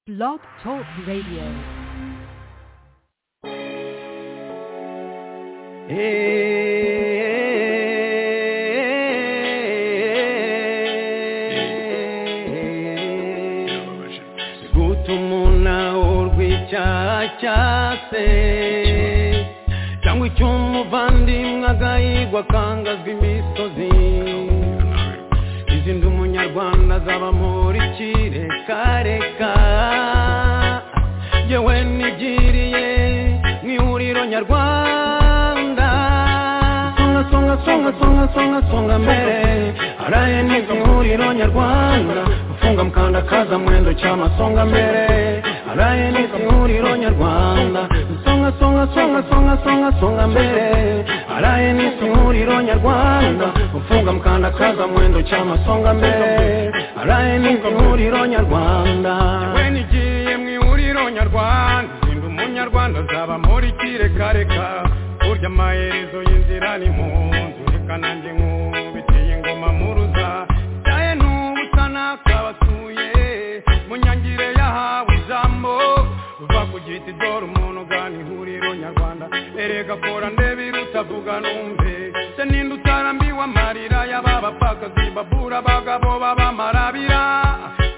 Blog Talk Radio. guta umuntu awurwa icyaha cyase cyangwa icy'umuvandimwe agahigwa akangazwa imisozi izindi umunyarwanda azaba muri kirekareka yewe nigiriye mu ihuriro nyarwanda songa songa songa songa songa songa mbere araye n'izi ihuriro nyarwanda ufunga mukanda kaza mwendo cyama songa mbere araye n'izi ihuriro nyarwanda songa songa songa songa songa songa mbere araye n'izi ihuriro nyarwanda ufunga mukanda kaza mwendo cyama songa mbere araye n'izi ihuriro nyarwanda yewe nigiye mu ihuriro nyarwanda sinda umunyarwanda azaba muri kirekareka burya amaherezo y'inzira ni mu nzu reka nanjye nkubiteye ingoma muruza cyaye n'ubutana kabasuye mu nyangire yahawe ijambo uva ku giti dore umuntu ugana ihuriro nyarwanda erega kora ndebe irutavuga numve se ninde utarambiwe amarira y'aba bapfakazi babura abagabo b'abamarabira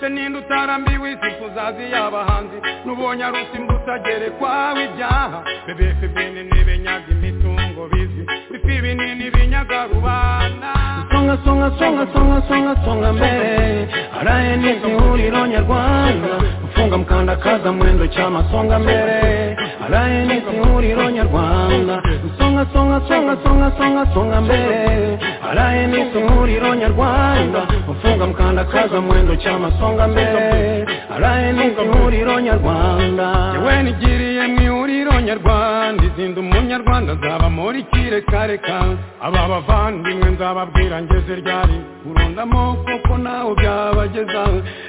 se ninde utarambiwe isi kuzazi y'abahanzi n'ubonye arusimba utagerekwaho ibyaha bebefe bene ntibenyaga imitungo bizi bifi binini binyaga rubanda songa songa songa songa songa songa mbere araye n'izi huriro nyarwanda ufunga mukanda kaza mwendo cyama songa mbere araye n'izi huriro nyarwanda songa songa songa songa songa songa mbere araye n'izi huriro nyarwanda ufunga mukanda kaza mwendo cyama songa mbere araye n'izi huriro nyarwanda yewe nigiriye mu ihuriro nyarwanda izinda umunyarwanda azaba muri kirekareka aba bavandimwe nzababwira ngeze ryari urundamo kuko nawe byabageza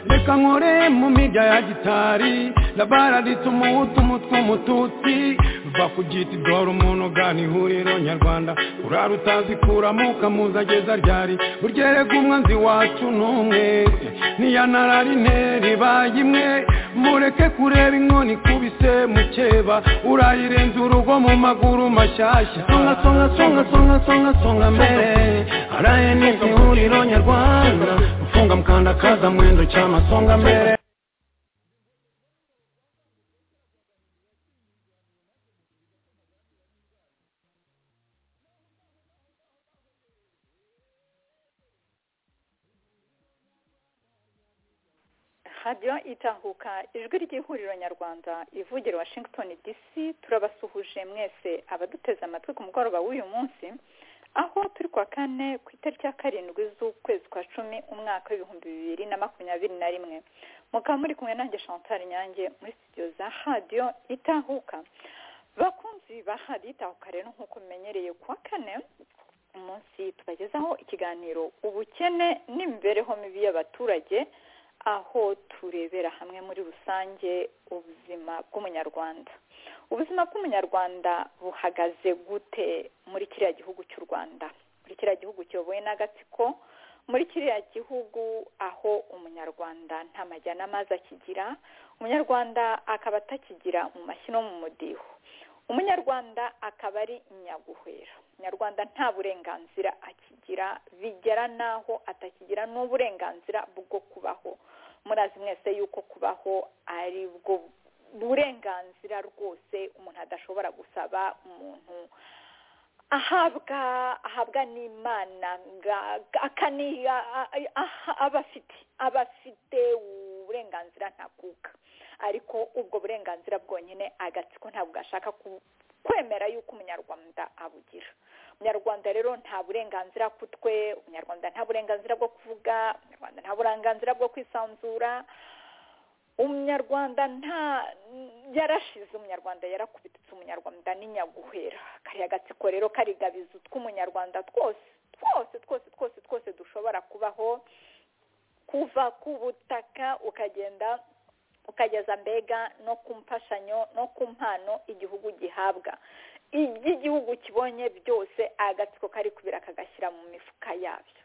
reka nkore mu mirya ya gitari ndabaraditse umuhutu umutwe umututsi va ku giti dore umuntu ugana ihuriro nyarwanda urara utazi kuramo ukamuza ageza ryari burya erega umwanzi wacu ni umwe niyanararine ribaye imwe mureke kureba inkoni ikubise mukeba urayirenza urugo mu maguru mashyashya songa songa songa songa songa songa mbere araye n'izi huriro nyarwanda ufunga mukanda kaza mwendo cyama songa mbere radiyo itahuka ijwi ry'ihuriro nyarwanda ivugira washington dc turabasuhuje mwese abaduteze amatwi ku mugoroba w'uyu munsi aho turi kuwa kane ku itariki ya karindwi z'ukwezi kwa cumi umwaka w'ibihumbi bibiri na makumyabiri na rimwe mukaba muri kumwe nanjye chantal nyange muri studio za radiyo itahuka bakunzi ba radiyo itahuka rero nk'uko mumenyereye kuwa kane umunsi tubagezaho ikiganiro ubukene n'imibereho mibi y'abaturage aho turebera hamwe muri rusange ubuzima bw'umunyarwanda ubuzima bw'umunyarwanda buhagaze gute muri kiriya gihugu cy'u rwanda muri kiriya gihugu kiyobowe n'agatsiko muri kiriya gihugu aho umunyarwanda nta majyana amazi akigira umunyarwanda akaba atakigira mu mashyi no mu mudiho umunyarwanda akaba ari nyaguhera umunyarwanda nta burenganzira akigira bigera n'aho atakigira n'uburenganzira bwo kubaho murazi mwese yuko kubaho ari bwo burenganzira rwose umuntu adashobora gusaba umuntu ahabwa ahabwa n'imana abafite abafite uburenganzira ntakuka ariko ubwo burenganzira bwonyine agatsiko ntabwo gashaka kwemera yuko umunyarwanda abugira umunyarwanda rero nta burenganzira ku twe umunyarwanda nta burenganzira bwo kuvuga umunyarwanda nta burenganzira bwo kwisanzura umunyarwanda nta yarashize umunyarwanda yarakubitse umunyarwanda n'inyaguhera kariya gatsiko rero karigabiza tw'umunyarwanda twose twose twose twose twose dushobora kubaho kuva ku butaka ukagenda ukageza mbega no ku mfashanyo no ku mpano igihugu gihabwa iby'igihugu kibonye byose agatsiko kari kubira kagashyira mu mifuka yabyo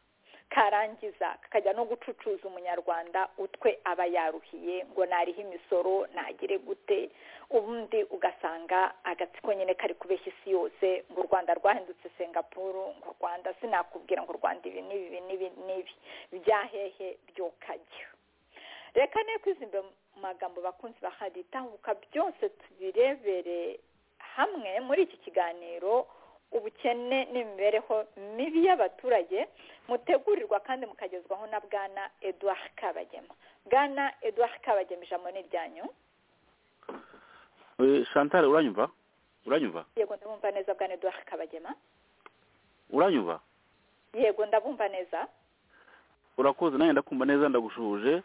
karangiza kakajya no gucucuza umunyarwanda utwe aba yaruhiye ngo nariho imisoro nagire gute ubundi ugasanga agatsiko nyine kari kubeshya isi yose ngo u rwanda rwahindutse singapuru ngo u rwanda sinakubwira ngo u rwanda ibi n'ibi n'ibi n'ibi byahehe byokajya reka ne kwizimba mu magambo bakunzi bahaditahuka byose tubirebere hamwe muri iki kiganiro ubukene n'imibereho mibi y'abaturage mutegurirwa kandi mukagezwaho na bwana eduard kabagema bwana eduard kabagema ijambo ni iryanyu shantare uranyumva uranyumva yego ndabumva neza bwana eduard kabagema uranyumva yego ndabumva neza urakoze nanjye ndakumva neza ndagushuhuje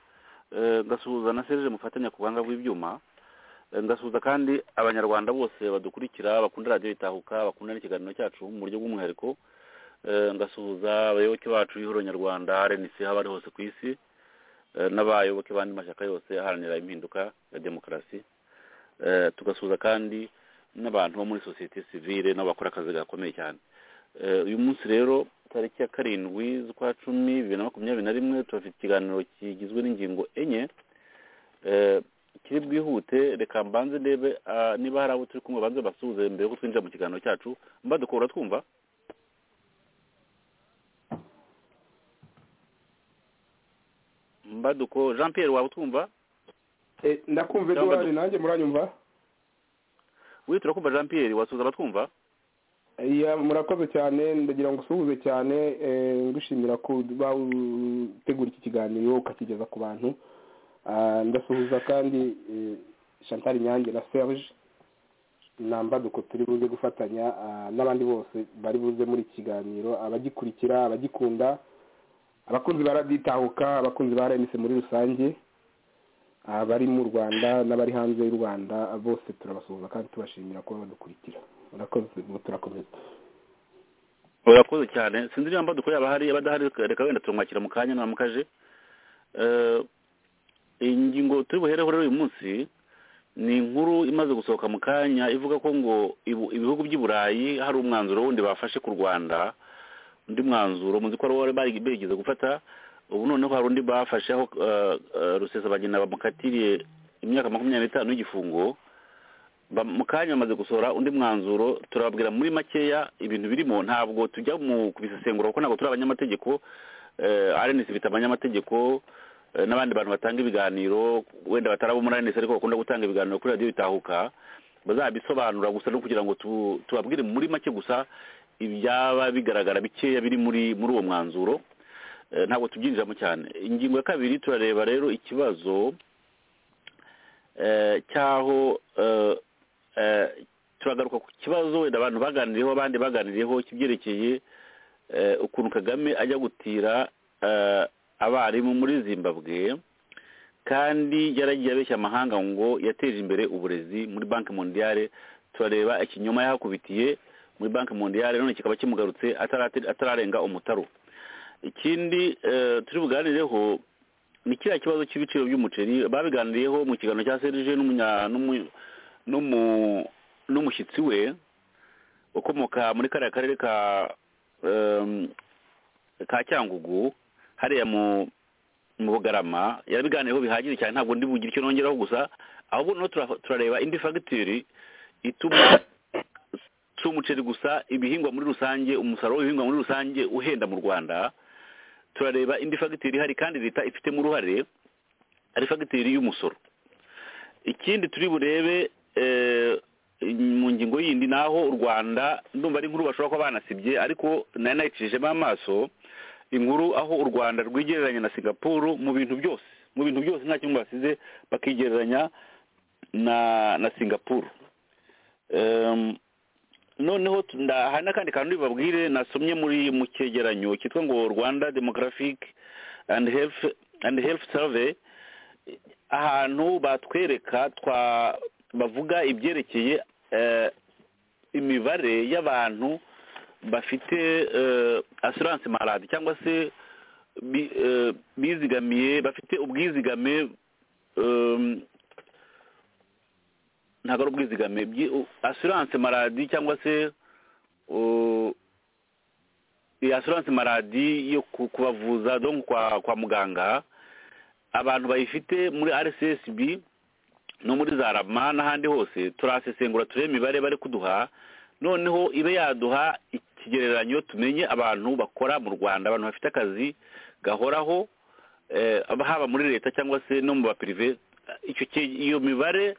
ngasuhuza na serije mufatanya ku buhanga bw'ibyuma ngasuhuza kandi abanyarwanda bose badukurikira bakunda radiyo itahuka bakunda n'ikiganiro cyacu mu buryo bw'umwihariko ngasuhuza abayoboke bacu y'ihuriro nyarwanda rnc aho bari hose ku isi n'abayoboke b'andi mashyaka yose aharanira impinduka ya demokarasi tugasuhuza kandi n'abantu bo muri sosiyete sivire nabo bakora akazi gakomeye cyane uyu munsi rero tariki ya karindwi z'ukwa cumi bibiri na makumyabiri na rimwe turafite ikiganiro kigizwe n'ingingo enye kiri bwihute reka mbanze ndebe niba hari abo turi kumwe banze basuhuze mbere y'uko twinjira mu kiganiro cyacu mbadukora twumva mbaduko jean pierre waba utwumva ndakumva eduard nanjye muranyumva we turakumva jean pierre wasuhuza abatwumva murakoze cyane ndagira ngo usuhuze cyane ngushimira kuba utegura iki kiganiro ukakigeza ku bantu ndasuhuza kandi Chantal nyange na serge mbaduko turi buze gufatanya n'abandi bose bari buze muri iki kiganiro abagikurikira abagikunda abakunzi ba raditahuka abakunzi ba rnc muri rusange abari mu rwanda n'abari hanze y'u rwanda bose turabasuhuza kandi tubashimira kuba badukurikira murakoze turakomeza urakoze cyane sinzi niba mbaduko yaba hari abadahari reka wenda turamwakira mu kanya namukaje ingingo turi buhereho rero uyu munsi ni inkuru imaze gusohoka mu kanya ivuga ko ngo ibihugu by'i burayi hari umwanzuro wundi bafashe ku rwanda undi mwanzuro muzi ko bari bigeze gufata ubu noneho hari undi bafashe aho rusesabagina bamukatiriye imyaka makumyabiri n'itanu y'igifungo mu kanya bamaze gusohora undi mwanzuro turababwira muri makeya ibintu birimo ntabwo tujya mu kubisesengura kuko ntabwo turi abanyamategeko arenesi bita abanyamategeko n'abandi bantu batanga ibiganiro wenda batari abo muri arinesi ariko bakunda gutanga ibiganiro kuri radiyo bitahuka bazabisobanura gusa no kugira ngo tubabwire muri make gusa ibyaba bigaragara bikeya biri muri muri uwo mwanzuro ntabwo tubyinjiramo cyane ingingo ya kabiri turareba rero ikibazo cy'aho turagaruka ku kibazo wenda abantu baganiriyeho abandi baganiriyeho kibyerekeye ukuntu kagame ajya gutira abarimu muri zimbabwe kandi yaragiye abeshya amahanga ngo yateje imbere uburezi muri banki mondiyare turareba ikinyoma yahakubitiye muri banki mondiyare none kikaba kimugarutse atararenga umutaro ikindi turi buganireho ni kiriya kibazo cy'ibiciro by'umuceri babiganiriyeho mu kiganiro cya serije n'umushyitsi we ukomoka muri kariya karere ka cyangugu hariya mu bugarama yarabiganiyeho bihagije cyane ntabwo ndi bugire icyo nongeraho gusa ahubwo noneho turareba indi fagitire ituma si umuceri gusa ibihingwa muri rusange umusaruro w'ibihingwa muri rusange uhenda mu rwanda turareba indi fagitire ihari kandi leta ifitemo uruhare ari fagitire y'umusoro ikindi turi burebe mu ngingo yindi ni aho u rwanda ndumva ari nkuru bashobora kuba banasibye ariko nari nayicishijemo amaso inkuru aho u rwanda rwigereranya na singapuru mu bintu byose mu bintu byose nta kintu basize bakigereranya na na singapuru noneho hari n'akandi kantu babwire nasomye muri mu cyegeranyo cyitwa ngo rwanda demographic and health and health survey ahantu batwereka twa bavuga ibyerekeye imibare y'abantu bafite asiranse maradi cyangwa se bizigamiye bafite ubwizigame ntabwo ari ubwizigame asiranse maradi cyangwa se assurance maladi yo ku- kubavuza donc kwa kwa muganga abantu bayifite muri rcsb no muri za rama n'ahandi hose turasesengura turebe imibare bari kuduha noneho ibe yaduha ikigereranyo tumenye abantu bakora mu rwanda abantu bafite akazi gahoraho eh, haba muri leta cyangwa se no mu bapirive icyo ki- iyo mibare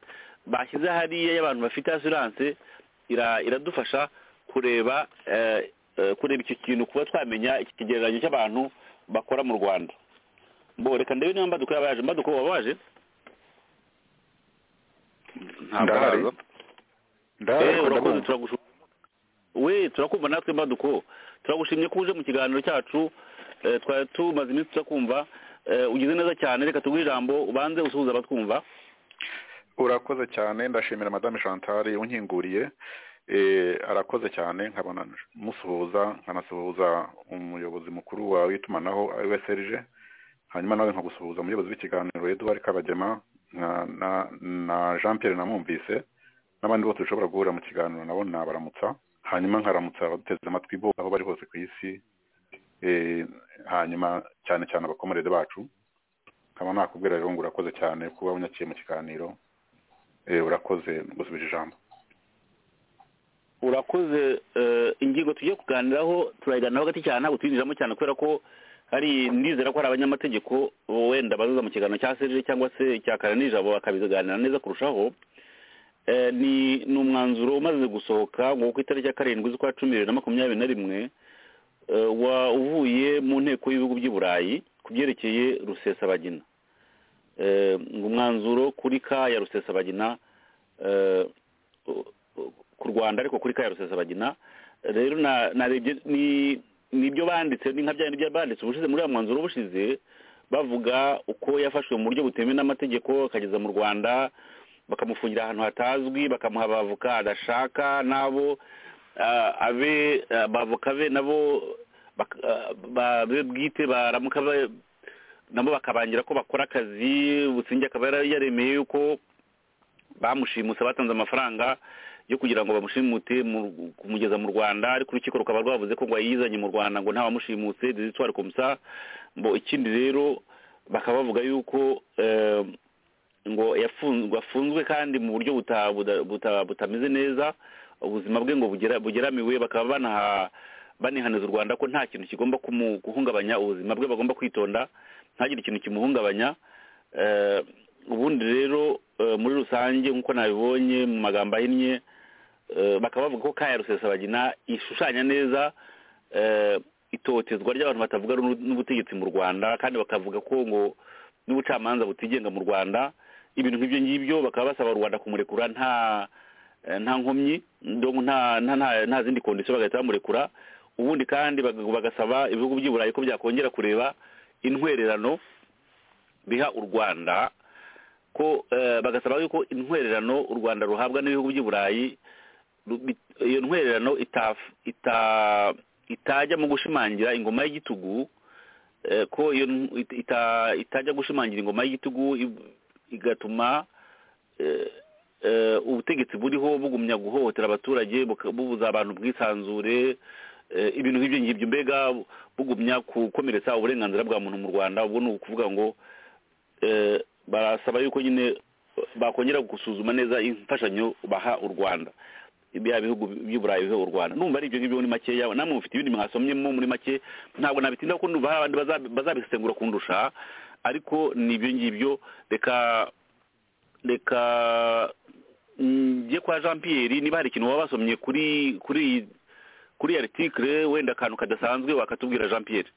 bashyize hariya y'abantu bafite assurance ira- iradufasha kureba eh, eh, kureba icyo kintu kuba twamenya iki kigereranyo cy'abantu bakora mu rwanda bo reka ndebe niba mbaduko yaba yaje mbaduko waba waje Ntabwo Ndahari. araza. Ndahari Eh, ariko urakoze ndabumva. turagushu we turakumva natwe mbaduko turagushimye ko uje mu kiganiro cyacu eh, twari tumaze iminsi turakumva eh, ugize neza cyane reka tuguhe ijambo ubanze usuhuza abatwumva urakoze cyane ndashimira madame chantal unkinguriye Eh, arakoze cyane nkabona musuhuza nkanasuhuza umuyobozi mukuru wawe w'itumanaho ari we serge hanyuma nawe nkagusuhuza umuyobozi w'ikiganiro eduard kabagema na, na, na jean pierre namwumvise n'abandi bose dushobora guhura mu kiganiro nabo nabaramutsa hanyuma nkaramutsa abaduteze amatwi bo aho bari hose ku isi Eh, hanyuma cyane cyane abakomerede bacu nkaba nakubwira rero ngo urakoze cyane kuba unyakiye mu kiganiro Eh, urakoze gusubije ijambo urakoze eh, ingingo tugiye kuganiraho turayiganiraho gati cyane ntabwo tuyinjiramo cyane kubera ko hari ndizera ko hari abanyamategeko wenda bazaza mu kiganiro cya serije cyangwa se cya kare n'ijabo bakabiganira neza kurushaho Eh, ni ni umwanzuro umaze gusohoka ngo ku itariki ya karindwi z'ukwa cumi bibiri na makumyabiri na rimwe eh, wa- uvuye mu nteko y'ibihugu by'i burayi ku byerekeye rusesabagina Eh, ngo umwanzuro kuri ka ya rusesabagina eh, u- u- ku rwanda ariko kuri ka ya rusesabagina rero na- narebye ni- nibyo banditse ni nka bya bindi byari banditse ubushize muri ya mwanzuro ubushize bavuga uko yafashwe mu buryo butemewe n'amategeko akageza mu rwanda bakamufungira ahantu hatazwi bakamuha abavoka adashaka n'abo ah, abe ah, abavoka be nabo bak- ah, ba- be bwite baramuka ba- nabo bakabangira ko bakora akazi busingye akaba yara- yaremeye yuko bamushimuse batanze amafaranga yo kugira ngo bamushimute mu- kumugeza mu rwanda ariko urukiko rukaba rwavuze ko ngo yizanye mu rwanda ngo ntawamushimuse dezitwari komisa ngo ikindi rero bakaba bavuga yuko eh, ngo yafunzwe afunzwe kandi mu buryo buta- buda- buta- butameze neza ubuzima bwe ngo bugera- bugeramiwe bakaba banaha banihaneza u rwanda ko nta kintu kigomba kumu- guhungabanya ubuzima bwe bagomba kwitonda ntagire ikintu kimuhungabanya Eh, ubundi rero eh, muri rusange nk'uko nabibonye mu magambo ahinnye eh, bakaba bavuga ko kaya rusesabagina ishushanya neza eh, itotezwa ry'abantu batavuga rumwe n'ubutegetsi mu rwanda kandi bakavuga ko ngo n'ubucamanza butigenga mu rwanda ibintu nk'ibyo ngibyo bakaba basaba rubanda kumurekura nta eh, nta nkomyi donc nta nta- nta- nta zindi kondisiyo bagahita bamurekura ubundi kandi bag- bagasaba ibihugu by'i burayi ko byakongera kureba intwererano biha u rwanda ko eh, bagasaba yuko intwererano u rwanda ruhabwa n'ibihugu by'i burayi ru- bit- iyo ntwererano itaf- ita- itajya mu gushimangira ingoma y'igitugu eh, ko iyo n- it- ita- itajya gushimangira ingoma y'igitugu i- igatuma eh, eh, ubutegetsi buriho bugumya guhohotera abaturage buka- bubuza abantu ubwisanzure eh, ibintu nk'ibyo ngibyo mbega bugumya gukomeretsa uburenganzira bwa muntu mu rwanda ubwo ni ukuvuga ngo eh, barasaba yuko nyine bakongera gusuzuma neza imfashanyo baha u rwanda bya bihugu by'i burayi biha u rwanda numva ari ibyo ngibyo muri makeya namwe mufite ibindi mwasomyemo muri make ntabwo nabitinda ko numva hari abandi baza- bazabisesengura kundusha ariko ni ibyo ngibyo reka reka njye kwa jean pierre niba hari ikintu waba wasomye kuri kuri iyi- kuri iyi article wenda akantu kadasanzwe wakatubwira jean pierre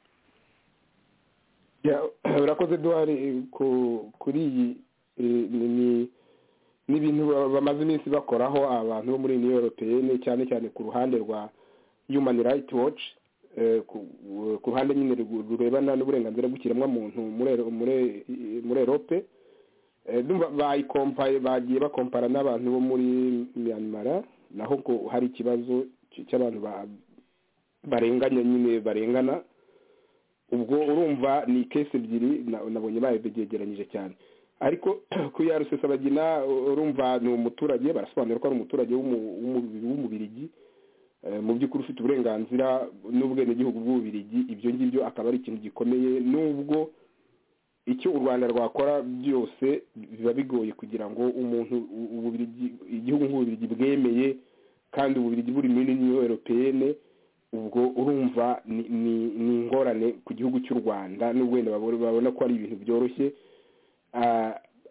Ya, urakoze duhari kuri iyi eh, ni- ni- ni ibintu ba- bamaze iminsi bakoraho abantu bo muri uniyo europeyene cyane cyane ku ruhande rwa human rights watch eh, ku- ku ruhande nyine rugu- rurebana n'uburenganzira bw'ikiremwamuntu muri Ero- muri- muri erope Eh, ndumva bayikompaye bagiye bakompara n'abantu bo muri myanmara naho ngo hari ikibazo cy- cy'abantu ba- barenganya nyine barengana ubwo urumva ni kesi ebyiri na- nabonye babyegeranyije cyane ariko ku ya rusesabagina urumva ni umuturage barasobanura ko ari umuturage w'umu- w'umu- w'umubirigi mu by'ukuri ufite uburenganzira n'ubwenegihugu bw'ububirigi ibyo ngibyo akaba ari ikintu gikomeye n'ubwo icyo u rwanda rwakora byose biba bigoye kugira ngo umuntu igihugu nk'ububirigi bwemeye kandi ububirigi buri muri niyo eropeyene ubwo urumva ni ingorane ku gihugu cy'u rwanda n'ubwo wenda babona ko ari ibintu byoroshye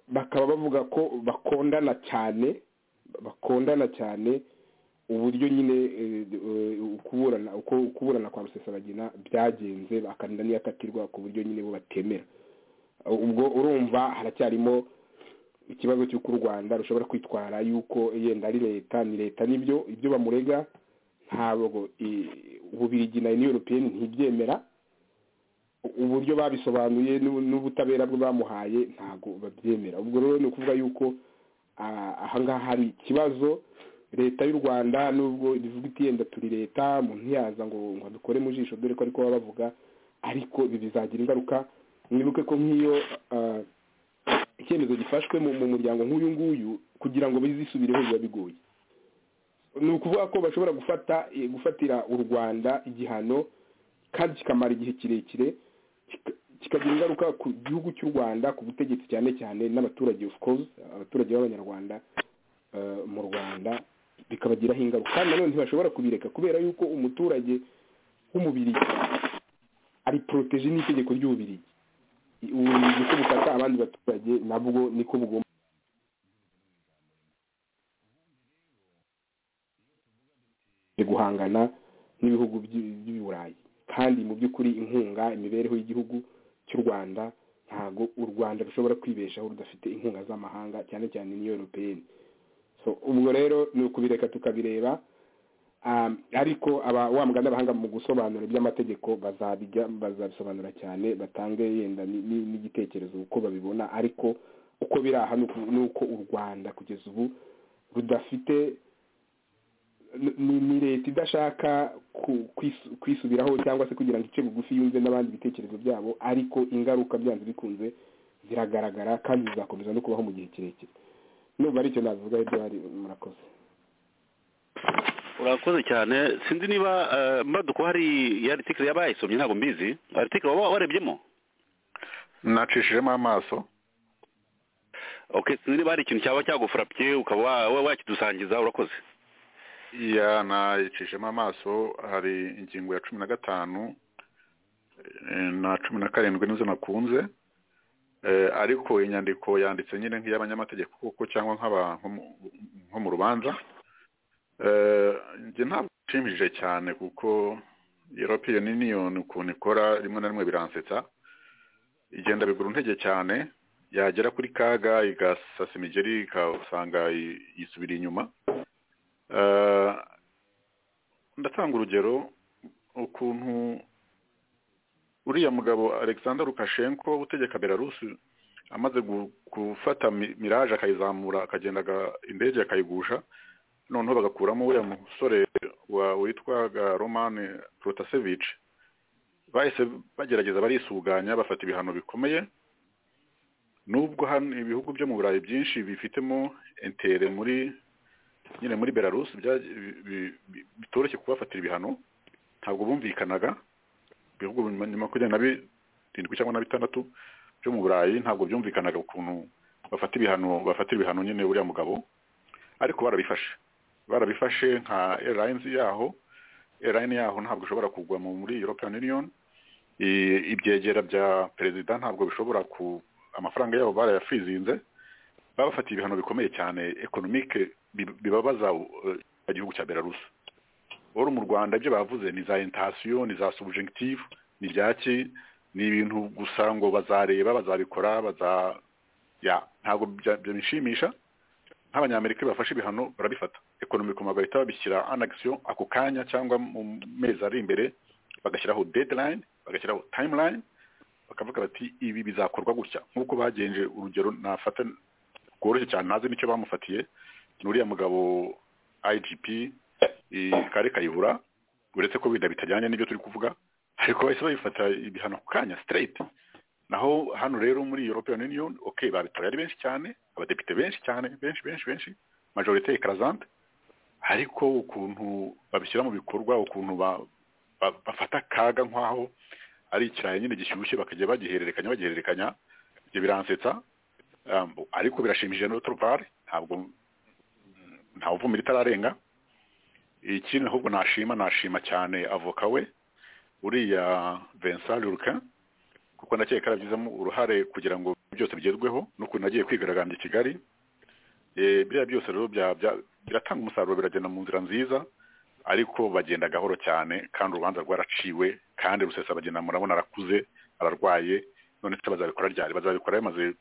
bakaba bavuga ko bakondana cyane bakondana cyane uburyo nyine ukuburana uko kuburana kwa rusesabagina byagenze bakarinda n'iyakatirwa ku buryo nyine bo batemera ubwo urumva haracyarimo ikibazo cy'uko u rwanda rushobora kwitwara yuko yenda ari leta ni leta nibyo ibyo bamurega ntabwo ububirigi na europeyeni ntibyemera uburyo babisobanuye n'ubutabera bwo bamuhaye ntabwo babyemera ubwo rero ni ukuvuga yuko ahangaha hari ikibazo leta y'u rwanda nubwo rivuga iti yenda turi leta umuntu ntiyaza ngo ngo dukore mu jisho dore ko ariko baba bavuga ariko ibi bizagira ingaruka mwibuke ko nk'iyo icyemezo gifashwe mu muryango nk'uyu nguyu kugira ngo bizisubireho biba bigoye ni ukuvuga ko bashobora gufata gufatira u rwanda igihano kandi kikamara igihe kirekire kikagira ingaruka ku gihugu cy'u rwanda ku butegetsi cyane cyane n'abaturage of course abaturage b'abanyarwanda mu rwanda bikabagiraho ingaruka kandi nanone ntibashobora kubireka kubera yuko umuturage w'umubirigi ari poroteje n'itegeko ry'ububirigi ububirigi ko bufata abandi baturage nabwo niko bugomba guhangana n'ibihugu by'iburayi kandi mu by'ukuri inkunga imibereho y'igihugu cy'u rwanda ntabwo u rwanda rushobora kwibeshaho rudafite inkunga z'amahanga cyane cyane n'iyo europeyeni ubwo rero ni ukubireka tukabireba ariko wa muganda abahanga mu gusobanura iby'amategeko bazabisobanura cyane batange yenda n'igitekerezo uko babibona ariko uko biri aha ni uko u rwanda kugeza ubu rudafite ni leta idashaka kwisubiraho cyangwa se kugira ngo ice bugufi yumve n'abandi ibitekerezo byabo ariko ingaruka byanze bikunze ziragaragara kandi zizakomeza no kubaho mu gihe kirekire nubwo ari icyo navuga ibyo bari murakoze urakoze cyane sinzi niba mbaduko hari iyo aritike yaba yayisomye ntabwo mbizi aritike waba warebyemo nacishijemo amaso ok sinzi niba hari ikintu cyaba cyagufurapye ukaba wakidusangiza urakoze iya nayicishijemo amaso hari ingingo ya cumi na gatanu na cumi na karindwi nizo nakunze ariko inyandiko yanditse nyine nk'iy'abanyamategeko kuko cyangwa nk'abantu nko mu rubanza njye ntabwo nshimishije cyane kuko europeyeni niyoni ukuntu ikora rimwe na rimwe biransetsa igenda bigura intege cyane yagera kuri kaga igasasa imigeri ikasanga yisubira inyuma ndatanga urugero ukuntu uriya mugabo alexander lukashenko utegeka belarusi amaze gufata miraje akayizamura akagenda indege akayigusha noneho bagakuramo uriya musore witwaga romani protasevici bahise bagerageza barisuganya bafata ibihano bikomeye nubwo hano ibihugu byo mu burayi byinshi bifitemo entere muri nyine muri belarusi bitoroshye kubafatira ibihano ntabwo bumvikanaga ibihugu nyuma kugera na birindwi cyangwa na bitandatu byo mu burayi ntabwo byumvikanaga ukuntu bafata ibihano bafatira ibihano nyine uriya mugabo ariko barabifashe barabifashe nka airlines yaho airline yaho ntabwo ishobora kugwa muri european union ibyegera bya perezida ntabwo bishobora ku amafaranga yabo barayafrizinze babafatiye ibihano bikomeye cyane economique bibabaza igihugu cya belarusi uru mu rwanda ibyo bavuze ni za intasiyo ni za subjective ni ibyaki ni ibintu gusa ngo bazareba bazabikora ntabwo bishimisha nk'abanyamerika bafashe ibihano barabifata ekonomiko bagahita babishyira anagisiyo ako kanya cyangwa mu mezi ari imbere bagashyiraho deadline bagashyiraho timeline bakavuga bati ibi bizakorwa gutya nk'uko bagenje urugero nafata rworoshye cyane ntazi n'icyo bamufatiye ni uriya mugabo igp kari kayibura uretse ko wenda bitajyanye n'ibyo turi kuvuga ariko bahise babifata ibihano ku kanya straight naho hano rero muri european union ok babitoye ari benshi cyane abadepite benshi cyane benshi benshi benshi majorite ekarazante ariko ukuntu babishyira mu bikorwa ukuntu ba- ba- bafata akaga nk'aho ari ikirayi nyine gishyushye bakajya bagihererekanya bagihererekanya ibyo biransetsa Um, ariko birashimishije n'uturupari ntabwo ntawuvumira itararenga ikindi ahubwo nashima nashima cyane avoka we uriya Vincent Lurquin kuko ndakeka yarabigizemo uruhare kugira ngo byose bigezweho n'ukuntu agiye kwigaragambya i Kigali Eh, biriya byose rero bya- bya- biratanga umusaruro biragenda mu nzira nziza ariko bagenda gahoro cyane kandi urubanza rwaraciwe kandi rusesabagina murabona arakuze ararwaye none se bazabikora ryari bazabikora yamaze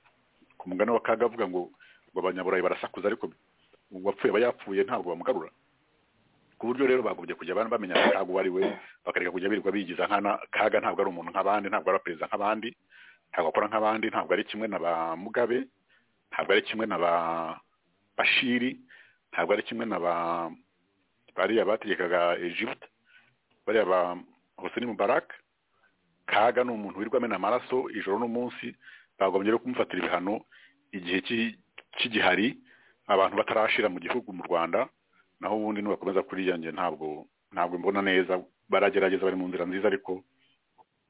ku mugani wa kaga avuga ngo ngo abanyaburayi barasakuza ariko uwapfuye aba yapfuye ntabwo bamugarura ku buryo rero bagombye kujya bana bamenya akaga uwo ari we bakareka kujya birirwa bigiza nkana kaga ntabwo ari umuntu nk'abandi ntabwo ari perezida nk'abandi ntabwo akora nk'abandi ntabwo ari kimwe na ba mugabe ntabwo ari kimwe na ba bashiri ntabwo ari kimwe na ba bariya bategekaga Egypte bariya ba Hosni Mubarak kaga ni umuntu wirirwa amena amaraso ijoro n'umunsi bagombye rero kumufatira ibihano igihe cy'i- cy'igihari abantu batarashira mu gihugu mu Rwanda naho ubundi nibakomeza kuriya njye ntabwo ntabwo mbona neza baragerageza bari mu nzira nziza ariko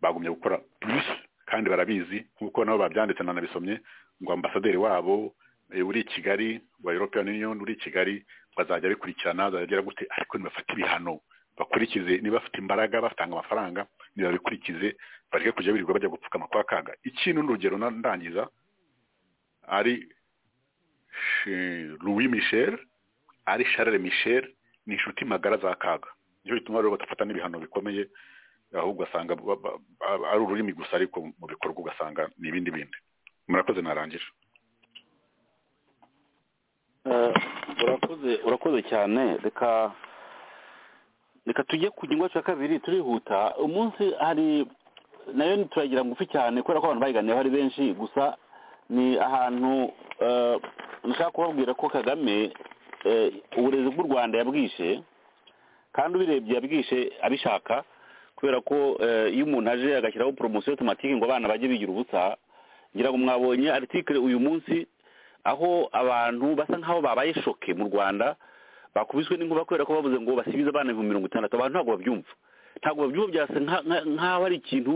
bagumye gukora plus kandi barabizi nk'uko nabo babyanditse nanabisomye ngo ambasaderi wabo eh, uri i Kigali wa European Union uri i Kigali ngo azajya abikurikirana azajya agira gute ariko nibafate ibihano bakurikize niba bafite imbaraga batanga amafaranga nibabikurikize bareke kujya birirwa bajya gupfukama kwa kaga ikintu n'urugero na- ndangiza ari Sh- Louis Michel ari Charles Michel ni inshuti magara za kaga nicyo gituma rero badafata n'ibihano bikomeye ahubwo ugasanga ba- ba- ba- ari ururimi gusa ariko mu bikorwa ugasanga ni ibindi bindi murakoze narangira Eh, urakoze urakoze cyane reka reka tujye ku gihingwa cya kabiri turihuta umunsi hari nayo turagira ngufi cyane kubera ko abantu bayiganiyeho ari benshi gusa ni ahantu eh, nashaka kubabwira ko kagame eh, uburezi bw'u rwanda yabwishe kandi ubirebye yabwishe abishaka kubera ko eh, iyo umuntu aje agashyiraho poromosiyo otomatike ngo abana bajye bigira ubusa ngira ngo mwabonye aritikire uyu munsi aho abantu basa nk'aho babaye shoke mu rwanda bakubiswe n'inkuba kubera ko bavuze ngo basibize abana ibihumbi mirongo itandatu abantu ntabwo babyumva ntabwo babyumva byasa nka- nka- nk'aho ari ikintu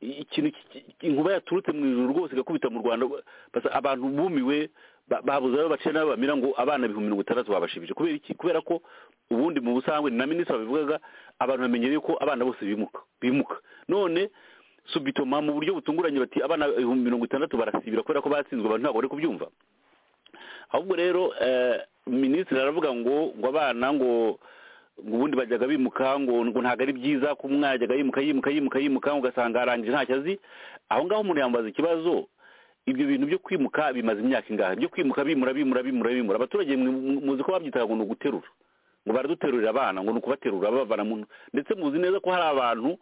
ikintu ki- ki- inkuba yaturutse mu ijuru rwose igakubita mu rwanda basa abantu bumiwe ba- babuze aho bacira n'abo bamira ngo abana ibihumbi mirongo itandatu babashibije kubera iki kubera ko ubundi mu busanzwe ni na minisitiri wabivugaga abantu bamenyereye ko abana bose bimuka bimuka none subitoma mu buryo butunguranye bati abana ibihumbi mirongo itandatu barasibira kubera ko batsinzwe abantu ntabwo bari kubyumva ahubwo rero eh, minisitiri aravuga ngo ngo abana ngo ngo ubundi bajyaga bimuka ngo ngo ntabwo ari byiza ko umwana yajyaga yimuka yimuka yimuka yimuka ugasanga arangije ntacyo azi aho ngaho umuntu yambaza ikibazo ibyo bintu byo kwimuka bimaze imyaka ingahe byo kwimuka bimura bimura bimura bimura abaturage mwe- muzi ko babyitaga ngo ni uguterura ngo baraduterurira abana ngo ni ukubaterura babavana mu ndetse muzi neza ko hari abantu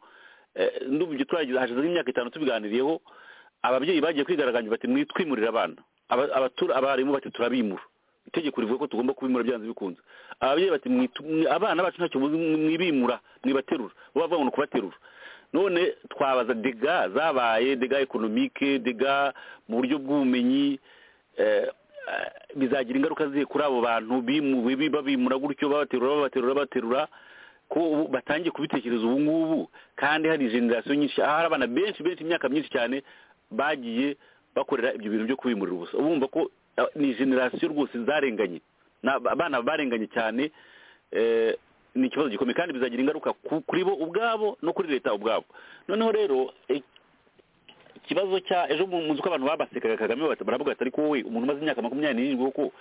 eh, ndumva ibyo twagize hashize nk'imyaka itanu tubiganiriyeho ababyeyi bagiye kwigaragambya bati mwitwimurire abana Aba- abatura- abarimu bati turabimura itegeko rivuga ko tugomba kubimura byanze bikunze ababyeyi bati "Mwitu- mwi- abana bacu ntacyo muzi mwi- mwibimura mwibaterura bo bavuga ngo ni ukubaterura none twabaza dega zabaye dega ekonomike dega mu buryo bw'ubumenyi eh, eh, bizagira ingaruka zihe kuri abo bantu bimuwe bi- babimura gutyo babaterura babaterura babaterura ko ubu batangiye kubitekereza ubu ngubu kandi hari generasiyo nyinshi aho hari abana benshi benshi imyaka myinshi cyane bagiye bakorera ibyo bintu byo kubimurira ubusa ubumva ko eh, ni generasiyo rwose zarenganye Ni ab- abana barenganye cyane eh, ni ikibazo gikomeye kandi bizagira ingaruka ku- kuri bo ubwabo no kuri leta ubwabo noneho rero eh, ikibazo cya ejo mu munsi uko abantu babasekaga kagame bati- baravuga ati ariko wowe umuntu umaze imyaka makumyabiri n'irindwi koko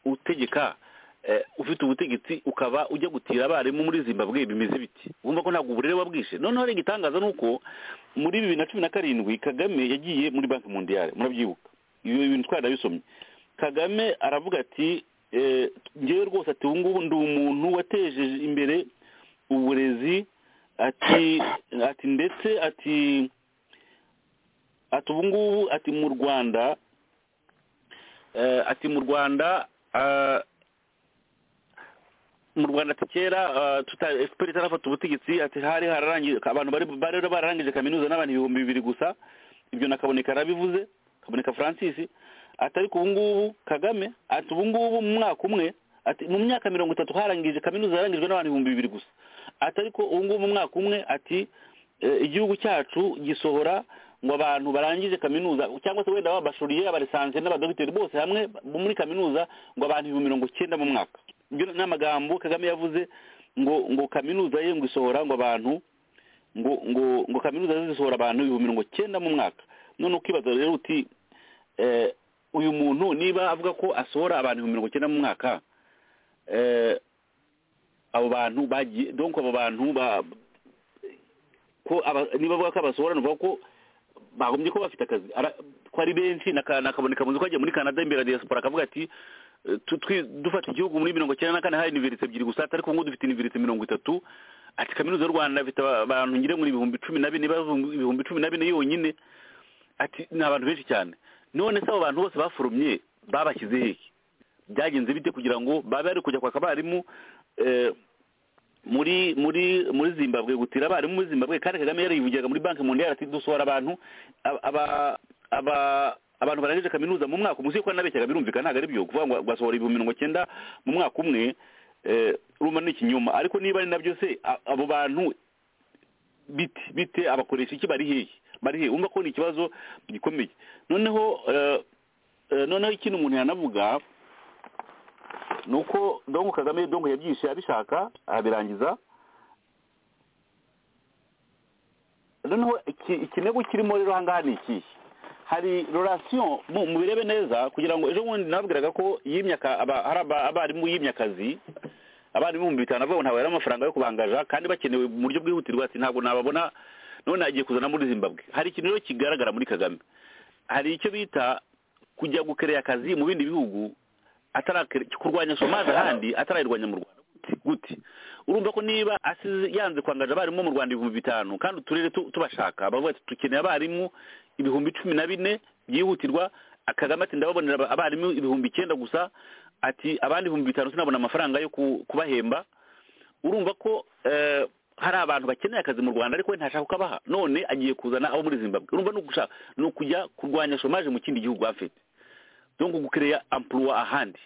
utegeka eh, ufite ubutegetsi ukaba ujya gutira abarimu muri zimbabwe bimeze biti wumva ko ntabwo uburere wabwishe noneho rero igitangaza ni uko muri bibiri na cumi na karindwi kagame yagiye muri banki mundiyare murabyibuka ibyo bintu twari nabisomye kagame aravuga ati eh, ngewe rwose ati ubu ngubu ndi umuntu wateje imbere uburezi ati ati ndetse ati ati ubu ngubu ati mu rwanda eh, ati mu rwanda ah, mu rwanda ati kera ah, tuta- fpr itarafata ubutegetsi ati hari hararangiye abantu bari bari bari bararangije kaminuza n'abantu ibihumbi bibiri gusa ibyo na kaboneka yarabivuze kaboneka francis ati ariko ubu ngubu kagame ati ubu ngubu mu mwaka umwe ati mu myaka mirongo itatu harangije kaminuza yarangijwe n'abantu ibihumbi bibiri gusa ati ariko ubu ngubu mu mwaka umwe ati eh, igihugu cyacu gisohora ngo abantu barangije kaminuza cyangwa se wenda babashuriye abarisanze n'abadogiteri bose hamwe bo muri kaminuza ngo abantu ibihumbi mirongo cyenda mu mwaka ibyo ni amagambo kagame yavuze ngo ngo kaminuza ye ngo isohora ngo abantu ngo ngo ngo kaminuza ze zisohora abantu ibihumbi mirongo cyenda mu mwaka none ukibaza rero uti eh, uyu muntu niba avuga ko asohora abantu ibihumbi mirongo cyenda mu mwaka eh, abo bantu bagiye donc abo bantu ba- ko aba- niba avuga ko abasohora ni ukuvuga ko bagombye kuba bafite akazi Ara- ko ari benshi na ka- na kaboneka munzu ko agiye muri canada imbere ya diaspora akavuga ati eh, tu- twi- dufata igihugu muri mirongo cyenda na kane hari iniverise ebyiri gusa atari ko ngo dufite iniverise mirongo itatu ati kaminuza y'u rwanda ifite aba- abantu ngire muri ibihumbi cumi na bine bavumbu- ibihumbi cumi na bine yonyine ati ni abantu benshi cyane none se abo bantu bose baforomye babashyize hehe byagenze bite kugira ngo babe bari kujya kwaka abarimu eh, muri muri muri zimbabwe gutira abarimu muri zimbabwe kandi kagame yarayivugiraga muri banki mundiyari ati dusohora abantu aba- aba- aba- abantu barangije kaminuza mu mwaka umusi ko nabeshyaga birumvikana ntabwo ari byo kuvuga ngo basohora ibihumbi mirongo cyenda mu mwaka umwe eh, urumva ni ikinyoma ariko niba ari nabyo se a- abo bantu bite bite abakoresha iki bari hehe bari hehe urumva ko ni ikibazo gikomeye noneho eh, eh, noneho ikindi umuntu yanavuga nuko dongo kagame dongo yabyishe abishaka abirangiza noneho iki- ikirego kirimo rero ahangaha ni ikihe hari rorasiyo mu mubirebe neza kugira ngo ejo bundi nabwiraga ko yimye aka- aba- hari aba- abarimu yimye akazi abarimu ibihumbi bitanu avuga ngo ntabwo ari amafaranga yo kubangaja kandi bakenewe mu buryo bwihutirwa ati ntabwo nababona none agiye kuzana muri zimbabwe hari ikintu rero kigaragara muri kagame hari icyo bita kujya gukereya akazi mu bindi bihugu atarakere kurwanya somaze ahandi atarayirwanya mu rwanda Gute- gute urumva ko niba asize yanze kwangaje abarimu mu rwanda ibihumbi bitanu kandi uturere tu- tubashaka bavuga ati dukeneye abarimu ibihumbi cumi na bine byihutirwa akagame ati ndababonera aba- abarimu ibihumbi icyenda gusa ati abandi ibihumbi bitanu sinabona amafaranga yo ku- kubahemba urumva ko eh, hari abantu bakeneye akazi mu rwanda ariko we ntashaka kukabaha none agiye kuzana abo muri zimbabwe urumva ni ugushaka ni ukujya kurwanya somaje mu kindi gihugu afite donc gukereya ampuruwa ahandi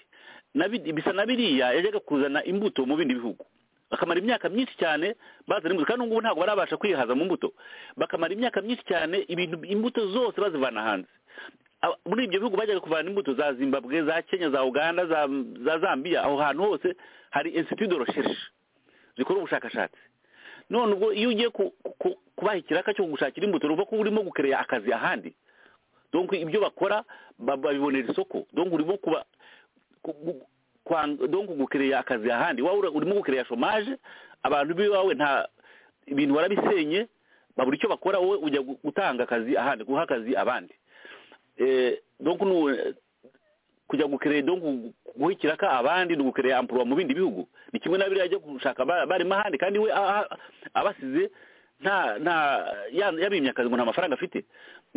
Na bi- bisa na biriya yajyaga kuzana imbuto mu bindi bihugu bakamara imyaka myinshi cyane bazana imbuto kandi ubu ntabwo barabasha kwihaza mu mbuto bakamara imyaka myinshi cyane ibintu imbuto zose bazivana hanze Aba- muri ibyo bihugu bajyaga kuvana imbuto za zimbabwe za kenya za uganda za, za zambia aho hantu hose hari institut de recherche zikora ubushakashatsi none ubwo iyo ugiye ku- ku- kubaha ikiraka cyo gushakira imbuto ruva ko urimo gukereya akazi ahandi donc ibyo bakora ba- babibonera isoko donc urimo kuba ku- gu- kwang- donc gukereya akazi ahandi wowe ura- urimo gukereya shomaje abantu b'iwawe nta ibintu warabisenye babura icyo bakora wowe ujya gu- gutanga akazi ahandi guha akazi abandi Eh, donc nu- kujya gukereya donc gu- guha ikiraka abandi ni ugukereya ampurwa mu bindi bihugu ni kimwe na biriya ajya gushaka ba- barimo ahandi kandi we aha- abasize nta nta ya- yabimye akazi ngo nta mafaranga afite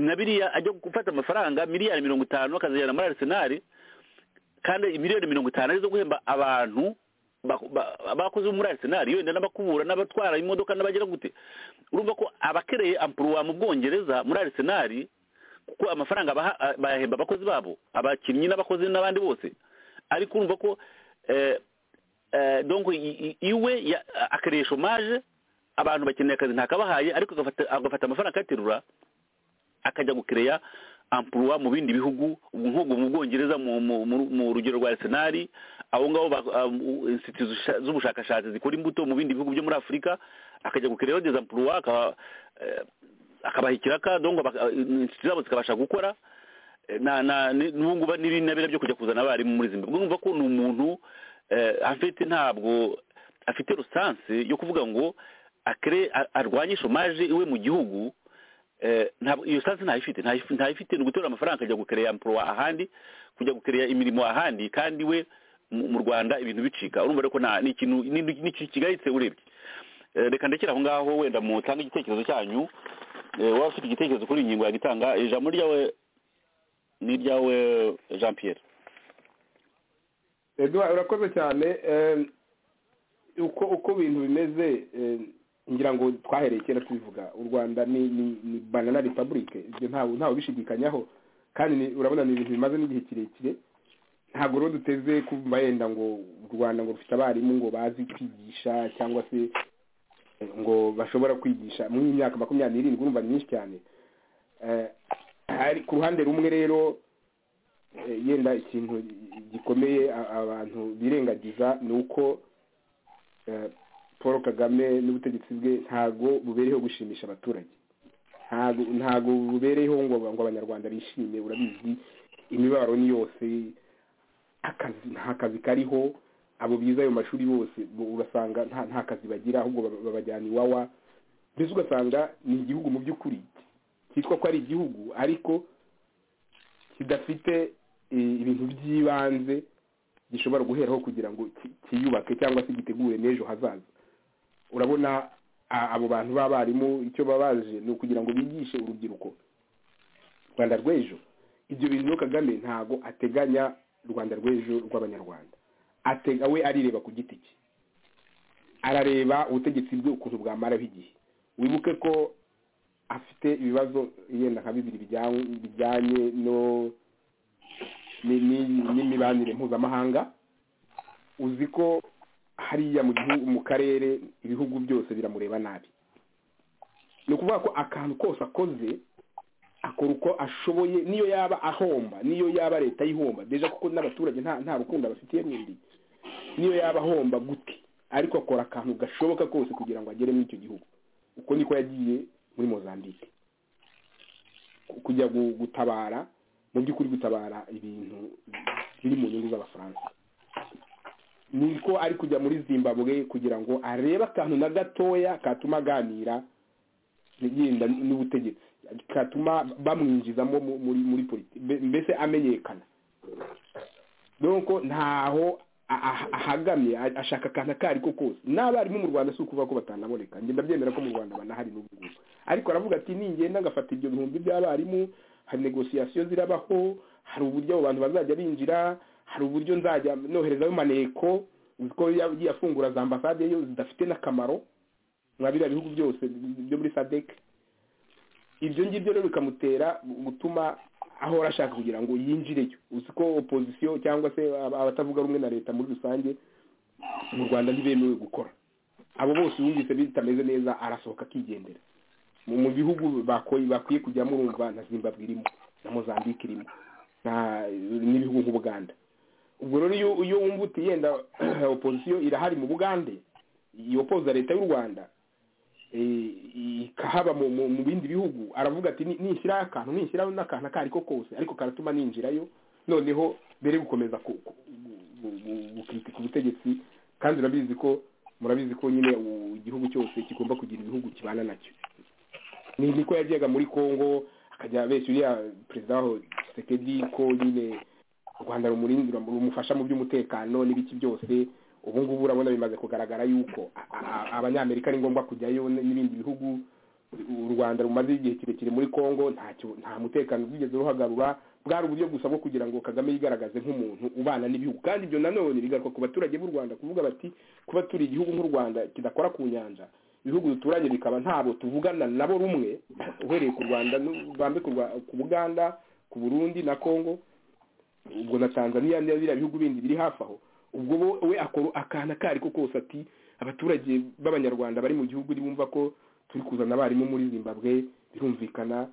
na biriya ajya gufata amafaranga miliyari mirongo itanu akazajyana muri arisenali kandi miliyoni mirongo itanu arizo guhemba abantu bako- ba- bakoze bo muri arisenali wenda n'abakubura n'abatwara imodoka n'abagira gute urumva ko abakereye ampuruwa mu bwongereza muri arisenali kuko amafaranga baha- a- bayahemba abakozi babo abakinnyi n'abakozi n'abandi bose ariko urumva ko eh, eh, donc i- i- iwe ya- akereye shomaje abantu bakeneye akazi ntakabahaye ariko agafata- agafata amafaranga akayaterura akajya gukereya ampuruwa mu bindi bihugu ubu nk'ubwo mu bwongereza mu- mu- mu- mu rugero rwa arsenal abo ngabo ba- ah, u- insiti zusha- z'ubushakashatsi zikora imbuto mu bindi bihugu byo muri afurika akajya gukereya bageza ampuruwa akaba- eh, akabaha ikiraka donc aba- ah, insiti zabo zikabasha gukora Eh, na na ni- n'ubu ngubu n'ibindi na biriya byo kujya kuzana abarimu muri zimbabwe urumva ko ni umuntu eh, afite ntabwo afite rusanse yo kuvuga ngo akere a- arwanye shomaje iwe mu gihugu Eh, ntabwo iyo sansi ntayifite ntayifi- ntayifite ni ugutora amafaranga akajya gukereya ampuruwa ahandi kujya gukereya imirimo ahandi kandi we mu mu rwanda ibintu bicika urumva rero ko nta- ni ikintu ni- ni- ni ikintu kigayitse urebye Eh, reka ndekere aho ngaho wenda mutange igitekerezo cyanyu Eh, waba ufite igitekerezo kuri iyi ngingo yagitanga ijambo ryawe ni iryawe jean pierre eduwa urakoze cyane eh, uko uko ibintu bimeze eh, ngira ngo twahereye kera tubivuga u rwanda ni ni ni banana repubulike ibyo ntawe ntawe ubishidikanyaho kandi ni- urabona ni ibintu bimaze n'igihe kirekire ntabwo rero duteze kumva yenda ngo u rwanda ngo rufite abarimu ngo bazi kwigisha cyangwa se ngo bashobora kwigisha mu myaka makumyabiri n'irindwi urumva ni myinshi cyane Eh, hari ku ruhande rumwe rero eh, yenda ikintu gikomeye a- abantu birengagiza ni uko eh, paul kagame n'ubutegetsi bwe ntago bubereyeho gushimisha abaturage ntago ntago bubereyeho ngo ngo abanyarwanda bishime urabizi imibabaro ni yose akazi nta kazi kariho abo bize ayo mashuri bose bo- urasanga nta nta kazi bagira ahubwo baba- babajyana iwawa mbese ugasanga ni igihugu mu by'ukuri cyitwa ko ari igihugu ariko kidafite eh, ibintu by'ibanze gishobora guheraho kugira ngo ki- kiyubake cyangwa se gitegure n'ejo hazaza urabona a- abo bantu b'abarimu icyo baba baje ni ukugira ngo bigishe urubyiruko rwanda rw'ejo ibyo bintu rero kagame ntago ateganya rwanda rw'ejo rw'abanyarwanda atega we arireba ku giti cye arareba ubutegetsi bwe ukuntu bwamaraho igihe wibuke ko afite ibibazo yenda nka bibiri bijyanye bijyanye no ni- ni- n'imibanire mpuzamahanga uzi ko hariya mu gihugu mu karere ibihugu byose biramureba nabi ni ukuvuga ko akantu kose akoze akora uko ashoboye niyo yaba ahomba niyo yaba leta yihomba deja kuko n'abaturage nta nta rukundo bafitiye n'undi niyo yaba ahomba gute ariko akora akantu gashoboka kose kugira ngo agere muri icyo gihugu uko niko yagiye muri mozambique Ku- kujya gu- gutabara mu by'ukuri gutabara ibintu biri mu nyungu z'abafaransa niko ari kujya muri zimbabwe kugira ngo arebe akantu na gatoya katuma aganira yenda n'ubutegetsi katuma bamwinjizamo mu- muri muri politi- mbe- mbese amenyekana donko ntaho a- a- ahagamye a- ashaka akantu ako ari ko kose n'abarimu mu rwanda si ukuvuga ko batanaboneka njye ndabyemera ko mu rwanda banahari n'ubu ngubu ariko aravuga ati ningenda ngafata ibyo bihumbi by'abarimu hari negosiyasiyo zirabaho hari uburyo abo bantu bazajya binjira hari uburyo nzajya noherezayo maneko uzi ko yagiye afungura za ambasade yo zidafite n'akamaro mwa biriya bihugu byose byo muri sadek ibyo ngibyo rero bikamutera gutuma ahora ashaka kugira ngo yinjireyo uzi ko opozisiyo cyangwa se ab- abatavuga rumwe na leta muri rusange mu rwanda ntibemewe gukora abo bose yumvise bitameze neza arasohoka akigendera mu mu bihugu bakoye- bakwiye kujyamo urumva na zimbabwe irimo na mozambique irimo na- n'ibihugu nk'ubuganda ubwo rero iyo iyo wumva uti yenda opozisiyo irahari mu bugande yopoza leta y'u rwanda eh, ikahaba mu mu- mu bindi bihugu aravuga ati "Ni- nishyiraho akantu nishyiraho n'akantu ako ari ko kose ariko karatuma ninjirayo noneho mbere yo gukomeza ku- ku- gu- gu- gukitika ubutegetsi kandi urabizi ko murabizi ko nyine u- igihugu cyose kigomba kugira ibihugu kibana nacyo ni niko yajyaga muri congo akajya abeshya uriya perezida waho sekedi ko nyine u rwanda rumurindira rumufasha mu by'umutekano n'ibiki byose ubu ngubu urabona bimaze kugaragara yuko a- a- abanyamerika ari ngombwa kujyayo n- n'ibindi bihugu u rwanda rumaze igihe kirekire muri congo ntacyo nta mutekano rwigeze ruhagarura bwari uburyo gusa bwo kugira ngo kagame yigaragaze nk'umuntu ubana n'ibihugu kandi ibyo nanone bigaruka ku baturage b'u rwanda kuvuga bati kuba turi igihugu nk'u rwanda kidakora ku nyanja ibihugu duturanye bikaba ntabo tuvugana nabo rumwe uhereye ku rwanda n'u- bambe ku Rwa- ku buganda ku burundi na congo ubwo na tanzania niba biriya bihugu bindi biri hafi aho ubwo bo- we akora akantu ako ari ko kose ati abaturage b'abanyarwanda bari mu gihugu bumva ko turi kuzana abarimu muri zimbabwe birumvikana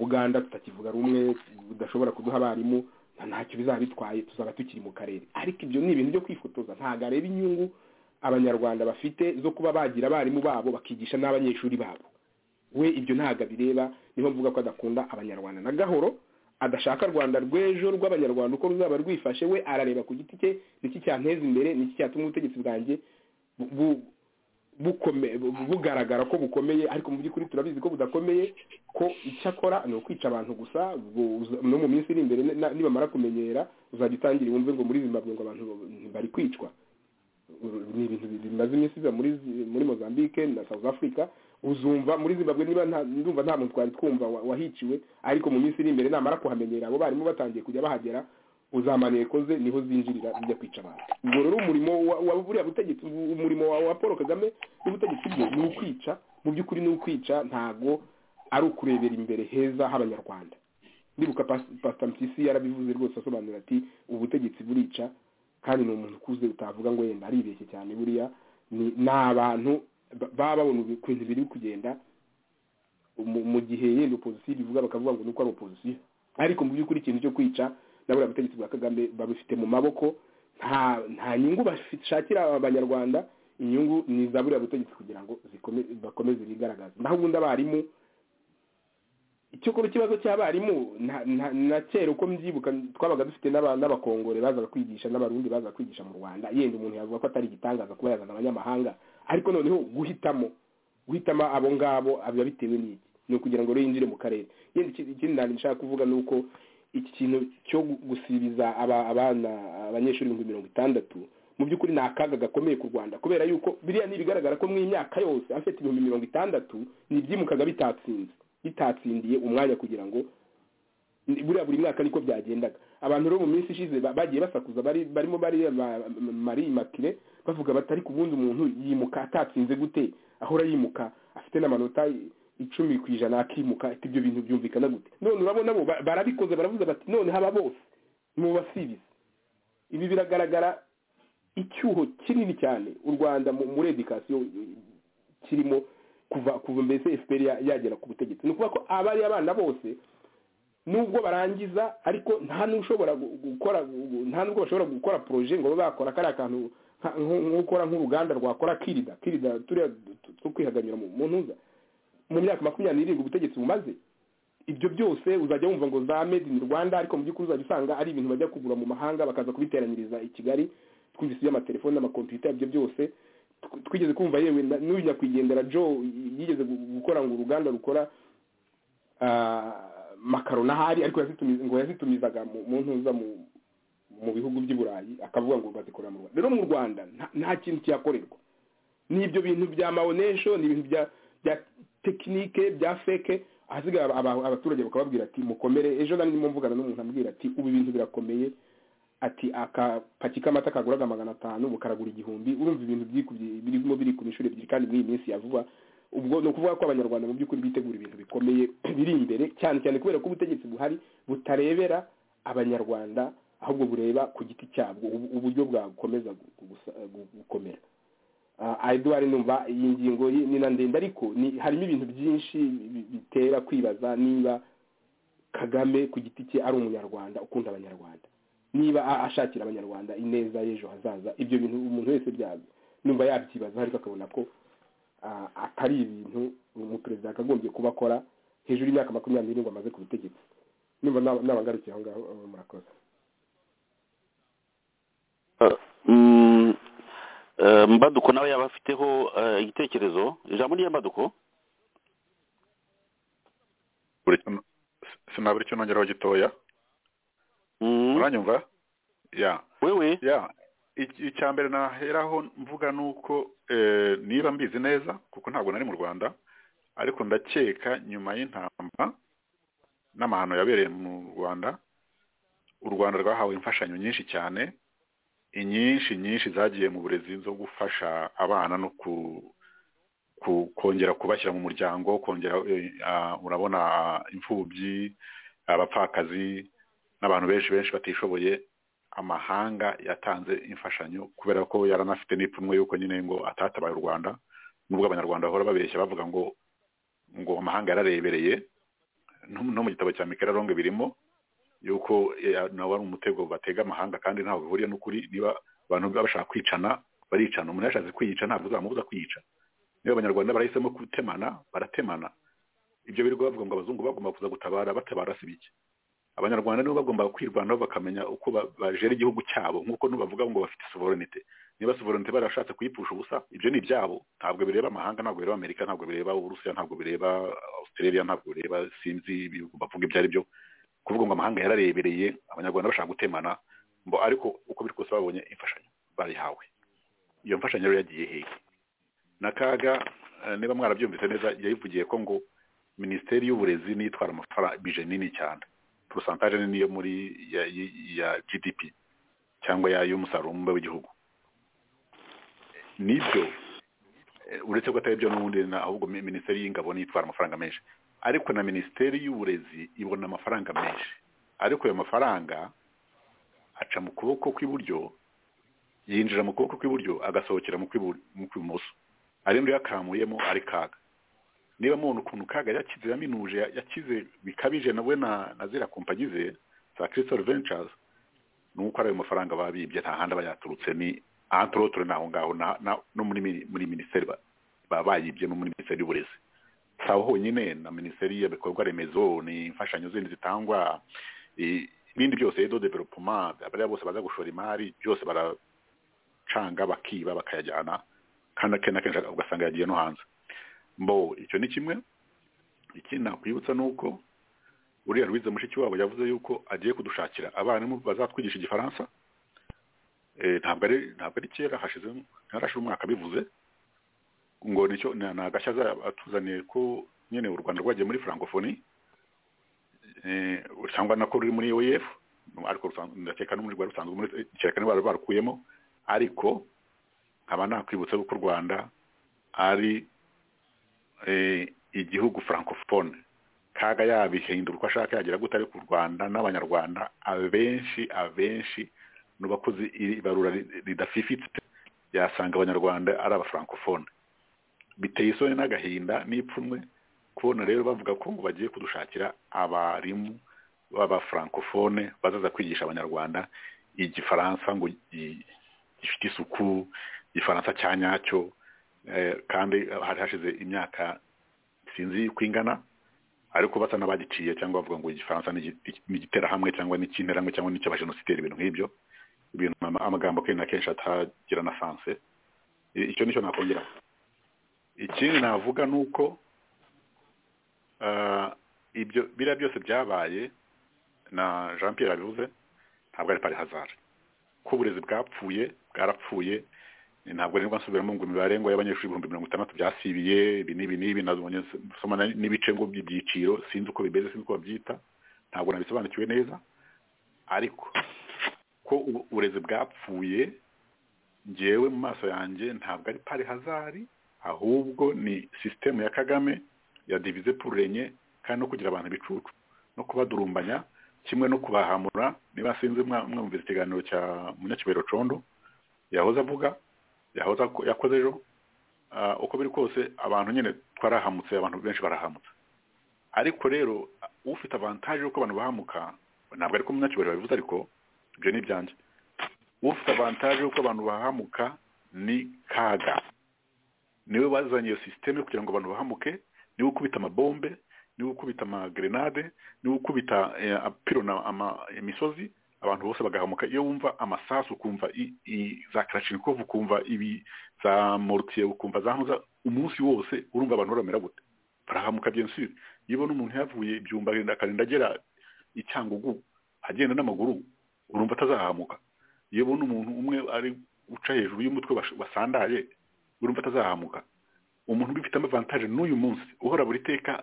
uganda tutakivuga rumwe budashobora kuduha abarimu nta ntacyo bizaba bitwaye tuzaba tukiri mu karere ariko ibyo ni ibintu byo kwifotoza ntabwo areba inyungu abanyarwanda bafite zo kuba bagira abarimu babo bakigisha n'abanyeshuri babo we ibyo ntabwo abireba niho mvuga ko adakunda abanyarwanda na gahoro adashaka rwanda rw'ejo rw'abanyarwanda uko ruzaba rwifashe we arareba ku giti cye niki cyanteza imbere niki cyatuma ubutegetsi bwanjye bu- bu- bukome- bu- bugaragara ko bukomeye ariko mu by'ukuri turabizi ko budakomeye ko icyakora ni ukwica abantu gusa bu- no mu minsi iri imbere na- nibamara kumenyera uzajya utangire wumve ngo muri zimbabwe ngo abantu bari kwicwa ni ibintu bimaze iminsi biba muri zi- muri mozambique na south africa uzumva muri zimbabwe niba nta ndumva nta muntu twari twumva wa- wahiciwe ariko mu minsi iri imbere namara kuhamenyera abo barimo batangiye kujya bahagera uzamaneko ze niho zinjirira zijya kwica abantu ubwo rero umurimo wa- wa buriya butegetsi u- umurimo wa wa paul kagame n'ubutegetsi bwe ni ukwica mu by'ukuri ni ukwica ntago ari ukurebera imbere heza h'abanyarwanda ndibuka pasita mpyisi yarabivuze rwose asobanura ati ubutegetsi burica kandi ni umuntu ukuze utavuga ngo yenda aribeshye cyane buriya ni abantu baba babona ibintu biri kugenda mu gihe yenda opozisiyo bivuga bakavuga ngo nuko ari opozisiyo ariko mu by'ukuri ikintu cyo kwica nabura butegetsi bwa kagame babifite mu maboko nta nyungu bashakira abanyarwanda inyungu ni iza buriya butegetsi kugira ngo bakomeze bigaragaze naho ubundi abarimu icyakora ikibazo cy'abarimu na kera uko mbyibuka twabaga dufite n'abakongore bazaga kwigisha n'abarundi bazaga kwigisha mu rwanda yenda umuntu yavuga ko atari igitangaza kuba yazana abanyamahanga ariko noneho guhitamo guhitamo abo ngabo biba bitewe n'iki ni ukugira ngo rero yinjire mu karere yenda ikindi ntabwo nshaka kuvuga ni uko iki kintu cyo gusibiza abana abanyeshuri ibihumbi mirongo itandatu mu by'ukuri ni akaga gakomeye ku rwanda kubera yuko biriya ntibigaragara ko mu myaka yose afite ibihumbi mirongo itandatu ntibyimukaga bitatsinze bitatsindiye umwanya kugira ngo buriya buri mwaka niko byagendaga abantu rero mu minsi ishize bagiye basakuza barimo marimakire bavuga batari ku bundi umuntu yimuka atatsinze gute ahora yimuka afite n'amanota icumi ku ijana akimuka ibyo bintu byumvikana gute none urabona bo barabikoze baravuze bati none haba bose mubasibize ibi biragaragara icyuho kinini cyane u rwanda muri edikasiyo kirimo kuva kuva mbese fpr yagera ku butegetsi ni ukuvuga ko abari abana bose nubwo barangiza ariko nta n'ushobora gukora nta n'ubwo bashobora gukora poroje ngo babe bakora kariya kantu nk'ukora nk'uruganda rwakora kirida kirida turiya two kwihaganyura mu ntuza mu myaka makumyabiri n'irindwi ubutegetsi bumaze ibyo byose uzajya wumva ngo za made in rwanda ariko mu by'ukuri uzajya usanga ari ibintu bajya kugura mu mahanga bakaza kubiteranyiriza i kigali twumvise iby'amatelefoni n'amakompiyuta ibyo byose twigeze kumva yewe n'uyu nyakwigendera joe yigeze gukora ngo uruganda rukora makaro n'ahari ariko ngo yazitumizaga mu ntuza mu bihugu by'i burayi akavuga ngo bazikorera mu rwanda rero mu rwanda nta kintu cyakorerwa ni ibyo bintu bya mawonesho ni ibintu bya tekinike bya feke ahasigaye abaturage bakababwira ati mukomere ejo ndimo mvugana n'umuntu ambwira ati ubu ibintu birakomeye ati akapaki k'amata kaguraga magana atanu bukaragura igihumbi urumva ibintu birimo biri ku mishuri ebyiri kandi muri iyi minsi ya vuba ubwo ni ukuvuga ko abanyarwanda mu by'ukuri bitegura ibintu bikomeye biri imbere cyane cyane kubera ko ubutegetsi buhari butarebera abanyarwanda ahubwo bureba ku giti cyabwo uburyo bwakomeza gukomera eduwari numva iyi ngingo ni na ndende ariko harimo ibintu byinshi bitera kwibaza niba kagame ku giti cye ari umunyarwanda ukunda abanyarwanda niba ashakira abanyarwanda ineza y'ejo hazaza ibyo bintu umuntu wese numva yabyibaza ariko akabona ko atari ibintu umuperezida yakagombye kuba akora hejuru y'imyaka makumyabiri n'irindwi amaze ku butegetsi numva n'abangarukiye aho ngaho murakoze mbaduko nawe yaba afiteho igitekerezo ijambo ni mbaduko sinabura icyo nongeraho gitoya uranyumva ya wewe ya icya mbere naheraho mvuga ni uko niba mbizi neza kuko ntabwo nari mu rwanda ariko ndakeka nyuma y'intamba n'amahano yabereye mu rwanda u rwanda rwahawe imfashanyo nyinshi cyane inyinshi nyinshi zagiye mu burezi zo gufasha abana no kongera kubashyira mu muryango kongera urabona imfubyi abapfakazi n'abantu benshi benshi batishoboye amahanga yatanze imfashanyo kubera ko yaranafite n'ipfunwe y'uko nyine ngo atatabaye u rwanda nubwo abanyarwanda bahora babeshya bavuga ngo ngo amahanga yararebereye no mu gitabo cya mikera ronge birimo y'uko nawe ari umutego batega amahanga kandi ntaho bihuriye n'ukuri niba abantu baba bashaka kwicana baricana umuntu yashatse kwiyica ntabwo uzamubuza kwiyica niba abanyarwanda barahisemo gutemana baratemana ibyo biri bavuga ngo abazungu bagomba kuza gutabara batabara si bike abanyarwanda nibo bagomba kwirwanaho bakamenya uko bajera igihugu cyabo nk'uko bavuga ngo bafite sovereignite niba sovereignite barashatse kuyipfusha ubusa ibyo ni ibyabo ntabwo bireba amahanga ntabwo bireba amerika ntabwo bireba uburusiya ntabwo bireba australia ntabwo bireba sinzi ibihugu bavuga ibyo ari byo kuvuga ngo amahanga yararebereye abanyarwanda bashaka gutemana ngo ariko uko biri kose babonye imfashanyo bayihawe iyo mfashanyo rero yagiye hehe n'akaga niba mwarabyumvise neza yayivugiye ko ngo minisiteri y'uburezi nitwara amafaranga bije nini cyane porosantaje ni niyo muri ya, ya gdp cyangwa ya y'umusaruro mubumbe w'igihugu nibyo uretse ko atari byo n'ubundi ahubwo minisiteri y'ingabo nitwara amafaranga menshi ariko na minisiteri y'uburezi ibona amafaranga menshi ariko ayo mafaranga aca mu kuboko kw'iburyo yinjira mu kuboko kw'iburyo agasohokera mu kw'ibu- mu kw'ibumoso ari muri yakamuyemo ari kaga niba mubona ukuntu kaga yakize yaminuje yakize bikabije nawe na na ziriya kompanyi ze za kirisitoro ventures ni uko ari ayo mafaranga babibye nta handi aba yaturutse ni antorotore ni aho ngaho na- na- no muri mini- muri minisiteri ba- baba bayibye no muri minisiteri y'uburezi si aho honyine na minisiteri y'ibikorwa remezo ni imfashanyo zindi zitangwa i- ibindi byose edo developoma abariya bose baza gushora imari byose baracanga bakiba bakayajyana kandi akenshi na kenshi ugasanga yagiye no hanze mbo icyo ni kimwe ikindi nakwibutsa ni uko uriya rwiza mushiki wabo yavuze yuko agiye kudushakira abarimu bazatwigisha igifaransa Eh, ntabwo ari ntabwo ari kera hashize ntarashira umwaka bivuze ngo nicyo ni ni agashya aza- atuzaniye ko nyine u rwanda rwagiye muri francophonie eh, cyangwa nako ruri muri oef ariko rusanzwe- ndakeka no muri rwari rusanzwe muri kereka niba bari barukuyemo ariko nkaba nakwibutsa yuko u rwanda ari eh, igihugu francophone kaga yabihindura uko ashaka yagira gute ariko u rwanda n'abanyarwanda abenshi abenshi ni bakoze iri barura ri- ridafifitse yasanga abanyarwanda ari abafrancofone biteye isoni n'agahinda n'ipfunwe kubona rero bavuga ko ngo bagiye kudushakira abarimu b'abafrancofone bazaza kwigisha abanyarwanda igifaransa ngo gi- gifite isuku igifaransa cya nyacyo eh, kandi hari hashize imyaka sinzi uko ingana ariko basa n'abagiciye cyangwa bavuga ngo igifaransa ni igi- ni igiterahamwe cyangwa ni icy'interamwe cyangwa ni icy'abajenosideri ibintu nk'ibyo ibintu ama- amagambo kenshi na kenshi atagira na sanse I- icyo nicyo nakongera ikindi navuga ni uko ah, ibyo biriya byose byabaye na jean pierre abivuze ntabwo ari pari hazard ko uburezi bwapfuye bwarapfuye eh, ntabwo rero nsubiramo ngo imibare ngo y'abanyeshuri ibihumbi mirongo itandatu byasibiye ibi n'ibi n'ibi nazonye nsoma na- n'ibice ngo by'ibyiciro sinzi uko bimeze sinzi uko babyita ntabwo nabisobanukiwe neza ariko ko ubu- uburezi bwapfuye njyewe mu maso yanjye ntabwo ari pari hazari ahubwo ni sisitemu ya kagame ya divize purenye kandi no kugira abantu ibicucu no kubadurumbanya kimwe no kubahamura niba sinzi mwa- mwumvise ikiganiro cya munyakibero condo yahoze avuga yahoze ako- yakoze ejo Ah, uko biri kose abantu nyine twarahamutse abantu benshi barahamutse ariko rero ufite avantaje y'uko abantu bahamuka ntabwo ari ko munyakibero babivuze ariko ibyo ni ibyanjye ufite avantaje y'uko abantu bahamuka ni kaga niwe wazanye iyo sisiteme kugira ngo abantu bahamuke niwe ukubita amabombe niwe ukubita amagrenade niwe ukubita eh, apirona ama- imisozi abantu bose bagahamuka iyo wumva amasasu ukumva i, i, za karashinikovu ukumva ibi za morutiye ukumva za ntuza umunsi wose urumva abantu baramera gute barahamuka bien sûr iyo ubona umuntu yavuye ibyumba agenda akarinda agera icyangugu agenda n'amaguru urumva atazahamuka iyo ubona umuntu umwe ari uca hejuru y'umutwe bas- wasandaye urumva atazahamuka umuntu ubifitemo avantage n'uyu munsi uhora buri teka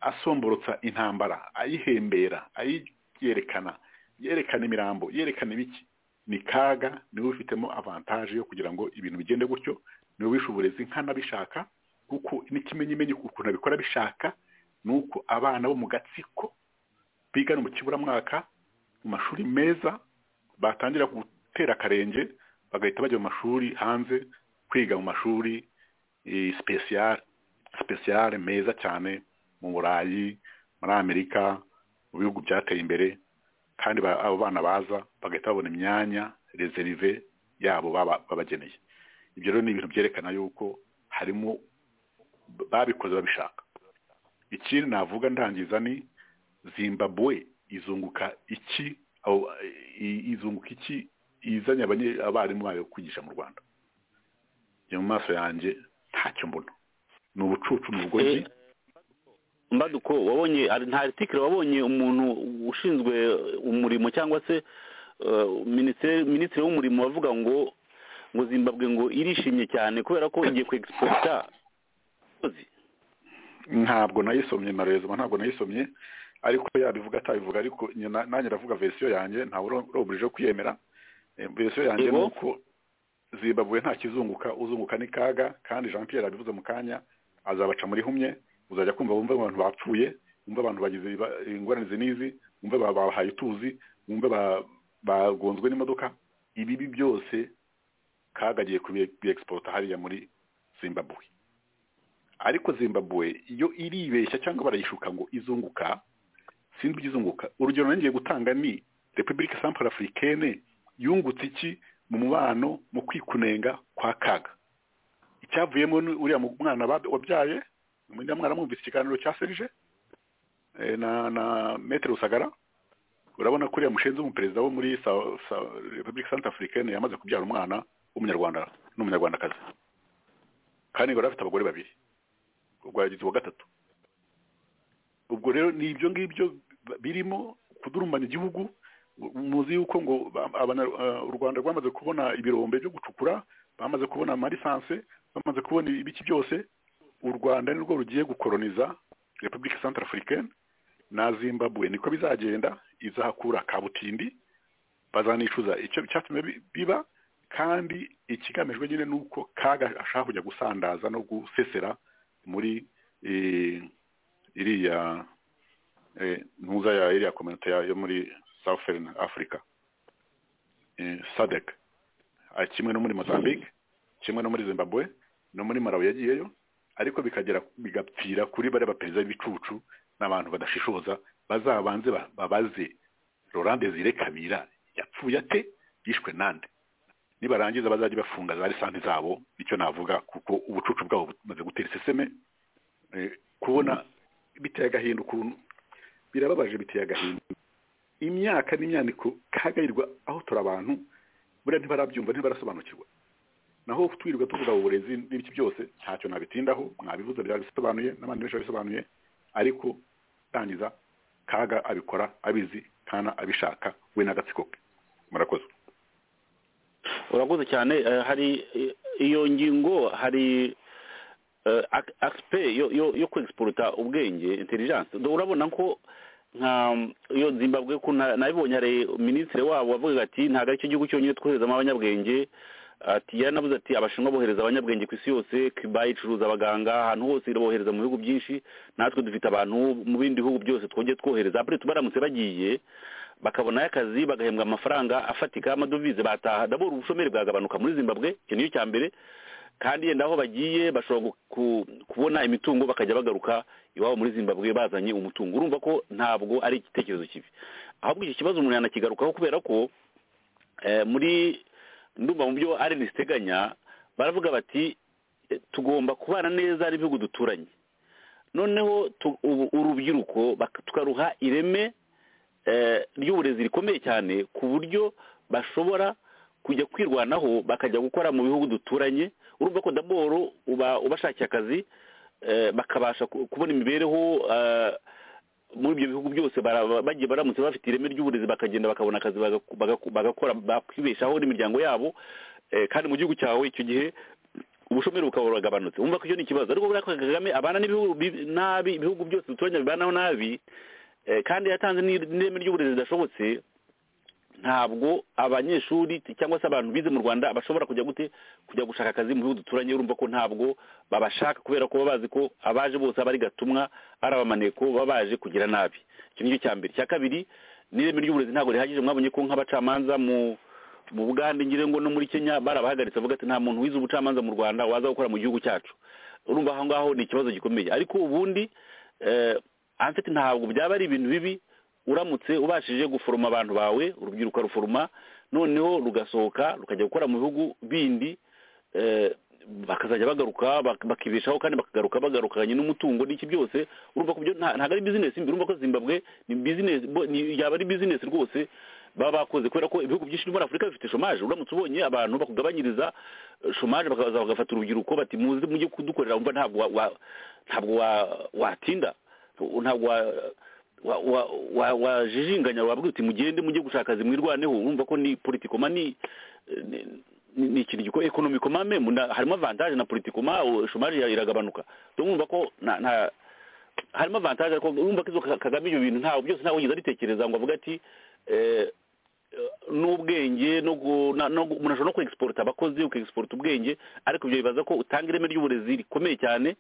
asomborotsa intambara ayihembera ayiyerekana yerekana imirambo yerekana ibiki ni kaga niwe ubifitemo avantage yo kugira ngo ibintu bigende gutyo niwe wishe uburezi nk'anabishaka kuko n'ikimenyimenyi ukuntu abikora abishaka ni uko abana bo mu gatsiko biga no mu kiburamwaka mu mashuri meza batangira gutera akarenge bagahita bajya mu mashuri hanze kwiga mu mashuri spesiyare spesiyare meza cyane mu burayi muri amerika mu bihugu byateye imbere kandi ba- abo bana baza bagahita babona imyanya rezerive yabo baba- babageneye ibyo rero ni ibintu byerekana yuko harimo babikoze babishaka ikindi navuga ndangiza ni zimbabwe izunguka iki aho- i- izunguka iki izanye abanye- abarimu bayo kwigisha mu rwanda njye mu maso yanjye ntacyo mbona ni ubucucu ni ubugoryi Eh, mbaduko wabonye hari- nta aritikire wabonye umuntu ushinzwe umurimo cyangwa se eh, minisitiri minisitiri w'umurimo bavuga ngo ngo zimbabwe ngo irishimye cyane kubera ko igiye ku egisipota ntabwo nayisomye na rezima ntabwo nayisomye ariko yabivuga atabivuga ariko njye na- nanjye ndavuga verisiyo yanjye ntawe uro- urobujije kwiyemera Eh, verisiyo yanjye ni Yego. uko zimbabwe nta kizunguka uzunguka ni kaga kandi jean pierre abivuze mu kanya azabaca muri humye uzajya kumva bumva abantu bapfuye wumve abantu bagize iba- ingorane izi n'izi wumve ba- babahaye utuzi wumve ba- bagonzwe n'imodoka ibibi byose kagagiye kubiexporta hariya muri zimbabwe ariko zimbabwe iyo iribeshya cyangwa barayishuka ngo izunguka sinzi ibyizunguka urugero nanjye ngiye gutanga ni repubulika sampara afurikene yungutse iki mu mubano mu kwikunenga kwa kaga icyavuyemo ni uriya mu- mwana bab- wabyaye uriya mwana mwumvise ikiganiro cya serije eh, na na metere rusagara urabona ko uriya mushinzi w'umuperezida wo muri Sa- Sa- repubulika santa afurikene yamaze kubyara umwana w'umunyarwanda n'umunyarwandakazi kandi ngo yari afite abagore babiri ubwo yagize uwa gatatu ubwo rero ni ibyo ngibyo birimo kudurumbanya igihugu muzi yuko ngo ba- abana- eh, u rwanda rwamaze kubona ibirombe byo gucukura bamaze kubona amalisanse bamaze kubona ibiki byose u rwanda ni rwo rugiye gukoroniza repubulika central africaine na zimbabwe niko bizagenda izahakura kabutindi bazanicuza icyo cyatumye bi- biba kandi ikigamijwe nyine ni uko kaga ashaka kujya gusandaza no gusesera muri eh, iriya eh, ntuza ya iriya kominote ya- yo muri southern africa eh, sadec Ah, kimwe no muri mozambique kimwe no muri zimbabwe no muri malawi yagiyeyo ariko bikagera bigapfira kuri bariya baperezida b'ibicucu n'abantu badashishoza bazabanze ba- babaze Laurent Desire Kabira yapfuye ate yishwe nande nibarangiza bazajya bafunga za lisansi zabo nicyo navuga kuko ubucucu bwabo bumaze gutera iseseme Eh, kubona biteye agahinda ukuntu birababaje biteye agahinda imyaka n'imyaniko kagairwa aho turi abantu buriya ntibarabyumva ntibarasobanukirwa naho twirwa tuvuga uburezi n'ibiki byose ntacyo nabitindaho mwabivuze byabisobanuye n'abandi benshi babisobanuye ariko tangiza kaga abikora abizi kana abishaka we n'agatsiko ke murakoze urakoze cyane eh, hari eh, iyo ngingo hari eh, ak- aspect yo yo yo kwexporta ubwenge intelligence Do- urabona ko nka iyo zimbabwe ko nta- nabibonye hari minisitiri wabo wavugaga ati ntabwo aricyo gihugu cyonyine twoherezamo abanyabwenge ati yaranavuze ati abashinwa bohereza abanyabwenge ku isi yose kiba icuruza abaganga ahantu hose bohereza mu bihugu byinshi natwe dufite abantu mu bindi bihugu byose twongeye twohereza apureti baramutse bagiye bakabonayo akazi bagahembwa amafaranga afatika y'amadovize bataha dabora ubushomeri bwagabanuka muri zimbabwe icyo niyo cya mbere kandi yenda aho bagiye bashobora gu- ku- kubona imitungo bakajya bagaruka iwabo muri zimbabwe bazanye umutungo urumva ko ntabwo ari igitekerezo kibi ahubwo iki kibazo umuntu yanakigarukaho kubera ko eh, muri ndumva mu byo ari ziteganya baravuga bati eh, tugomba kubana neza n'ibihugu duturanye noneho tu- ubu- urubyiruko bak- tukaruha ireme eh, ry'uburezi rikomeye cyane ku buryo bashobora kujya kwirwanaho bakajya gukora mu bihugu duturanye urumva ko daboro uba ubashakiye akazi eh, bakabasha ku- kubona imibereho eh, muri ibyo bihugu byose bara- bagiye baramutse bafite ireme ry'uburezi bakagenda bakabona akazi bagaku- bagaku- bagakora bakibeshaho n'imiryango yabo eh, kandi mu gihugu cyawe icyo gihe ubushomeri bukaba buragabanutse wumva ko icyo ni ikibazo ariko buriya kagame abana n'ibihugu bi- nabi ibihugu byose duturanye bibanaho nabi eh, kandi yatanze n'ir- n'ireme ry'uburezi ridashobotse ntabwo abanyeshuri t- cyangwa se abantu bize mu rwanda bashobora kujya gute kujya gushaka akazi mu bihugu duturanye urumva ko ntabwo babashaka kubera ko baba bazi ko abaje bose aba ari gatumwa ari abamaneko baba baje kugira nabi icyo nicyo cya mbere icya kabiri n'ireme ry'uburezi ntabwo rihagije mwabonye ko nk'abacamanza mu mu bugande ngira ngo no muri kenya barabahagaritse bavuga ati nta muntu wize ubucamanza mu rwanda waza gukora mu gihugu cyacu urumva aho ngaho ni ikibazo gikomeye ariko ubundi eh, anfite ntabwo byaba ari ibintu bibi uramutse ubashije guforoma abantu bawe urubyiruko ruforoma noneho rugasohoka rukajya gukora mu bihugu bindi eh, bakazajya bagaruka bak- bakibeshaho kandi bakagaruka bagarukanye n'umutungo n'iki byose urumva ko byo nta- ntabwo ari bizinesi mbi urumva ko zimbabwe ni bizinesi bo- ni- yaba ari bizinesi rwose baba bakoze kubera ko ibihugu byinshi byo muri afurika bifite shomaje uramutse ubonye abantu bakugabanyiriza eh, shomaje bakaza bagafata urubyiruko bati muze mujye kudukorera wumva ntabwo wa- wa- ntabwo wa- watinda ntabwo wa- wa- wa- wa- wajijinganya wabwira uti mugende mujye gushaka akazi mwirwaneho urumva ko ni politikoma ni ni- ni ikintu gikora ekonomikoma memu na- harimo avantage na politikoma o- shomaje ya- iragabanuka rero urumva ko nta- nta- harimo avantage ariko urumva ko izo Ka- kagame ibyo bintu ntawe byose ntawe wigeze abitekereza ngo avuga ati eh, n'ubwenge no gu- na- no gu- umuntu ashobora no kwexporta abakozi ukexporta ubwenge ariko ibyo bibaza ko utanga ireme ry'uburezi rikomeye cyane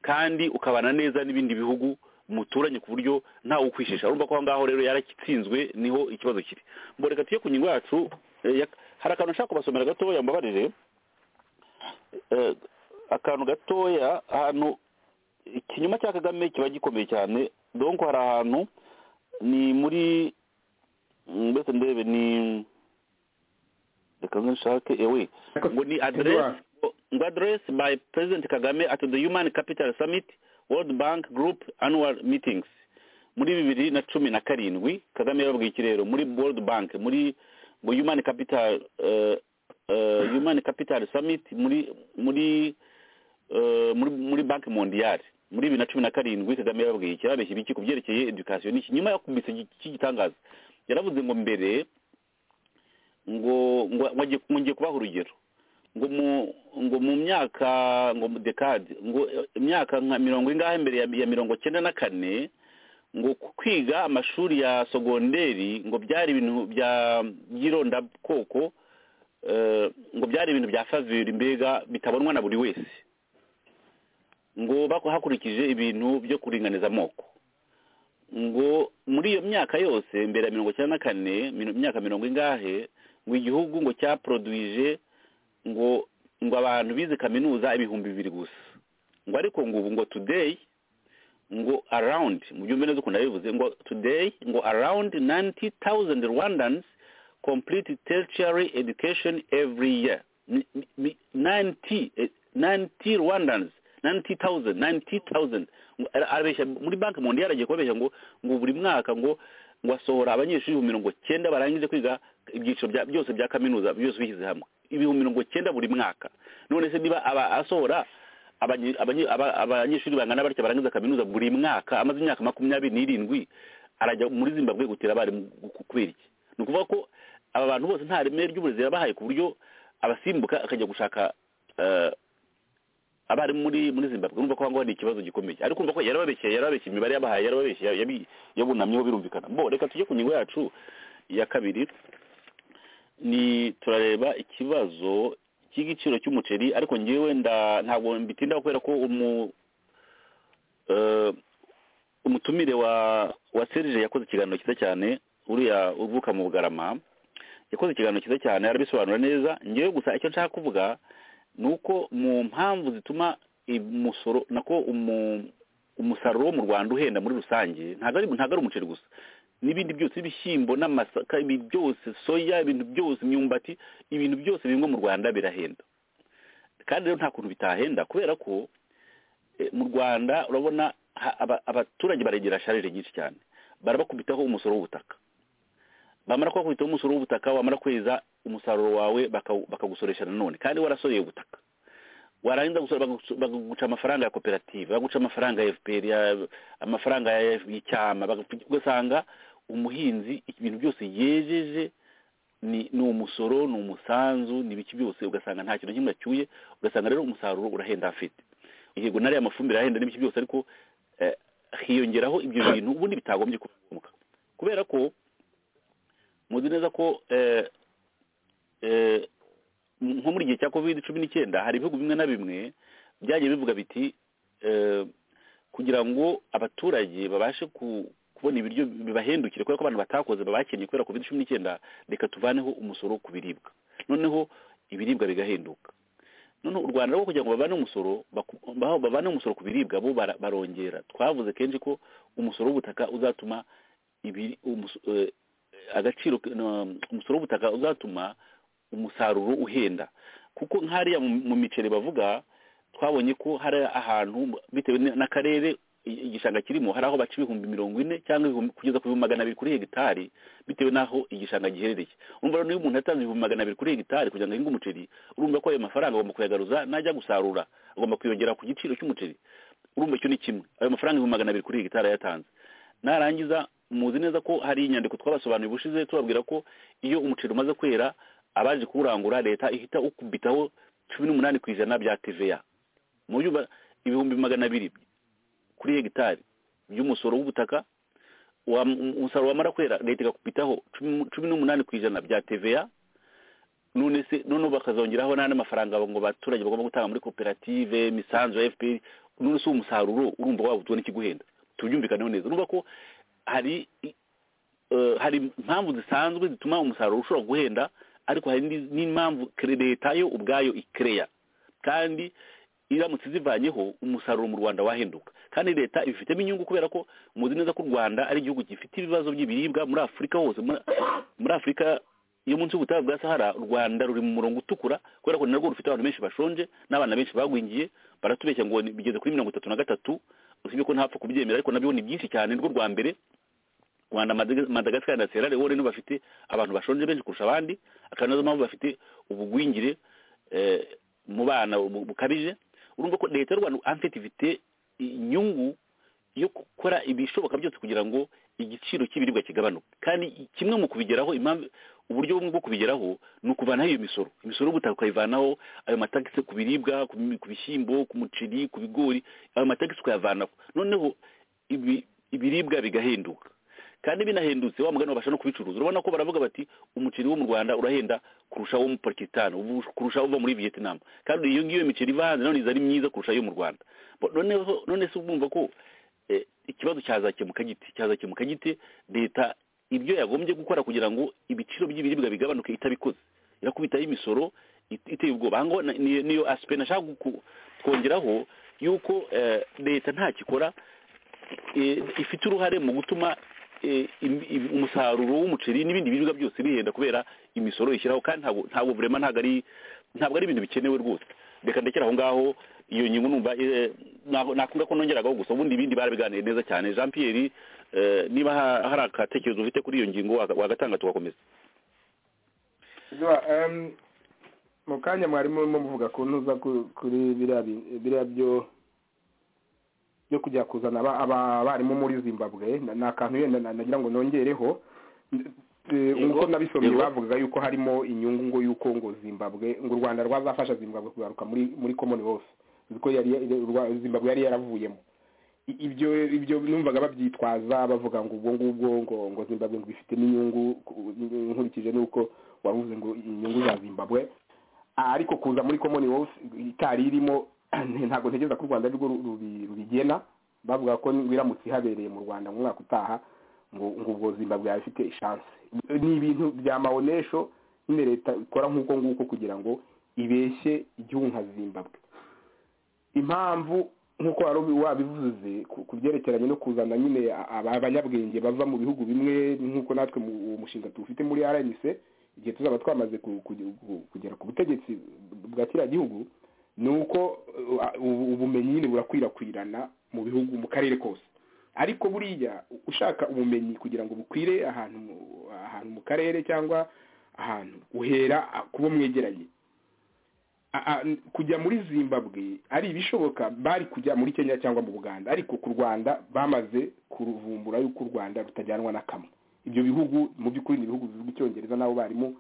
kandi ukabana neza n'ibindi bihugu muturanye ku buryo ntawe ukwishisha urumva ko aho ngaho rero yarakitsinzwe niho ikibazo kiri mboreka tuye ku ngingo yacu eh, ya- hari akantu nshaka kubasomera gatoya mbabarire Eh, akantu gatoya ahantu ikinyoma cya kagame kiba gikomeye cyane donko hari ahantu ni muri mm, mbese ndebe ni reka nze nshake ewe ngo ni address ngo address by president kagame at the human capital summit world bank group annual meetings muri bibiri na cumi na karindwi kagame yababwiye ikirero muri world bank muri ngo human capital eh, eh, human capital summit muri muri eh, muri muri banki mondiyari muri bibiri na cumi na karindwi kagame yababwiye iki yababeshya ibiki ku byerekeye edukasiyo n'iki nyuma yakubise iki gitangaza yaravuze ngo mbere ngo ngo ngo agiye- ngo ngiye kubaha urugero ngo mu ngo mu myaka ngo mu dekade ngo imyaka nka mirongo ingahe mbere ya, ya mirongo cyenda na kane ngo kwiga amashuri ya sogonderi ngo byari ibintu bya by'irondakoko eh, ngo byari ibintu bya faveri mbega bitabonwa na buri wese ngo bako- hakurikije ibintu byo kuringaniza amoko ngo muri iyo myaka yose mbere ya mirongo icyenda na kane mino- imyaka mirongo ingahe ngo igihugu ngo cyaproduije ngo ngo abantu bize kaminuza ibihumbi bibiri gusa ngo ariko ngo ubu ngo today ngo around mu byumve neza ukuntu yabivuze ngo today ngo around 90,000 Rwandans complete tertiary education every year Mi- mi- mi- 90 eh, 90 Rwandans 90,000 90,000 Ngo ara- arabeshya muri banki mundi yaragiye kubabeshya ngo ngo buri mwaka ngo ngo asohora abanyeshuri ibihumbi mirongo cyenda barangije kwiga ibyiciro bya- byose bya kaminuza byose bishyize hamwe ibihumbi mirongo cyenda buri mwaka none se niba aba- asohora abanyi- abanyi- aba- abanyeshuri bangana batya barangiza kaminuza buri mwaka amaze imyaka makumyabiri n'irindwi arajya muri zimbabwe gutera abarimu ku- kubera iki ni ukuvuga ko aba bantu bose nta reme ry'uburezi yabahaye ku buryo abasimbuka akajya gushaka eh, abarimu muri muri zimbabwe urumva ko aho ngaho ni ikibazo gikomeye ariko urumva ko yarababeshye yarababeshye imibare yabahaye yarababeshye yabi- yabunamyeho birumvikana bo reka tujye ku ngingo yacu ya kabiri ni turareba ikibazo cy'igiciro cy'umuceri ariko ngewe nda ntabwo mbitindaho kubera ko umu eh, umutumire wa wa serije yakoze ikiganiro cyiza cyane uriya uvuka mu bugarama yakoze ikiganiro cyiza cyane arabisobanura neza ngewe gusa icyo nshaka kuvuga ni uko mu mpamvu zituma umusoro nako umu- umusaruro wo mu rwanda uhenda muri rusange ntabwo ari ntabwo ari umuceri gusa n'ibindi byose ibishyimbo n'amasaka ibintu byose soya ibintu byose imyumbati ibintu byose bimwe mu rwanda birahenda kandi rero nta kuntu bitahenda kubera ko eh, mu rwanda urabona ha- aba- abaturage barengera sharire nyinshi cyane barabakubitaho umusoro w'ubutaka bamara kubakubitaho umusoro w'ubutaka wamara kweza umusaruro wawe bakawu- bakagusoresha nanone kandi warasoreye ubutaka warangiza gusora bakaguca- bakaguca amafaranga ya koperative bakaguca amafaranga ya fpr ya- amafaranga ya y'icyama bakagu- ugasanga umuhinzi ibintu byose yejeje ni ni umusoro ni umusanzu ni ibiki byose ugasanga nta kintu na kimwe acyuye ugasanga rero umusaruro urahenda afite yego nariya mafumbire arahenda n'ibiki byose ariko eh, hiyongeraho ibyo bintu ubundi bitagombye kuba ngombwa kubera ko muzi neza ko eh, eh, nko muri gihe cya covid cumi n'icyenda hari ibihugu bimwe na bimwe byagiye bivuga biti eh, kugira ngo abaturage babashe ku- kubona ibiryo bibahendukire kubera ko abantu batakoze babakennye kubera covid cumi n'icyenda reka tuvaneho umusoro ku biribwa noneho ibiribwa bigahenduka noneho u rwanda rwo kugira ngo babane umusoro baku- baho babane umusoro ku biribwa bo bara- barongera twavuze kenshi ko umusoro w'ubutaka uzatuma ibiri umuso- eh, agaciro k- no, umusoro w'ubutaka uzatuma umusaruro uhenda kuko nk'hariya mu mu miceri bavuga twabonye ko hari ahantu bitewe n- n'akarere i- igishanga kirimo hari aho baca ibihumbi mirongo ine cyangwa ibihumbi- kugeza ku bihumbi magana abiri kuri hegitari bitewe n'aho igishanga giherereye urumva rero iyo umuntu yatanze ibihumbi magana abiri kuri hegitari kugira ngo ahinge umuceri urumva ko ayo mafaranga agomba kuyagaruza najya gusarura agomba kuyongera ku giciro cy'umuceri urumva icyo ni kimwe ayo mafaranga ibihumbi magana abiri kuri hegitari yatanze narangiza muzi neza ko hari inyandiko twabasobanuriye ubushize tubabwira ko iyo umuceri umaze kwera abaje kuwurangura leta ihita ukubitaho cumi n'umunani ku ijana bya TVA mu buryo ba- ibihumbi magana abiri kuri hegitari by'umusoro w'ubutaka wa- umusaruro wamara kwera leta igakubitaho cumi cumi n'umunani ku ijana bya TVA none se noneho bakazongeraho n'andi mafaranga ngo abaturage bagomba gutanga muri koperative imisanzu ya fpr none se uwo musaruro urumva waba utubona ikiguhenda tubyumvikaneho neza n'ubwo ko hari eh, hari impamvu zisanzwe zituma umusaruro ushobora guhenda ariko hari n'indi- n'impamvu kre- leta yo ubwayo ikereya kandi iramutse zivanyeho umusaruro mu rwanda wahinduka kandi leta ibifitemo inyungu kubera ko muzi neza ko u rwanda ari igihugu gifite ibibazo by'ibiribwa muri afurika hose muri- muri afurika iyo munsi y'ubutayu bwa sahara u rwanda ruri mu murongo utukura kubera ko ni narwo rufite abantu benshi bashonje n'abana benshi bagwingiye baratubeshya ngo ni- bigeze kuri mirongo itatu na gatatu usibye ko ntapfa kubyemera ariko nabyo ni byinshi cyane nirwo rwa mbere rwanda Madaga- madagascar na sierra leone nibo bafite abantu bashonje benshi kurusha abandi akaba nazo mpamvu bafite ubugwingire eh, mu bana bu- bukabije urumva ko leta y'u rwanda en fait ifite inyungu yo gukora ibishoboka byose kugira ngo igiciro cy'ibiribwa kigabanuke kandi kimwe mu kubigeraho impamvu uburyo bumwe bwo kubigeraho ni ukuvanaho iyo misoro imisoro y'ubutaka ukayivanaho ayo matagisi ku biribwa ku bi- ku bishyimbo ku muceri ku bigori ayo matagisi ukayavanaho noneho ibi- ibiribwa bigahinduka kandi binahendutse wa mugani babasha no kubicuruza urabona ko baravuga bati umuceri wo mu rwanda urahenda kurusha wo mu pakistan ubu- kurusha uva muri vietnam kandi iyo ngiyo miceri iva hanze nanone iza ari myiza kurusha iyo mu rwanda Bo- noneho none se ubumva ko eh, ikibazo cyazakemuka gite cyazakemuka gite leta ibyo yagombye gukora kugira ngo ibiciro by'ibiribwa bigabanuke itabikoze irakubitaho imisoro it- iteye ubwoba aha ngaho na- ni- niyo asipe nashaka ku- kongeraho yuko eh, leta ntakikora eh, ifite uruhare mu gutuma eh, im- im- umusaruro w'umuceri n'ibindi biribwa byose bihenda kubera imisoro ishyiraho kandi ntabwo ntabwo burema ntabwo ari ntabwo ari ibintu bikenewe rwose reka ndekere aho ngaho iyo nyungu numva eh, nako- nakunda ko nongeragaho gusa ubundi ibindi barabiganiye neza cyane jean pierre eh, niba ha- hari agatekerezo ufite kuri iyo ngingo waga- wagatanga tugakomeza Zuba, em, mu kanya mwarimu urimo muvuga ku ntuza ku- kuri biriya bi- biriya byo byo kujya kuzana aba- aba- abarimu muri zimbabwe na- ni akantu yenda na- nagira ngo nongereho N- eh, Yego, nk'uko nabisomye yego. bavugaga yuko harimo inyungu ngo yuko ngo zimbabwe ngo u rwanda rwazafasha zimbabwe kugaruka muri muri commonwealth uzi ko yari yari- urwa- zimbabwe yari yaravuyemo I- ibyo ibyo numvaga babyitwaza bavuga ngo ubwo ngubwo ngo ngo zimbabwe ngo bifite n'inyungu ku- nkurikije n'uko wavuze ngo inyungu za zimbabwe Ah, ariko kuza muri commonwealth itari irimo ntabwo ntekereza ko u rwanda ari rwo ru- rubi- rubigena bavuga ko biramutse ihabereye mu rwanda mu mwaka utaha ngo ngo ubwo zimbabwe yaba ifite chance ni ibintu bya maonesho nyine leta ikora nk'uko nguko kugira ngo ibeshye igihugu nka zimbabwe impamvu nk'uko wari ubi- wabivuze ku- ku byerekeranye no kuzana nyine aba- abanyabwenge bava mu bihugu bimwe nk'uko natwe mu- uwo mushinga tuwufite muri rnc igihe tuzaba twamaze ku- ku- ku- kugera ku butegetsi bwa kiriya gihugu ni uko uh, ubu- ubumenyi nyine burakwirakwirana mu bihugu mu karere kose ariko buriya ushaka ubumenyi kugira ngo bukwire ahantu mu- ahantu mu karere cyangwa ahantu uhera ah, ku bo mwegeranye a- a- n- kujya muri zimbabwe ari ibishoboka bari kujya muri kenya cyangwa mu buganda ariko ku rwanda bamaze kuruvumbura yuko u rwanda rutajyanwa na kamwe ibyo bihugu mu by'ukuri ni ibihugu bivuga icyongereza n'abo barimu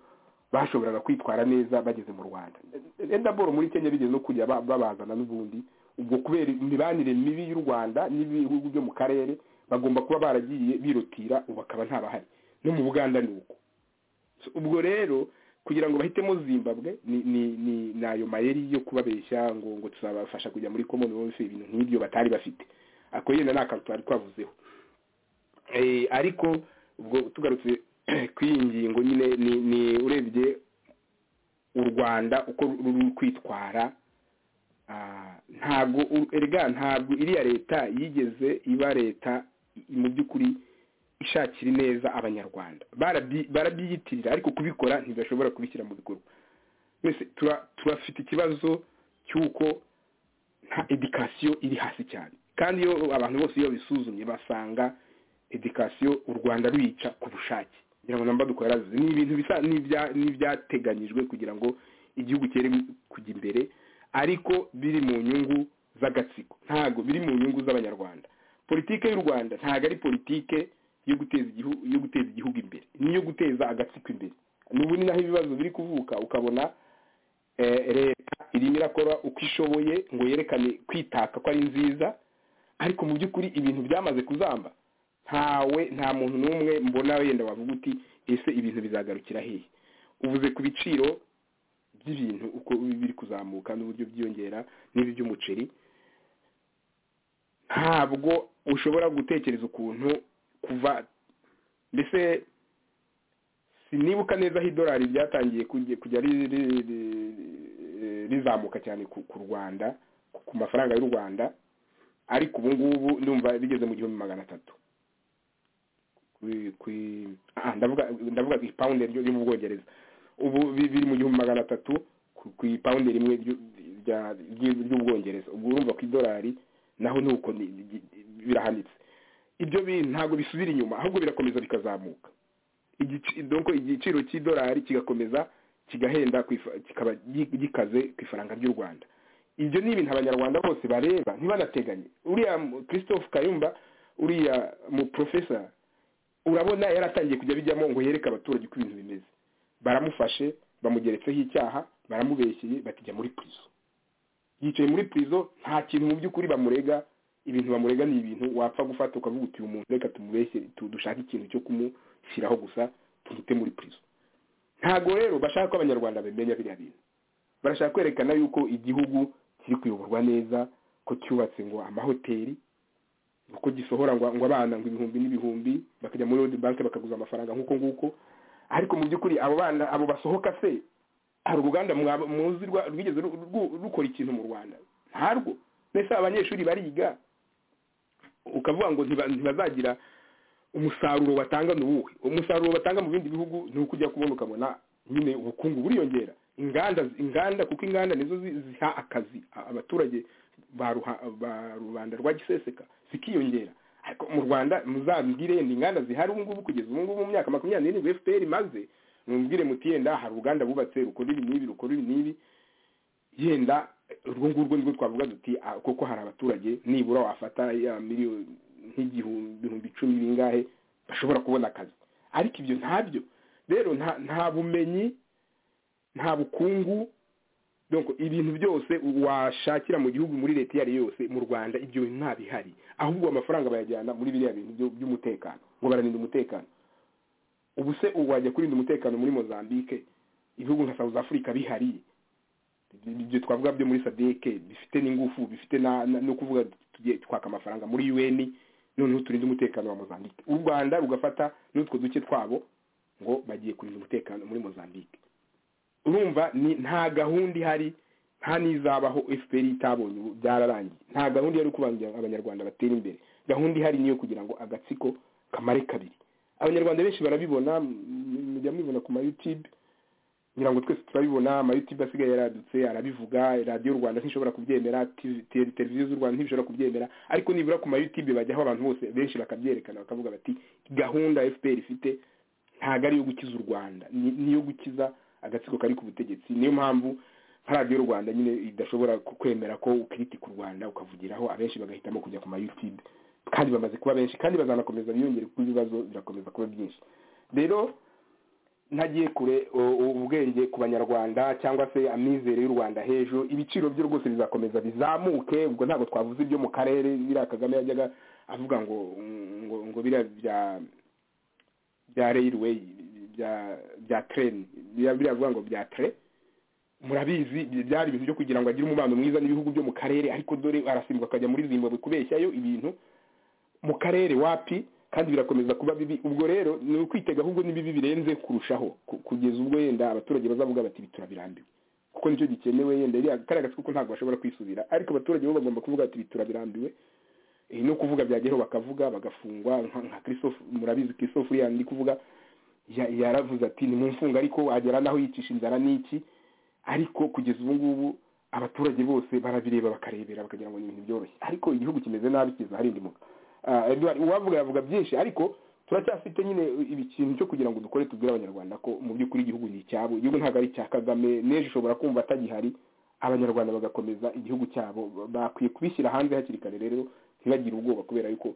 bashoboraga kwitwara neza bageze mu rwanda enda boro muri kenya bigeze no kujya ba- babazana n'ubundi ubwo kubera imibanire mibi y'u rwanda n'ibihugu byo mu karere bagomba kuba baragiye birotira ubu akaba ntabahari no mu buganda ni uko So, ubwo rero kugira ngo bahitemo zimbabwe ni ni ni ni ayo mayeri yo kubabeshya ngo ngo tuzabafasha kujya muri commonwealth ibintu nk'ibyo batari bafite ako yenda ni akantu twari twavuzeho Eh, ariko ubwo tugarutse kuri iyi ngingo nyine ni ni urebye u rwanda uko ruri kwitwara ah, ntabwo u- erega ntabwo iriya leta yigeze iba leta i- mu by'ukuri ishakira ineza abanyarwanda Barabyi- barabyiyitirira ariko kubikora ntibashobora kubishyira mu bikorwa twese tura- turafite ikibazo cy'uko nta edikasiyo iri hasi cyane kandi iyo abantu bose iyo bisuzumye basanga edikasiyo u rwanda ruyica ku bushake kugira ngo namba dukora ni ibintu bisa n'ibya- n'ibyateganyijwe kugira ngo igihugu cyere kujya imbere ariko biri mu nyungu z'agatsiko ntabwo biri mu nyungu z'abanyarwanda politike y'u rwanda ntabwo ari politike yo guteza igihugu yo guteza igihugu imbere niyo guteza agatsiko imbere n'ubu ni naho ibibazo biri kuvuka ukabona eh, leta irimo irakora uko ishoboye ngo yerekane kwitaka ko ari nziza ariko mu by'ukuri ibintu byamaze kuzamba ntawe nta muntu n'umwe mbona wenda wavuga uti ese ibintu bizagarukira hehe uvuze ku biciro by'ibintu uko biri kuzamuka n'uburyo byiyongera n'iby'umuceri nta- ntabwo ushobora gutekereza ukuntu kuva mbese sinibuka neza aho idolari ryatangiye kujya ri- ri- ri- rizamuka cyane ku ku rwanda ku mafaranga y'u rwanda ariko ubu ngubu ndumva rigeze mu gihumbi magana atatu Kwi- kwi- ah, ndavuga ndavuga ku ipawundi ryo ryo mu bwongereza ubu bi- biri mu gihumbi magana atatu ku- ku ipawundi rimwe ryo- rya- ryi- ry'ubwongereza ubwo urumva ku idolari naho ni uko ni- ni- birahanitse ibyo bintu ntabwo bisubira inyuma ahubwo birakomeza bikazamuka Igici- donc igiciro cy'idolari kigakomeza kigahenda ku ifa- kikaba gi- gikaze ku ifaranga ry'u rwanda ibyo ni ibintu abanyarwanda bose bareba ntibanateganye uriya mu- christophe kayumba uriya mu professor urabona yaratangiye kujya bijyamo ngo yereke abaturage uko ibintu bimeze baramufashe bamugeretseho icyaha baramubeshyeye bakijya muri prison yicaye muri prison nta kintu mu by'ukuri bamurega ibintu bamurega ni ibintu wapfa gufata ukavuga uti uyu muntu reka tumubeshye tu- dushake ikintu cyo kumushyiraho gusa tumute muri prison ntabwo rero bashaka ko abanyarwanda bamenya biriya bintu barashaka kwerekana yuko igihugu kiri kuyoborwa neza ko cyubatse ngo amahoteli uko gisohora ngo ngo abana ngo ibihumbi n'ibihumbi bakajya muri World Bank bakaguza amafaranga nk'uko nguko ariko mu by'ukuri abo bana abo basohoka se hari uruganda mwaba- muzi rwa- rwigeze ru- ru- rukora ikintu mu rwanda ntarwo mbese abanyeshuri bariga ukavuga ngo ntiba- ntibazagira umusaruro batanga ni uwuhe umusaruro batanga mu bindi bihugu ni uko ujya kubona ukabona nyine ubukungu buriyongera inganda inganda kuko inganda nizo zi- ziha akazi a- abaturage ba ruha- ba rubanda rwa giseseka zikiyongera ariko mu rwanda muzambwire yenda inganda zihari ubu ngubu kugeza ubu ngubu mu myaka makumyabiri n'irindwi fpr imaze mumbwire muti yenda hari uruganda bubatse rukora ibi n'ibi rukora ibi n'ibi yenda urwo ngurwo nirwo twavuga duti "Ah, koko hari abaturage nibura wafata ya miliyoni nk'igihumbi icumi bingahe bashobora kubona akazi ariko ibyo ntabyo rero nta- nta bumenyi nta bukungu donc ibintu byose washakira mu gihugu muri leta iyo ari yo yose mu rwanda ibyo bintu nta bihari ahubwo amafaranga bayajyana muri biriya bintu byo- by'umutekano ngo bararinda umutekano ubu se ubu wajya kurinda umutekano muri mozambique ibihugu nka south africa bihari ibyo twavuga byo muri sadeke bifite n'ingufu bifite na- na- no kuvuga tugiye twaka amafaranga muri un noneho turinde umutekano wa mozambique u rwanda rugafata n'utwo duke twabo ngo bagiye kurinda umutekano muri mozambique urumva ni nta gahunda ihari nta n'izabaho fpr itabonye ubu byararangiye nta gahunda ihari yo kubangira abanyarwanda batera imbere gahunda ihari niyo kugira ngo agatsiko kamare kabiri abanyarwanda benshi barabibona mu- mujya mubibona ku ma youtube ngira ngo twese turabibona ama youtube asigaye yaradutse arabivuga radiyo rwanda ntishobora kubyemera TV te- televiziyo z'u rwanda ntishobora kubyemera ariko nibura ku ma youtube bajyaho abantu bose benshi bakabyerekana bakavuga bati gahunda fpr ifite ntabwo ari iyo gukiza u rwanda ni ni iyo gukiza agatsiko kari ku butegetsi niyo mpamvu nka radiyo rwanda nyine idashobora ku- kwemera ko ukiritika u rwanda ukavugiraho abenshi bagahitamo kujya ku ma youtube kandi bamaze kuba benshi kandi bazanakomeza biyongere kuko ibibazo birakomeza kuba byinshi rero ntagiye kure u- u- ubwenge ku banyarwanda cyangwa se amizere y'u rwanda hejuru ibiciro byo rwose bizakomeza bizamuke ubwo ntabwo twavuze ibyo mu karere biriya kagame yajyaga avuga ngo ngo ngo biriya bya bya railway bya bya train biriya biriya avuga ngo bya tre murabizi byari ibintu byo kugira ngo agire umubano mwiza n'ibihugu byo mu karere ariko dore arasimbuka akajya muri zimbabwe kubeshyayo ibintu mu karere wapi kandi birakomeza kuba bibi ubwo rero ni ukwitega ahubwo ni bibi birenze kurushaho ku- kugeza ubwo yenda abaturage bazavuga bati "Ibi turabirambiwe kuko nicyo gikenewe yenda iriya kariya gatsiko ko ntabwo bashobora kwisubira ariko abaturage bo bagomba kuvuga bati "Ibi turabirambiwe Eh, no kuvuga byageraho bakavuga bagafungwa nka nka christophe murabizi christophe uriya ndi kuvuga ya- yaravuze ati nimumfunga ariko agera naho yicisha inzara n'iki ariko kugeza ubu ngubu abaturage bose barabireba bakarebera bakagira ngo ni ibintu byoroshye ariko igihugu kimeze nabi kiza harindimuka Ah, Edouard uwavuga yavuga byinshi ariko turacyafite nyine ikintu cyo kugira ngo dukore tubwire abanyarwanda ko mu by'ukuri igihugu ni icyabo igihugu ntabwo ari icya kagame n'ejo ushobora kumva atagihari abanyarwanda bagakomeza igihugu cyabo bakwiye kubishyira hanze hakiri kare rero ntibagire ubwoba kubera yuko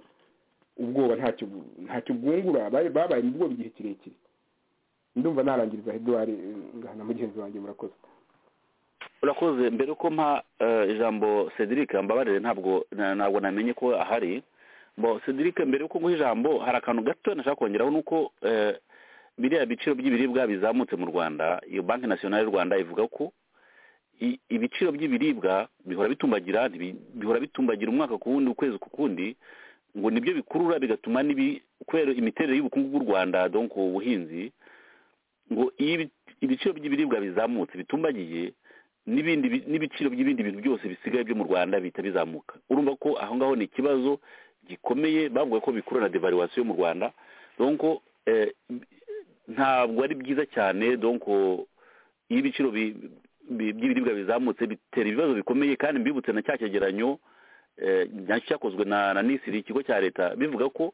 ubwoba ntacyo bu- ntacyo bwungura Bari- babaye mu bwoba igihe kirekire ndumva narangiriza Edouard eh, ngahana mugenzi wanjye murakoze urakoze mbere ko mpa eh, ijambo cedric mbabarire ntabwo na- ntabwo namenye ko ahari mbo cedric mbere yuko nguha ijambo hari akantu gato nashaka kongeraho ni uko eh, biriya biciro by'ibiribwa bizamutse mu rwanda iyo banki nasiyonari y'u rwanda ivuga ko i- ibiciro by'ibiribwa bihora bitumbagira ntibi- bihora bitumbagira umwaka ku wundi ukwezi ku kundi ngo nibyo bikurura bigatuma n'ibi kubera imiterere y'ubukungu bw'u rwanda donc ubuhinzi ngo iyo ibi- ibiciro by'ibiribwa bizamutse bitumbagiye n'ibindi bi- n'ibiciro by'ibindi bintu byose bisigaye byo mu rwanda bihita bizamuka urumva ko aho ngaho ni ikibazo gikomeye bavuga ko bikurura na devaluwasiyo mu rwanda donc eh, ntabwo ari byiza cyane donc iyo ibiciro bi- bi- by'ibiribwa bizamutse bitera ibibazo bikomeye kandi mbibutse na cya cyegeranyo eh, nyacyo cyakozwe na na nisiri ikigo cya leta bivuga ko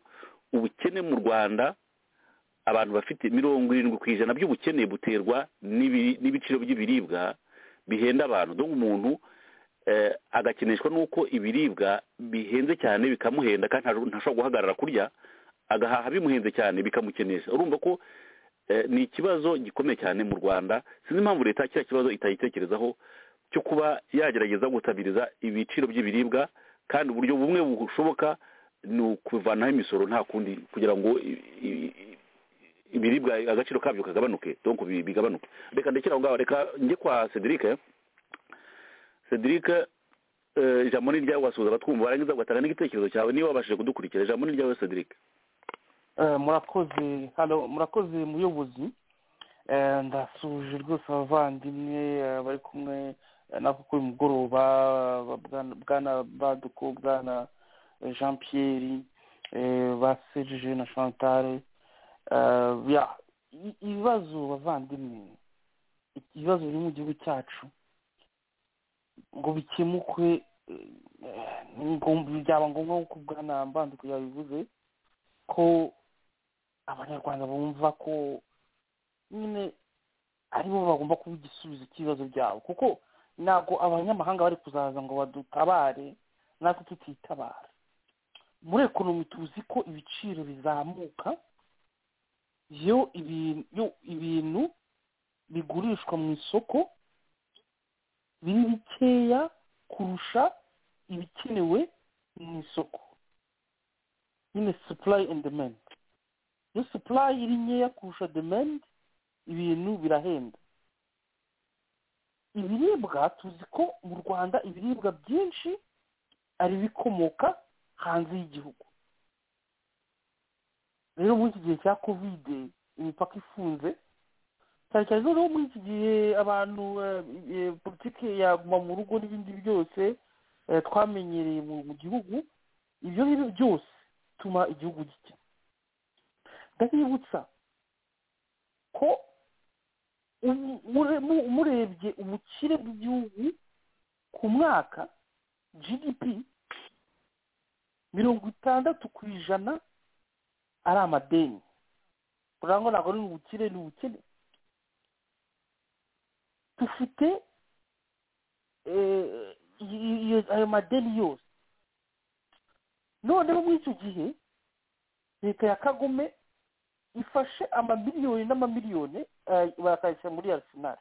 ubukene mu rwanda abantu bafite mirongo irindwi ku ijana by'ubukene buterwa n'ibi- n'ibiciro by'ibiribwa bihenda abantu dore umuntu eh, agakeneshwa n'uko ibiribwa bihenze cyane bikamuhenda kandi nta- ntashobora guhagarara kurya agahaha bimuhenze cyane bikamukenesha urumva ko eh, ni ikibazo gikomeye cyane mu rwanda sinzi impamvu leta kiriya kibazo itayitekerezaho cyo kuba yagerageza gutabiriza ibiciro by'ibiribwa kandi uburyo bumwe bushoboka ni ukuvanaho imisoro nta kundi kugira ngo i- i- i- ibiribwa agaciro kabyo kagabanuke donc bi- bigabanuke reka ndekere aho ngaho reka njye kwa cedric cedric eh, ijambo ni iryawe wasuhuza abatwumva warangiza ugatanga n'igitekerezo cyawe niba wabashije kudukurikira ijambo ni iryawe cedric Eh, murakoze halo murakoze muyobozi Eh, ndasuje rwose abavandimwe eh, bari kumwe eh, nako kuri mugoroba ba- bwana- bwana baduko bwana eh, jean pierre eh, ba serge na chantale Eh, ya i- ibibazo bavandimwe ibibazo biri mu gihugu cyacu ngo bikemukwe eh, ni ngom- byaba ngombwa nk'uko bwana mbanduko yabivuze ko abanyarwanda bumva ko nyine aribo bagomba kuba igisubizo cy'ibibazo byabo kuko ntabwo abanyamahanga bari kuzaza ngo badutabare natwe tutitabara muri ekonomi tuzi ko ibiciro bizamuka iyo ibintu iyo ibintu bigurishwa mu isoko biri bikeya kurusha ibikenewe mu isoko nyine supply and demand iyo supply iri nkeya kurusha demand ibintu birahenda ibiribwa tuzi ko mu rwanda ibiribwa byinshi ari ibikomoka hanze y'igihugu rero muri iki gihe cya kovide imipaka ifunze cyane cyane noneho muri iki gihe abantu eh, eh, politiki ya guma mu rugo n'ibindi byose eh, twamenyereye mu mu gihugu ibyo ngibyo byose bituma igihugu gikena ndabibutsa ko ubu- mure- mu- murebye ubukire bw'igihugu ku mwaka gdp mirongo itandatu ku ijana ari amadeni urabona ngo ntabwo ari ubukire ni ubukene dufite eh, i- iyo- ayo madeni yose noneho muri icyo gihe leta ya kagome ifashe amamiliyoni n'amamiliyoni eh, bakayashyira muri arisenali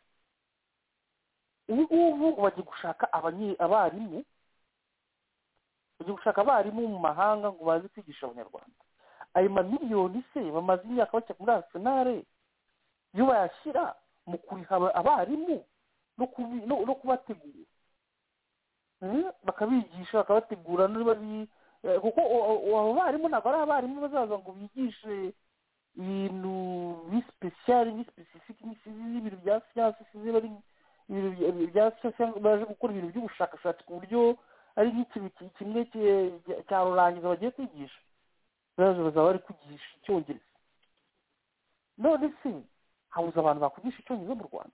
ubu ngubu bagiye gushaka abanye- abarimu bagiye gushaka abarimu mu mahanga ngo baze kwigisha abanyarwanda ayo mamiliyoni se bamaze imyaka bakira muri arisenali iyo bayashyira mu kuriha aba- abarimu no kubi- no- no kubategura Eh, bakabigisha bakabategura niba ari eh, kuko o- o- abo barimu ntabwo ari abarimu bazaza ngo bigishe ibintu bisipesiyari bisipesifike n'ibintu bya siyansi sizi bari ibintu bya- bya siyansi cyangwa baje gukora ibintu by'ubushakashatsi ku buryo ari nk'ikintu ki- kimwe ki- cya rurangiza bagiye kwigisha baje bazaba bari kwigisha icyongereza none se habuze abantu bakwigisha icyongereza mu rwanda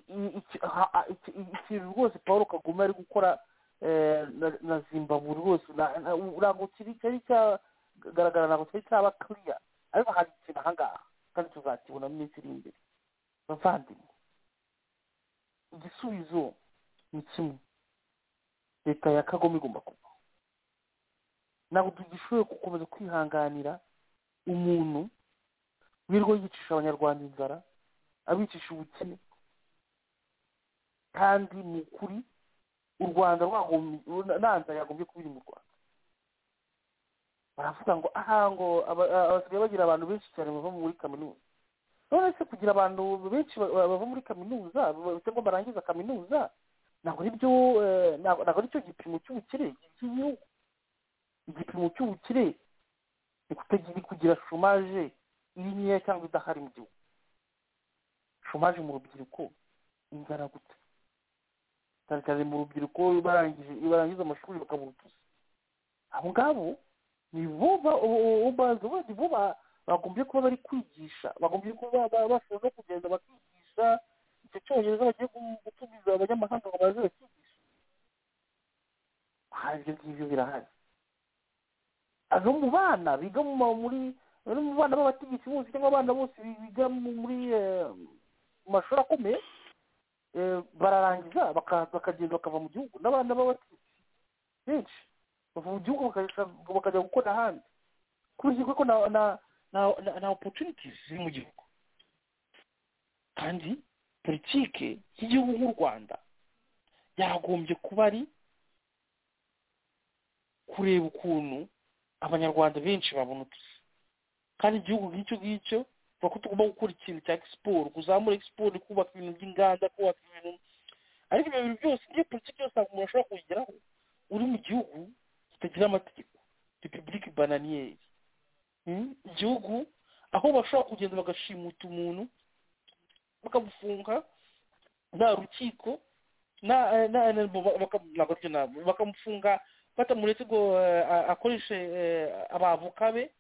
I- iki- ha- ha- iki- ikintu rwose paul kagame ari gukora eh, na- na zimbabwe rwose na- na- ntabwo kiri cyari cyagaragara ntabwo cyari cyaba kiriya ariko hari ikintu ahangaha kandi tuzakibona mu minsi iri imbere bavandimwe igisubizo ni kimwe leta ya kagome igomba kubaho ntabwo tugishoboye gukomeza kwihanganira umuntu wirirwa yicisha abanyarwanda inzara abicisha ubukene kandi ni ukuri u rwanda rwagombye nanza yagombye kuba iri mu rwanda baravuga ngo aha ngo aba- abasigaye bagira abantu benshi cyane bava muri kaminuza none se kugira abantu benshi ba- ba- bava muri kaminuza bafite ngo barangiza kaminuza ntabwo ari byo eh, ntabwo ntabwo ari cyo gipimo cy'ubukire cy'igihugu igipimo cy'ubukire ni kutagira ni kugira shomaje iri nkeya cyangwa idahari mu gihugu shomaje mu rubyiruko inzara gusa cyane cyane mu rubyiruko barangije iyo barangiza amashuri bakabura utuzi abo ngabo ni bo ba- o- o- bazi bo- ni bo ba- bagombye kuba bari kwigisha bagombye kuba ba- bashobora no kugenda bakigisha icyo cyongereza bagiye gu- gutumiza abanyamahanga ngo baze bakigisha aha ibyo ngibyo birahari azo mu bana biga mu ma- muri no mu bana b'abategetsi bose cyangwa abana bose biga mu- muri eh, mu mashuri akomeye eh, bararangiza baka- bakagenda bakava mu gihugu n'abana b'abategetsi benshi bava mu gihugu bakajya- bakajya gukora ahandi kubera ko na na na na- na opportunities ziri mu gihugu kandi politike y'igihugu nk'u rwanda yagombye kuba ari kureba ukuntu abanyarwanda benshi babona utuzi kandi igihugu nk'icyo ngicyo tuvuga ko tugomba gukora ikintu cya siporo kuzamura siporo kubaka ibintu by'inganda kubaka ibintu ariko ibyo bintu byose niyo politiki yose ntabwo umuntu ashobora kubigeraho uri mu gihugu kitagira amategeko repubulika bananiyeri Mm, igihugu aho bashobora kugenda bagashimuta umuntu bakamufunga nta rukiko nta- eh, nta- nta- ba- baka- ntabwo aribyo ntabwo. bakamufunga batamuretse ngo eh, a- akoreshe eh, abavoka be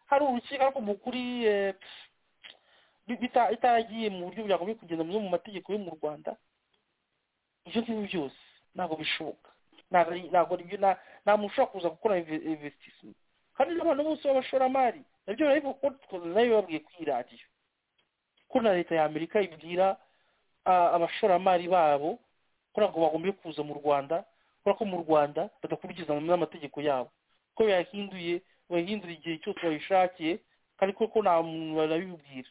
hari urukiko ariko mu kuri eh, pff, bi- bita- bitagiye mu buryo byagombye kugenda mu mu mategeko yo mu rwanda ibyo ngibyo byose ntabwo bishoboka ntabwo ari- ntabwo ari byo nta- nta muntu ushobora kuza gukora investissement kandi n'abantu bose b'abashoramari nabyo barabivuga kuko twaza nayo babwiye kuri radiyo ko na leta ya amerika ibwira ah, abashoramari babo ko ntabwo bagombye kuza mu rwanda kubera ko mu rwanda badakurikiza n'amategeko yabo ko bayahinduye bayahindura igihe cyose bayishakiye kandi ko ko nta muntu barabibwira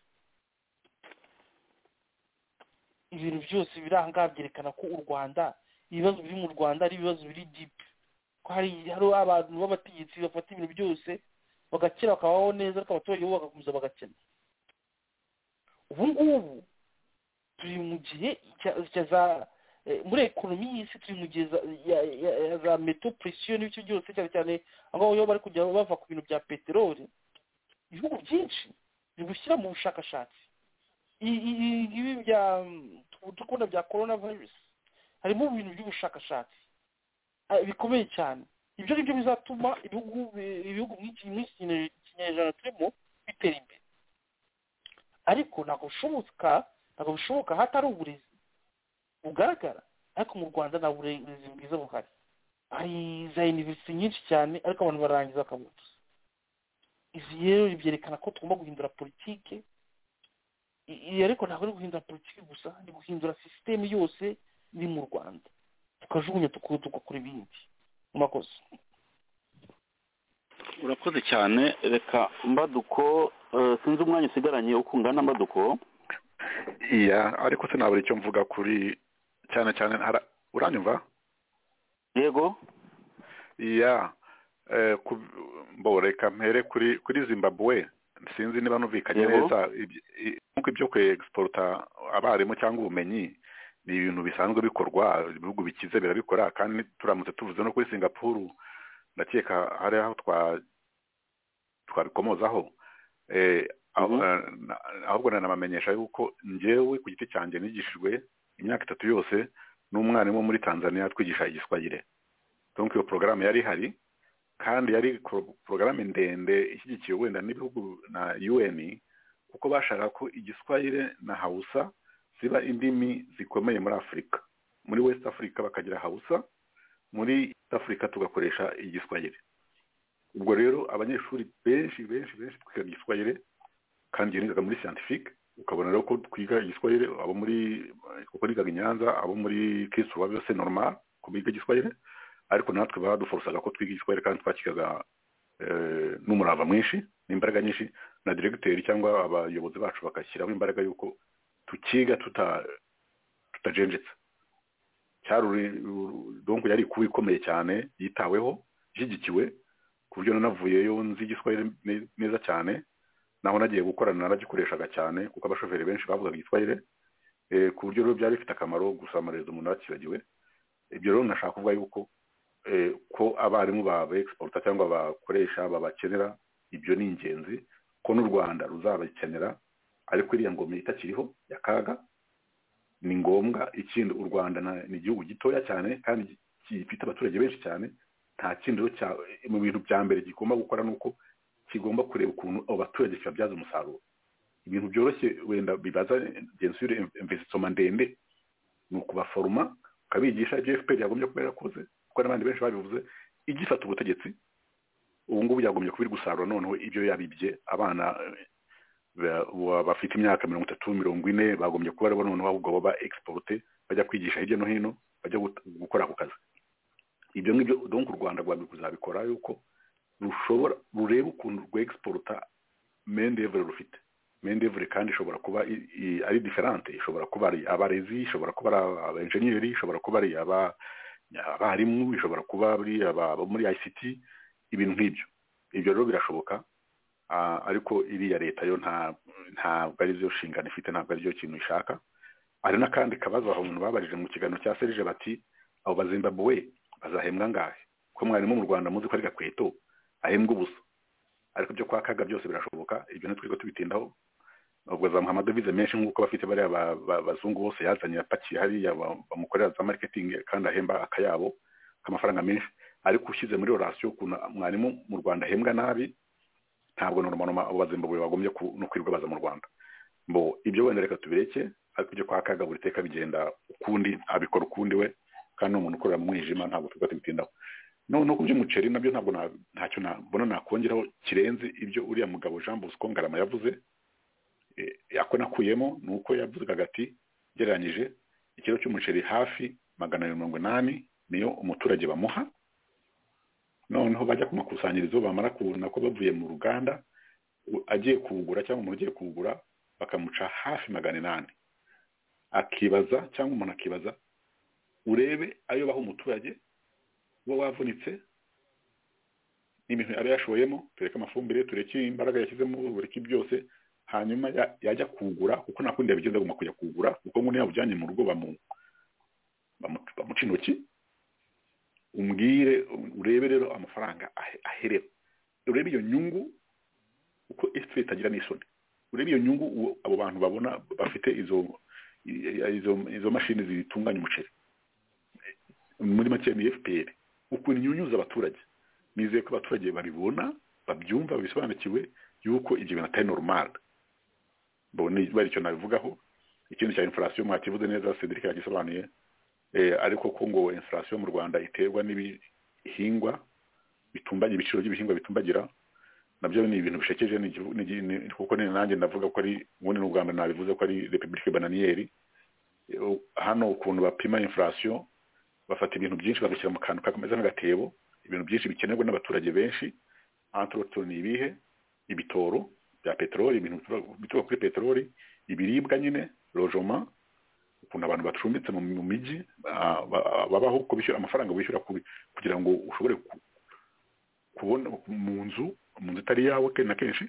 ibintu byose biri aha ngaha byerekana ko u rwanda ibibazo biri mu rwanda ari ibibazo biri dipi ko hari hari abantu b'abategetsi bafata ibintu byose bagakira bakabaho neza ariko abaturage bo bagakomeza bagakena ubu ngubu turi mu gihe cya- cya za eh, muri ekonomi y'isi turi mu gihe za- ya- ya- ya za meto presiyo n'ibicyo byose cyane cyane aho ngaho iyo bari kujya bava ku bintu bya peteroli ibihugu byinshi biri gushyira mu bushakashatsi I- i- i- ibi bya dukunda bya korona virusi harimo ibintu by'ubushakashatsi ah, bikomeye cyane ibyo ngibyo bizatuma ibihugu bi- ibihugu nk'iki nk'iki kinye- kinyejana turimo bitera imbere ariko ntabwo bishoboka ntabwo bishoboka hatari uburezi bugaragara ariko mu rwanda nta burezi bwiza buhari hari za univerisite nyinshi cyane ariko abantu barangiza bakabutuza izi rero byerekana ko tugomba guhindura politike I- i- ariko ntabwo ari guhindura politike gusa ni guhindura sisiteme yose iri mu rwanda tukajugunya tuku- tugakora ibindi murakoze urakoze cyane reka mbaduko eh, sinzi umwanya usigaranye uko ungana mbaduko iya ariko sinabura icyo mvuga kuri cyane cyane hara- uranyumva yego iya eh, ku- mbo reka mpere kuri kuri zimbabwe sinzi niba numvikanye Yego. neza iby- i- nkuko ibyo kwegisipota abarimu cyangwa ubumenyi ni ibintu bisanzwe bikorwa ibihugu bikize birabikora kandi turamutse tuvuze no kuri singapuru ndakeka hari aho twa twabikomozaho Eh, aho- Mhm. eh, na- ahubwo nanabamenyesha yuko njyewe ku giti cyanjye nigishijwe imyaka itatu yose n'umwarimu wo muri tanzania twigisha igiswahire donc iyo porogaramu yari ihari kandi yari ko- porogaramu ndende ishyigikiwe wenda n'ibihugu na un kuko bashaka ko igiswahire na hausa ziba indimi zikomeye muri afurika muri west africa bakagira hausa muri east africa tugakoresha igiswahire ubwo rero abanyeshuri benshi benshi benshi twiga igiswahire kandi iyo nigaga muri scientifique ukabona rero ko twiga igiswahire abo muri kuko nigaga i nyanza abo muri kisu baba bose normal ko biga igiswahire ariko natwe baduforosaga ko twiga igiswahire kandi twakigaga eh, n'umurava mwinshi n'imbaraga nyinshi na diregiteri cyangwa abayobozi bacu bagashyiraho imbaraga y'uko tukiga tuta tutajenjetse cyari uri- uru- donc yari kuba ikomeye cyane yitaweho ishyigikiwe ku buryo nanavuyeyo nzi igiswahire ne- neza cyane naho nagiye gukorana naragikoreshaga cyane kuko abashoferi benshi bavugaga igiswahire eh, ku buryo rero byari bifite akamaro gusamaririza umuntu yakibagiwe ibyo rero nashaka kuvuga yuko eh, ko abarimu baba exporta cyangwa bakoresha babakenera ibyo ni ingenzi ko n'u rwanda ruzabakenera ariko iriya ngoma itakiriho ya kaga ni ngombwa ikindi u rwanda na- ni igihugu gitoya cyane kandi gi- gifite abaturage benshi cyane nta kindi rero cya mu bintu bya mbere kigomba gukora ni uko kigomba kureba ukuntu abo baturage kibabyaza umusaruro ibintu byoroshye wenda bibaza gensure investisoma ndende ni ukubaforoma ukabigisha ibyo fpr yagombye kuba yarakoze kuko n'abandi benshi babivuze igifata ubutegetsi ubu ngubu yagombye kuba iri gusarura noneho ibyo yabibye abana eh, ba- ba- bafite imyaka mirongo itatu mirongo ine bagombye kuba aribo noneho ahubwo baba exporte bajya kwigisha hirya no hino bajya gut- gukora ako kazi ibyo ngibyo donc u rwanda rwamye kuzabikora yuko rushobora rureba ukuntu rwexporta mendevure rufite mendevure kandi ishobora kuba i- i- ari diferante ishobora kuba ari abarezi ishobora kuba ari abenjeniyeri ishobora kuba ari aba- abarimu ishobora kuba ari aba- abo muri ict ibintu nk'ibyo ibyo rero birashoboka ah, ariko iriya leta yo nta ntabwo ari byo nshingano ifite ntabwo ari byo kintu ishaka hari n'akandi kabazo abantu babarije mu kiganiro cya serije bati abo bazimbabwe bazahembwa angahe ko mwarimu mu rwanda muzi ko ari gakweto ahembwa ubusa ariko ibyo kwa kaga byose birashoboka ibyo ntitwirwe tubitindaho ubwo azamuha amadovize menshi nk'uko bafite bariya ba- ba- bazungu bose yazanye yapakiye hariya ba- bamukorera za mariketingi kandi ahemba akayabo k'amafaranga menshi ariko ushyize muri orasiyo ukuntu mwarimu mu rwanda ahembwa nabi ntabwo normalement abo bazimbabwe bagombye ku- no kwirirwa baza mu rwanda bo ibyo wenda reka tubireke ariko ibyo kwa kaga buri teka bigenda ukundi abikora ukundi we kandi ni umuntu ukorera mu mwijima ntabwo tujya tubitindaho no no ku by'umuceri nabyo ntabwo na- ntacyo nabona nakongeraho kirenze ibyo uriya mugabo Jean Bosco Ngarama yavuze eh, ako nakuyemo ni uko yavugaga ati gereranyije ikiro cy'umuceri hafi magana abiri mirongo inani niyo umuturage bamuha noneho bajya ku makusanyirizo bamara kubona ko bavuye mu ruganda u- agiye kuwugura cyangwa umuntu ugiye kuwugura bakamuca hafi magana inani akibaza cyangwa umuntu akibaza urebe ayo baha umuturage uba wavunitse n'ibintu aba yashoyemo tureke amafumbire tureke imbaraga yashyizemo bureke byose hanyuma ya- yajya kuwugura kuko nta kundi yabigenza agomba kujya kuwugura kuko ngo niba ujyanye mu rugo bamu- bamu- bamuca intoki umbwire urebe rero amafaranga ahe- aherera urebe iyo nyungu uko efuperi itagira n'isoni urebe iyo nyungu uwo- abo bantu babona bafite izo i- izo izo mashini zitunganya umuceri muri make ni efuperi ukuntu inyunyuza abaturage nizeye ko abaturage babibona babyumva bisobanukiwe yuko ibyo bintu atari normal bo ni bari icyo nabivugaho ikindi cya inflation mwakivuze neza Cedric yagisobanuye eh, ariko ko ngo inflation mu Rwanda iterwa n'ibihingwa bitumbagira ibiciro by'ibihingwa bitumbagira nabyo ni ibintu bishekeje ni igihu- ni igi- ni- kuko ni nanjye ndavuga ko ari ubundi ni ubwa mbere nabivuze ko ari republique bananiyeri Eh, hano ukuntu bapima inflation bafata ibintu byinshi babishyira mu kantu kameze nk'agatebo ibintu byinshi bikenerwa n'abaturage benshi antroto ni ibihe ibitoro bya peteroli ibintu bituruka- bituruka kuri peteroli ibiribwa nyine lojoma ukuntu abantu bacumbitse mu mu mijyi ah, ba- babaho uko bishyura amafaranga wishyura ku- kugira ngo ushobore ku- kubona mu nzu mu nzu itari yawe kenshi na kenshi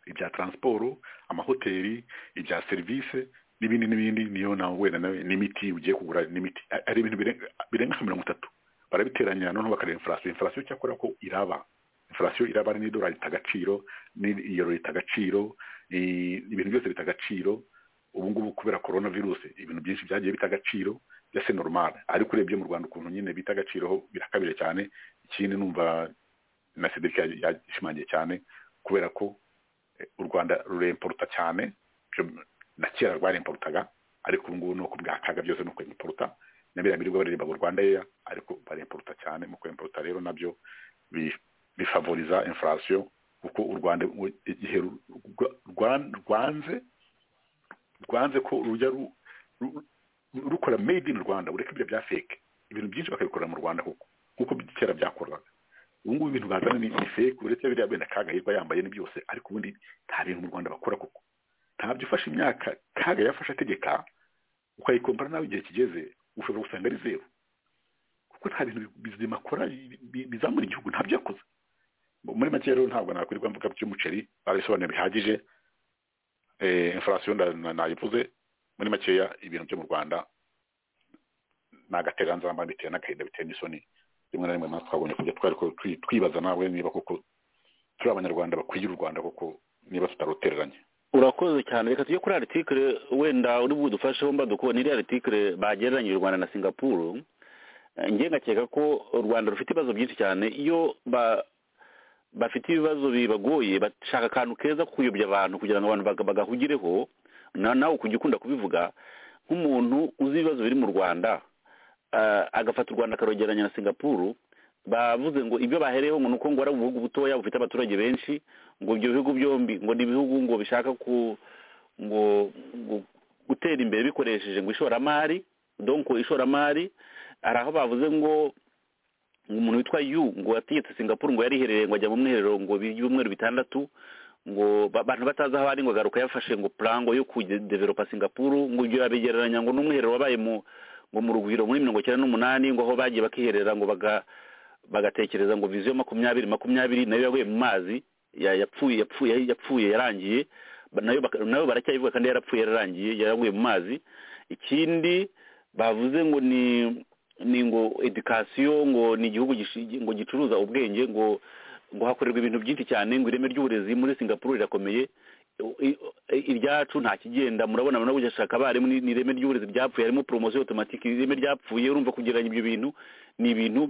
ibya taransiporo amahoteli ibya serivisi n'ibindi n'ibindi niyo nawe wenda nawe n'imiti ugiye kugura n'imiti A- ari ibintu birenga birenga nka mirongo itatu barabiteranya noneho bakareba inflation inflation cyakora ko iraba inflation iraba ari n'idolari rita agaciro n'iyero rita agaciro i- ibintu byose bita agaciro ubu ngubu kubera corona virusi ibintu byinshi byagiye bita agaciro byose normal ariko urebye mu rwanda ukuntu nyine bita agaciro ho birakabije cyane ikindi numva na Cedric ya- yashimangiye cyane kubera ko eh, u Rwanda ruremporuta cyane byo- na kera rwaremporutaga ariko ubu ngubu ni uko bwakaga byose ni uko imporuta na biriya birirwa baririmba ngo Rwanda yeya ariko baremporuta cyane mu kwemporuta rero nabyo bi- bifavoriza inflation kuko u Rwanda mu- igihe ru- rwa- rwa- rwanze rwanze ko rujya ru- ru- ru- rukora made in Rwanda ureke ibyo bya fake ibintu byinshi bakabikorera mu Rwanda kuko kuko kera byakorwaga ubu ngubu ibintu bazana ni ni fake uretse biriya benda kaga yirwa yambaye ni byose ariko ubundi nta bintu mu Rwanda bakora kuko ntabyo ufashe imyaka kaga yafashe ategeka ukayikompara nawe igihe kigeze ushobora gusanga ari zeru kuko nta bintu bizima akora bi- bi- bizamura igihugu ntabyo yakoze muri make rero ntabwo nakwirirwa mvuga by'umuceri arabisobanura bihagije infurasiyo nayivuze muri makeya ibintu byo mu rwanda ni agateganzamba bitewe n'agahinda bitewe n'isoni rimwe na rimwe natwe twabonye kujya twari twibaza nawe niba koko turi abanyarwanda bakwiye u rwanda koko niba tutarutereranye urakoze cyane reka tujye kuri aritikire wenda uri budufasheho mbadukubona iriya aritikire bagereranyije u rwanda na singapuru njye ngakeka ko u rwanda rufite ibibazo byinshi cyane iyo bafite ibibazo bibagoye bashaka akantu keza ko kuyobya abantu kugira ngo abantu bagahugireho nawe ukujya ukunda kubivuga nk'umuntu uzi ibibazo biri mu rwanda agafata u rwanda akarogeranya na singapuru bavuze ngo ibyo bahereyeho ngo ni uko ngo ari ubuhugu butoya bufite abaturage benshi ngo ibyo bihugu byombi ngo ni ibihugu ngo bishaka ku ngo gutera imbere bikoresheje ngo ishoramari donko ishoramari hari aho bavuze ngo umuntu witwa yu ngo yategetse singapuru ngo yariherereye ngo ajya mu mwiherero ngo ibyumweru bitandatu ngo abantu batazi aho ari ngo agaruka yafashe ngo purango yo kudeveropa singapuru ngo ibyo yabigereranya ngo n'umwiherero wabaye mu ngo mu rugwiro muri mirongo icyenda n'umunani ngo aho bagiye bakiherera ngo bagatekereza ngo viziyo makumyabiri makumyabiri nayo yaguye mu mazi yapfuye yapfuye yapfuye yarangiye nayo baracyayivuga kandi yarapfuye yararangiye yaraguye mu mazi ikindi bavuze ngo ni ni ngo edikasiyo ngo ni igihugu ngo gicuruza ubwenge ngo ngo hakorerwa ibintu byinshi cyane ngo ireme ry'uburezi muri singapuru rirakomeye iryacu nta kigenda murabona nabo gushaka abarimu ni ireme ry'uburezi ryapfuye harimo poromosiyo otomatike ireme ryapfuye urumva kugereranya ibyo bintu ni ibintu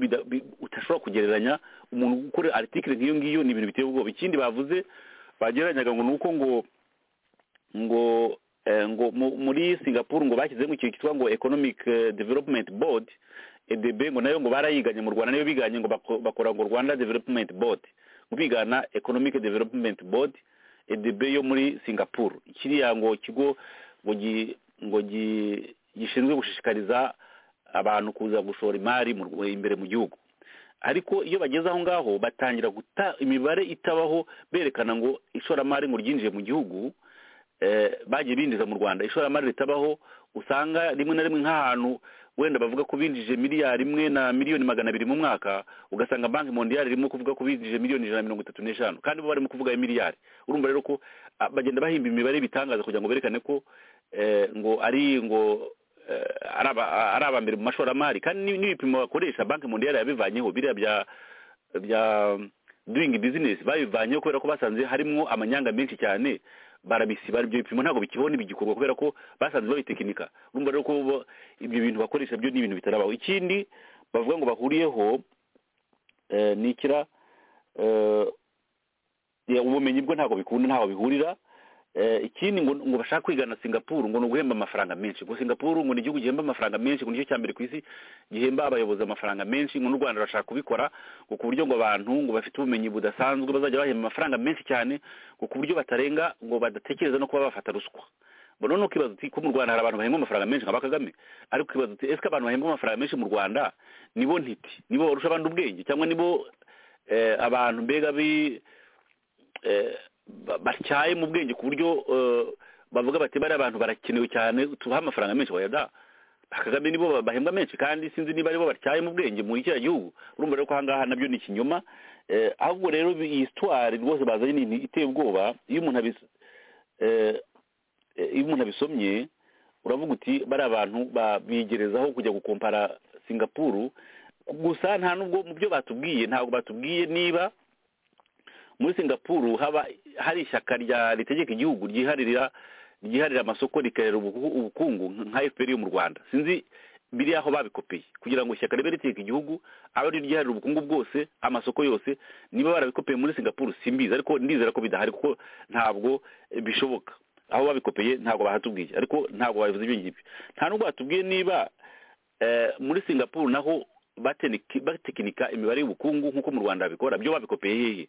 udashobora kugereranya umuntu ukora aritikire nk'iyo ngiyo ni ibintu biteye ubwoba ikindi bavuze bagereranyaga ngo ni uko ngo ngo ngo muri singapuru ngo bashyizeho ikintu cyitwa ngo economic development board edb ngo nayo ngo barayiganye mu rwanda nayo biganye ngo bakora ngo rwanda development board ngo bigana economic development board edb yo muri singapuru kiriya ngo kigo ngo gishinzwe gushishikariza abantu kuza gushora imari imbere mu gihugu ariko iyo bageze aho ngaho batangira guta imibare itabaho berekana ngo ishoramari ngo ryinjiye mu gihugu bagiye binjiza mu rwanda ishoramari ritabaho usanga rimwe na rimwe nk'ahantu wenda bavuga ko binjije miliyari imwe na miliyoni magana abiri mu mwaka ugasanga banki mondiyari irimo kuvuga ko binjije miliyoni ijana na mirongo itatu n'eshanu kandi bo barimo kuvuga miliyari urumva rero ko bagenda bahimba imibare y'ibitangaza kugira ngo berekane ko ngo ari ngo ari aba mbere mu mashoramari kandi n'ibipimo bakoresha banki mondiyari yabivanyeho biriya bya bya doing business babivanyeho kubera ko basanze harimo amanyanga menshi cyane barabisiba ibyo bipimo ntabwo bikibona ibigikorwa kubera ko basanze babitekinika urumva rero ko ibyo bintu bakoresha byo ni ibintu bitarabaho ikindi bavuga ngo bahuriyeho ni ikira ubumenyi bwo ntabwo bikunda ntaho bihurira ikindi ngo bashaka kwigana singapuru ngo ni uguhemba amafaranga menshi ngo singapuru ngo ni igihugu gihemba amafaranga menshi ngo nicyo cya mbere ku isi gihemba abayobozi amafaranga menshi ngo n'u rwanda bashaka kubikora ngo ku buryo ngo abantu ngo bafite ubumenyi budasanzwe bazajya bahemba amafaranga menshi cyane ngo ku buryo batarenga ngo badatekereza no kuba bafata ruswa mbona nuko ikibazo uti ko mu rwanda hari abantu bahembwa amafaranga menshi nka bakagame ariko ikibazo uti ese abantu bahembwa amafaranga menshi mu rwanda nibo ntiti nibo barusha abandi ubwenge cyangwa nibo abantu mbega bi batyaye mu bwenge ku buryo bavuga bati bariya abantu barakenewe cyane tubaha amafaranga menshi wayada kagame nibo bahembwa menshi kandi sinzi niba aribo batyaye mu bwenge muri kiriya gihugu urumva rero ko ahangaha nabyo ni ikinyoma ahubwo rero iyi sitwari rwose bazanye ni iteye ubwoba iyo umuntu abisomye uravuga uti bariya abantu bigerezaho kujya gukompara singapuru gusa nta nubwo mu byo batubwiye ntabwo batubwiye niba muri singapuru haba hari ishyaka rya ritegeka igihugu ryiharira ryiharira amasoko rikarera ubukungu nka fpr yo mu rwanda sinzi biri aho babikopeye kugira ngo ishyaka ribe ritegeka igihugu abe ari ryiharira ubukungu bwose amasoko yose niba barabikopeye muri singapuru simbizi ariko ndizera ko bidahari kuko ntabwo bishoboka aho babikopeye ntabwo bahatubwiye ariko ntabwo babivuze ibyo ngibyo nta nubwo batubwiye niba muri singapuru naho batekinika imibare y'ubukungu nk'uko mu rwanda babikora byo babikopeye hehe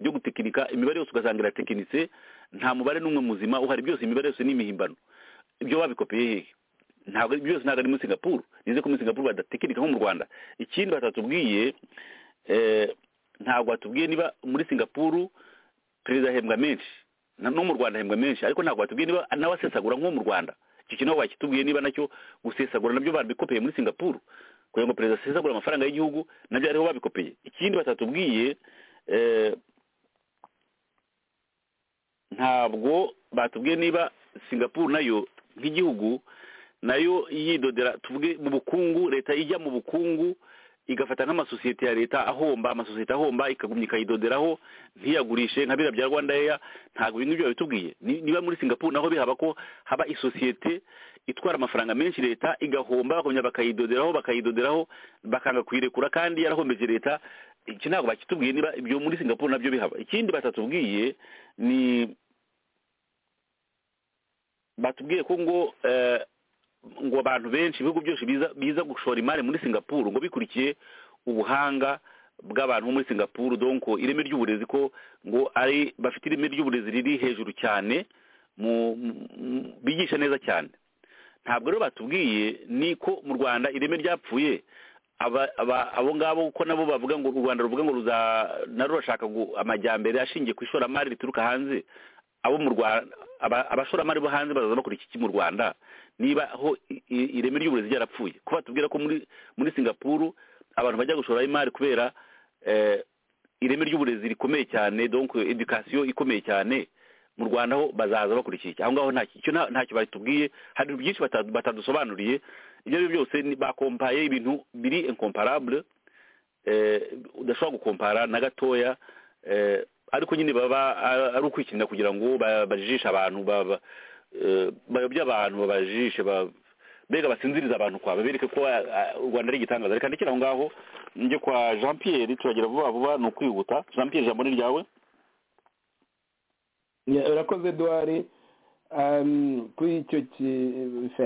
byo gutekinika imibare yose ugasanga iratekinitse nta mubare n'umwe muzima uhari byose imibare yose ni imihimbano ibyo babikopeye hehe ntabwo byose ntabwo ari muri singapuru nize ko muri singapuru badatekinika nko mu rwanda ikindi batatubwiye ntabwo batubwiye niba muri singapuru perezida ahembwa menshi no mu rwanda ahembwa menshi ariko ntabwo batubwiye niba nawe asesagura nko mu rwanda icyo kintu bakitubwiye niba nacyo gusesagura nabyo babikopeye muri singapuru kugira ngo perezida asesagure amafaranga y'igihugu nabyo ariho babikopeye ikindi batatubwiye ntabwo batubwiye niba singapuru nayo nk'igihugu nayo yidodera tuvuge mu bukungu leta ijya mu bukungu igafata nk'amasosiyete ya leta ahomba amasosiyete ahomba ikagumya ikayidoderaho ntiyagurishe nka biriya bya rwanda eya ntabwo ibintu byo babitubwiye niba muri singapuru naho bihaba ko haba isosiyete itwara amafaranga menshi leta igahomba bakongera bakayidoderaho bakayidoderaho bakanga kuyirekura kandi yarahombeje leta iki ntabwo bakitubwiye niba ibyo muri singapuru nabyo bihaba ikindi batatubwiye ni batubwiye ko ngo ngo abantu benshi ibihugu byose biza gushora imari muri singapuru ngo bikurikiye ubuhanga bw'abantu bo muri singapuru donko ireme ry'uburezi ko ngo ari bafite ireme ry'uburezi riri hejuru cyane bigisha neza cyane ntabwo rero batubwiye ni ko mu rwanda ireme ryapfuye abo ngabo ko nabo bavuga ngo u rwanda ruvuga ngo narwo rurashaka amajyambere ashingiye ku ishoramari rituruka hanze abo mu rwanda abashoramari bo hanze bazaza bakora iki mu rwanda niba aho ireme ry'uburezi ryarapfuye ko batubwira ko muri singapuru abantu bajya gushora imari kubera ireme ry'uburezi rikomeye cyane donko edikasiyo ikomeye cyane mu rwanda ho bazaza bakora iki aho ngaho ntacyo batubwiye hari ibintu byinshi batadusobanuriye ibyo ari byo byose bakompaye ibintu biri inkomparabure udashobora gukompara na gatoya ariko nyine baba ari ukwikinira kugira ngo bajishe abantu bayobye abantu babajishe mbega basinziriza abantu kwa babereke ko u rwanda ari igitangaza reka ndekere aho ngaho njye kwa jean pierre turagira vuba vuba ni ukwihuta jean pierre ijambo ni ryawe urakoze duwari kuri icyo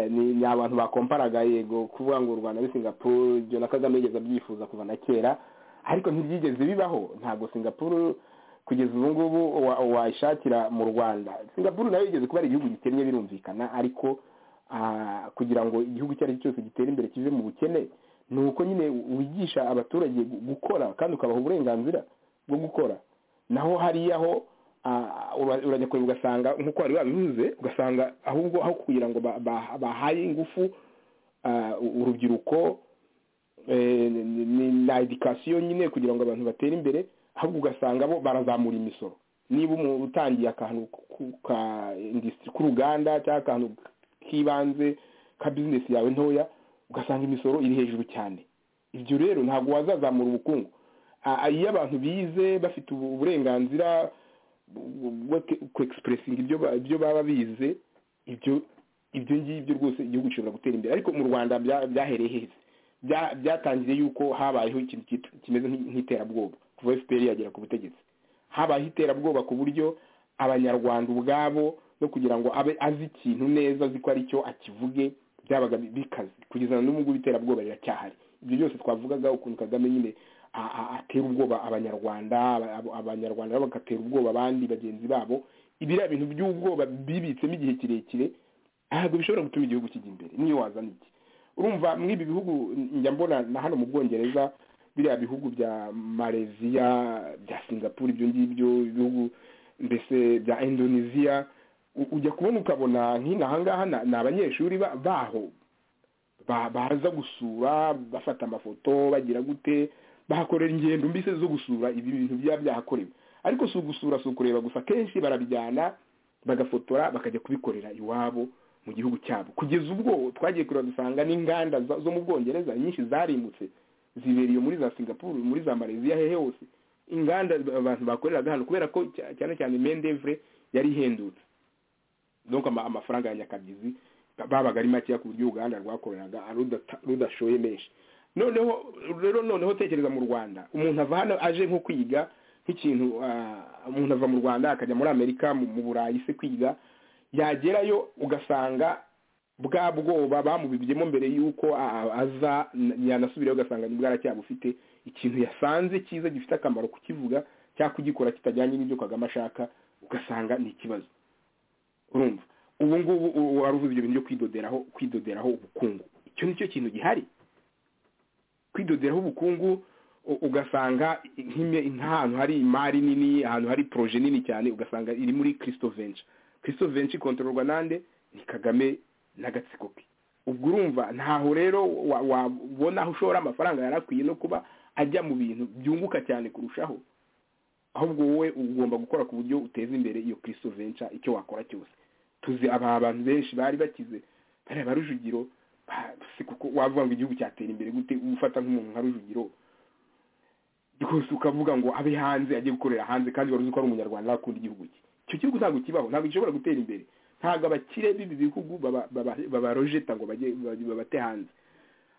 ni abantu bakomparaga yego kuvuga ngo u rwanda ni singapuru ibyo na kagame yigeze abyifuza kuva na kera ariko ntibyigeze bibaho ntabwo singapuru kugeza ubu ngubu wayishakira mu rwanda singapuru nayo yigeze kuba ari igihugu gikennye birumvikana ariko kugira ngo igihugu icyo ari cyo cyose gitere imbere kive mu bukene ni uko nyine wigisha abaturage gukora kandi ukabaha uburenganzira bwo gukora naho hariya ho urajya kure ugasanga nk'uko wari wabivuze ugasanga ahubwo aho kugira ngo bahaye ingufu urubyiruko na edikasiyo nyine kugira ngo abantu batere imbere ahubwo ugasanga bo barazamura imisoro niba umuntu utangiye akantu ka indisitiri k'uruganda cyangwa akantu k'ibanze ka bizinesi yawe ntoya ugasanga imisoro iri hejuru cyane ibyo rero ntabwo wazazamura ubukungu iyo abantu bize bafite uburenganzira bwo kwegisipuresinga ibyo baba bize ibyo ibyo ngibyo rwose igihugu gishobora gutera imbere ariko mu rwanda byahereye heza byatangiriye yuko habayeho ikintu kimeze nk'iterabwoba kuva efuperi yagera ku butegetsi habayeho iterabwoba ku buryo abanyarwanda ubwabo no kugira ngo abe azi ikintu neza azi ko aricyo akivuge byabaga bikaze kugeza n'ubu ngubu iterabwoba riracyahari ibyo byose twavugaga ukuntu kagame nyine atera ubwoba abanyarwanda abanyarwanda bagatera ubwoba abandi bagenzi babo biriya bintu by'ubwoba bibitsemo igihe kirekire ntabwo bishobora gutuma igihugu kijya imbere niyo wazana iki urumva mw'ibi bihugu njya mbona na hano mu bwongereza biriya bihugu bya mareziya bya singapuru ibyo ngibyo ibihugu mbese bya indoneziya ujya kubona ukabona nk'inaha ngaha ni abanyeshuri baho baza gusura bafata amafoto bagira gute bahakorera ingendo mbese zo gusura ibi bintu byaba byahakorewe ariko si ugusura si ukureba gusa akenshi barabijyana bagafotora bakajya kubikorera iwabo mu gihugu cyabo kugeza ubwo twagiye kureba dusanga n'inganda zo mu bwongereza nyinshi zarimutse zibereye muri za singapuru muri za mareziya hehe hose inganda abantu bakoreraga hano kubera ko cyane cyane mendevure yari ihendutse nuko amafaranga ya nyakabyizi babaga ari makeya ku buryo uruganda rwakoreraga rudashoye menshi noneho rero noneho tekereza mu rwanda umuntu ava hano aje nko kwiga nk'ikintu umuntu ava mu rwanda akajya muri amerika mu burayi se kwiga yagerayo ugasanga bwa bwoba bamubibyemo mbere y'uko aza yanasubirayo ugasanga ni bwaracyaba ufite ikintu yasanze cyiza gifite akamaro kukivuga cyangwa kugikora kitajyanye n'ibyo kagame ashaka ugasanga ni ikibazo urumva ubu ngubu uvuze ibyo bintu byo kwidoderaho kwidoderaho ubukungu icyo ni cyo kintu gihari kwidoderaho ubukungu ugasanga nk'ahantu hari imari nini ahantu hari poroje nini cyane ugasanga iri muri kirisito venci kirisito venci ikontororwa nande ni kagame n'agatsiko ke ubwo urumva ntaho rero wabona aho ushora amafaranga yarakwiye no kuba ajya mu bintu byunguka cyane kurushaho ahubwo wowe ugomba gukora ku buryo uteza imbere iyo kirisito venca icyo wakora cyose tuzi aba bantu benshi bari bakize bariya ba rujugiro si kuko wavuga ngo igihugu cyatera imbere gute ufata nk'umuntu nka rujugiro rwose ukavuga ngo abe hanze ajye gukorera hanze kandi wari uzi ko ari umunyarwanda akunda igihugu cye icyo gihugu ntabwo kibaho ntabwo gishobora gutera imbere ntabwo abakire b'ibi bihugu babarojeta ngo babate hanze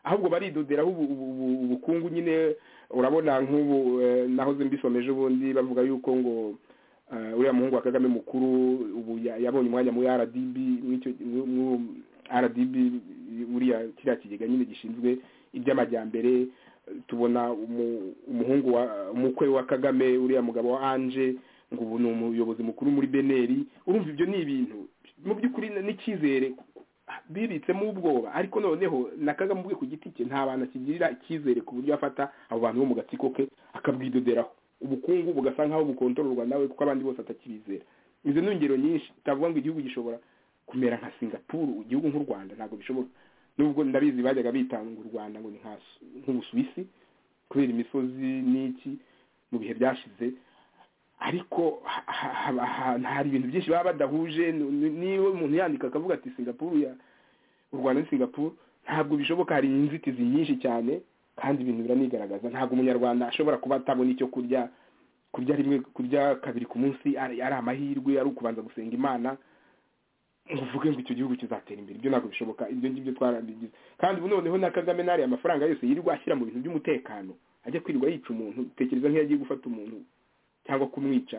ahubwo baridoderaho ubukungu nyine urabona nk'ubu nahoze mbisomeje ubundi bavuga yuko ngo uriya muhungu wa kagame mukuru ubu yabonye umwanya muri rdb rdb buriya kiriya kigega nyine gishinzwe iby'amajyambere tubona umuhungu umukwe wa kagame uriya mugabo wa anje ngo ubu ni umuyobozi mukuru muri beneri urumva ibyo ni ibintu mu by'ukuri n'icyizere bibitsemo ubwoba ariko noneho na kagame ubwe ku giti cye nta bantu akigirira icyizere ku buryo afata abo bantu bo mu gatsiko ke akabwidoderaho ubukungu bugasa nk'aho bukontororwa nawe kuko abandi bose atakibizera izo ni ingero nyinshi utavuga ngo igihugu gishobora kumera nka singapuru igihugu nk'u rwanda ntabwo bishoboka nubwo ndabizi bajyaga bitanga u rwanda ngo ni nk'ubusuwisi kubera imisozi n'iki mu bihe byashize ariko hari ibintu byinshi baba badahuje niba umuntu yandika akavuga ati singapuru ya u rwanda ni singapuru ntabwo bishoboka hari inzitizi nyinshi cyane kandi ibintu biranigaragaza ntabwo umunyarwanda ashobora kuba atabona icyo kurya kurya rimwe kurya kabiri ku munsi ari amahirwe ari ukubanza gusenga imana ngo uvuge ngo icyo gihugu kizatera imbere ibyo ntabwo bishoboka ibyo ngibyo twarabigize kandi ubu noneho na kagame n'ariya amafaranga yose yirirwa ashyira mu bintu by'umutekano ajya kwirirwa yica umuntu tekereza nk'iyo agiye gufata umuntu cyangwa kumwica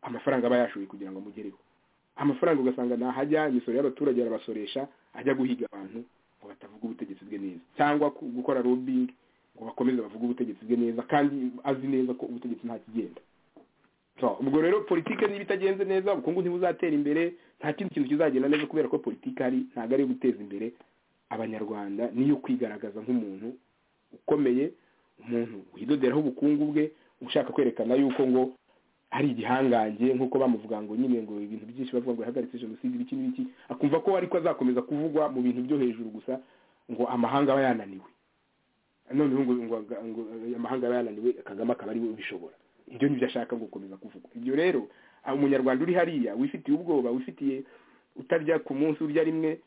amafaranga aba yashoye kugira ngo amugereho amafaranga ugasanga ntahajya imisoro y'abaturage arabasoresha ajya guhiga abantu ngo batavuga ubutegetsi bwe neza cyangwa gukora robingi ngo bakomeze bavuge ubutegetsi bwe neza kandi azi neza ko ubutegetsi nta kigenda ubwo rero politiki niba itagenze neza ubukungu ntibuzatera imbere nta kindi kintu kizagenda neza kubera ko politiki ari ntabwo ari iyo guteza imbere abanyarwanda niyo kwigaragaza nk'umuntu ukomeye umuntu widoderaho ubukungu bwe ushaka kwerekana yuko ngo ari igihangange nk'uko bamuvuga ngo nyine ngo ibintu byinshi bavuga ngo yahagaritse jenoside ibiki n'ibiki akumva ko ariko azakomeza kuvugwa mu bintu byo hejuru gusa ngo amahanga aba yananiwe noneho ngo amahanga aba yananiwe kagame akaba ariwe ubishobora ibyo nibyo ashaka ngo gukomeza kuvugwa ibyo rero umunyarwanda uri hariya wifitiye ubwoba wifitiye utarya ku munsi urya rimwe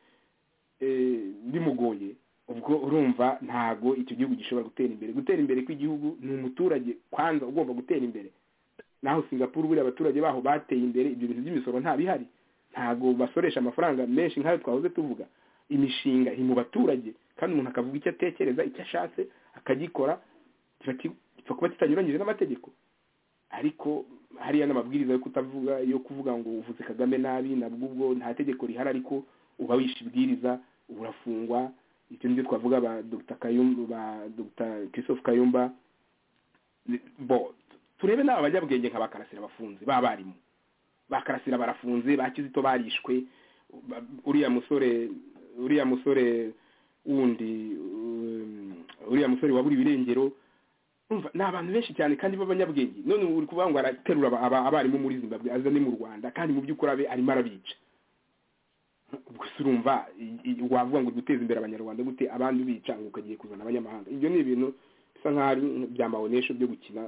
bimugoye ubwo urumva ntago icyo gihugu gishobora gutera imbere gutera imbere kw'igihugu ni umuturage kwanza ugomba gutera imbere naho singapuru buriya abaturage baho bateye imbere ibyo bintu by'imisoro ntabihari ntago basoresha amafaranga menshi nk'ayo twahoze tuvuga imishinga iri mu baturage kandi umuntu akavuga icyo atekereza icyo ashatse akagikora kiba kuba kitanyuranyije n'amategeko ariko hariya n'amabwiriza yo kutavuga yo kuvuga ngo uvuze kagame nabi nabwo ubwo nta tegeko rihari ariko uba wishe ibwiriza urafungwa ibyo nibyo twavuga ba dr kayumba ba dr christophe kayumba bo turebe n'aba bajyabwenge nka bakarasira bafunze b'abarimu bakarasira barafunze ba kizito barishwe uriya musore uriya musore wundi uriya musore wabura ibirengero ni abantu benshi cyane kandi b'abanyabwenge none uri kuvuga ngo araterura abarimu muri zimbabwe azane mu rwanda kandi mu by'ukuri abe arimo arabica gusa urumva wavuga ngo duteze imbere abanyarwanda gute abandi ubica ngo ukagiye kuzana abanyamahanga ibyo ni ibintu bisa nk'aho ari bya mawonesho byo gukina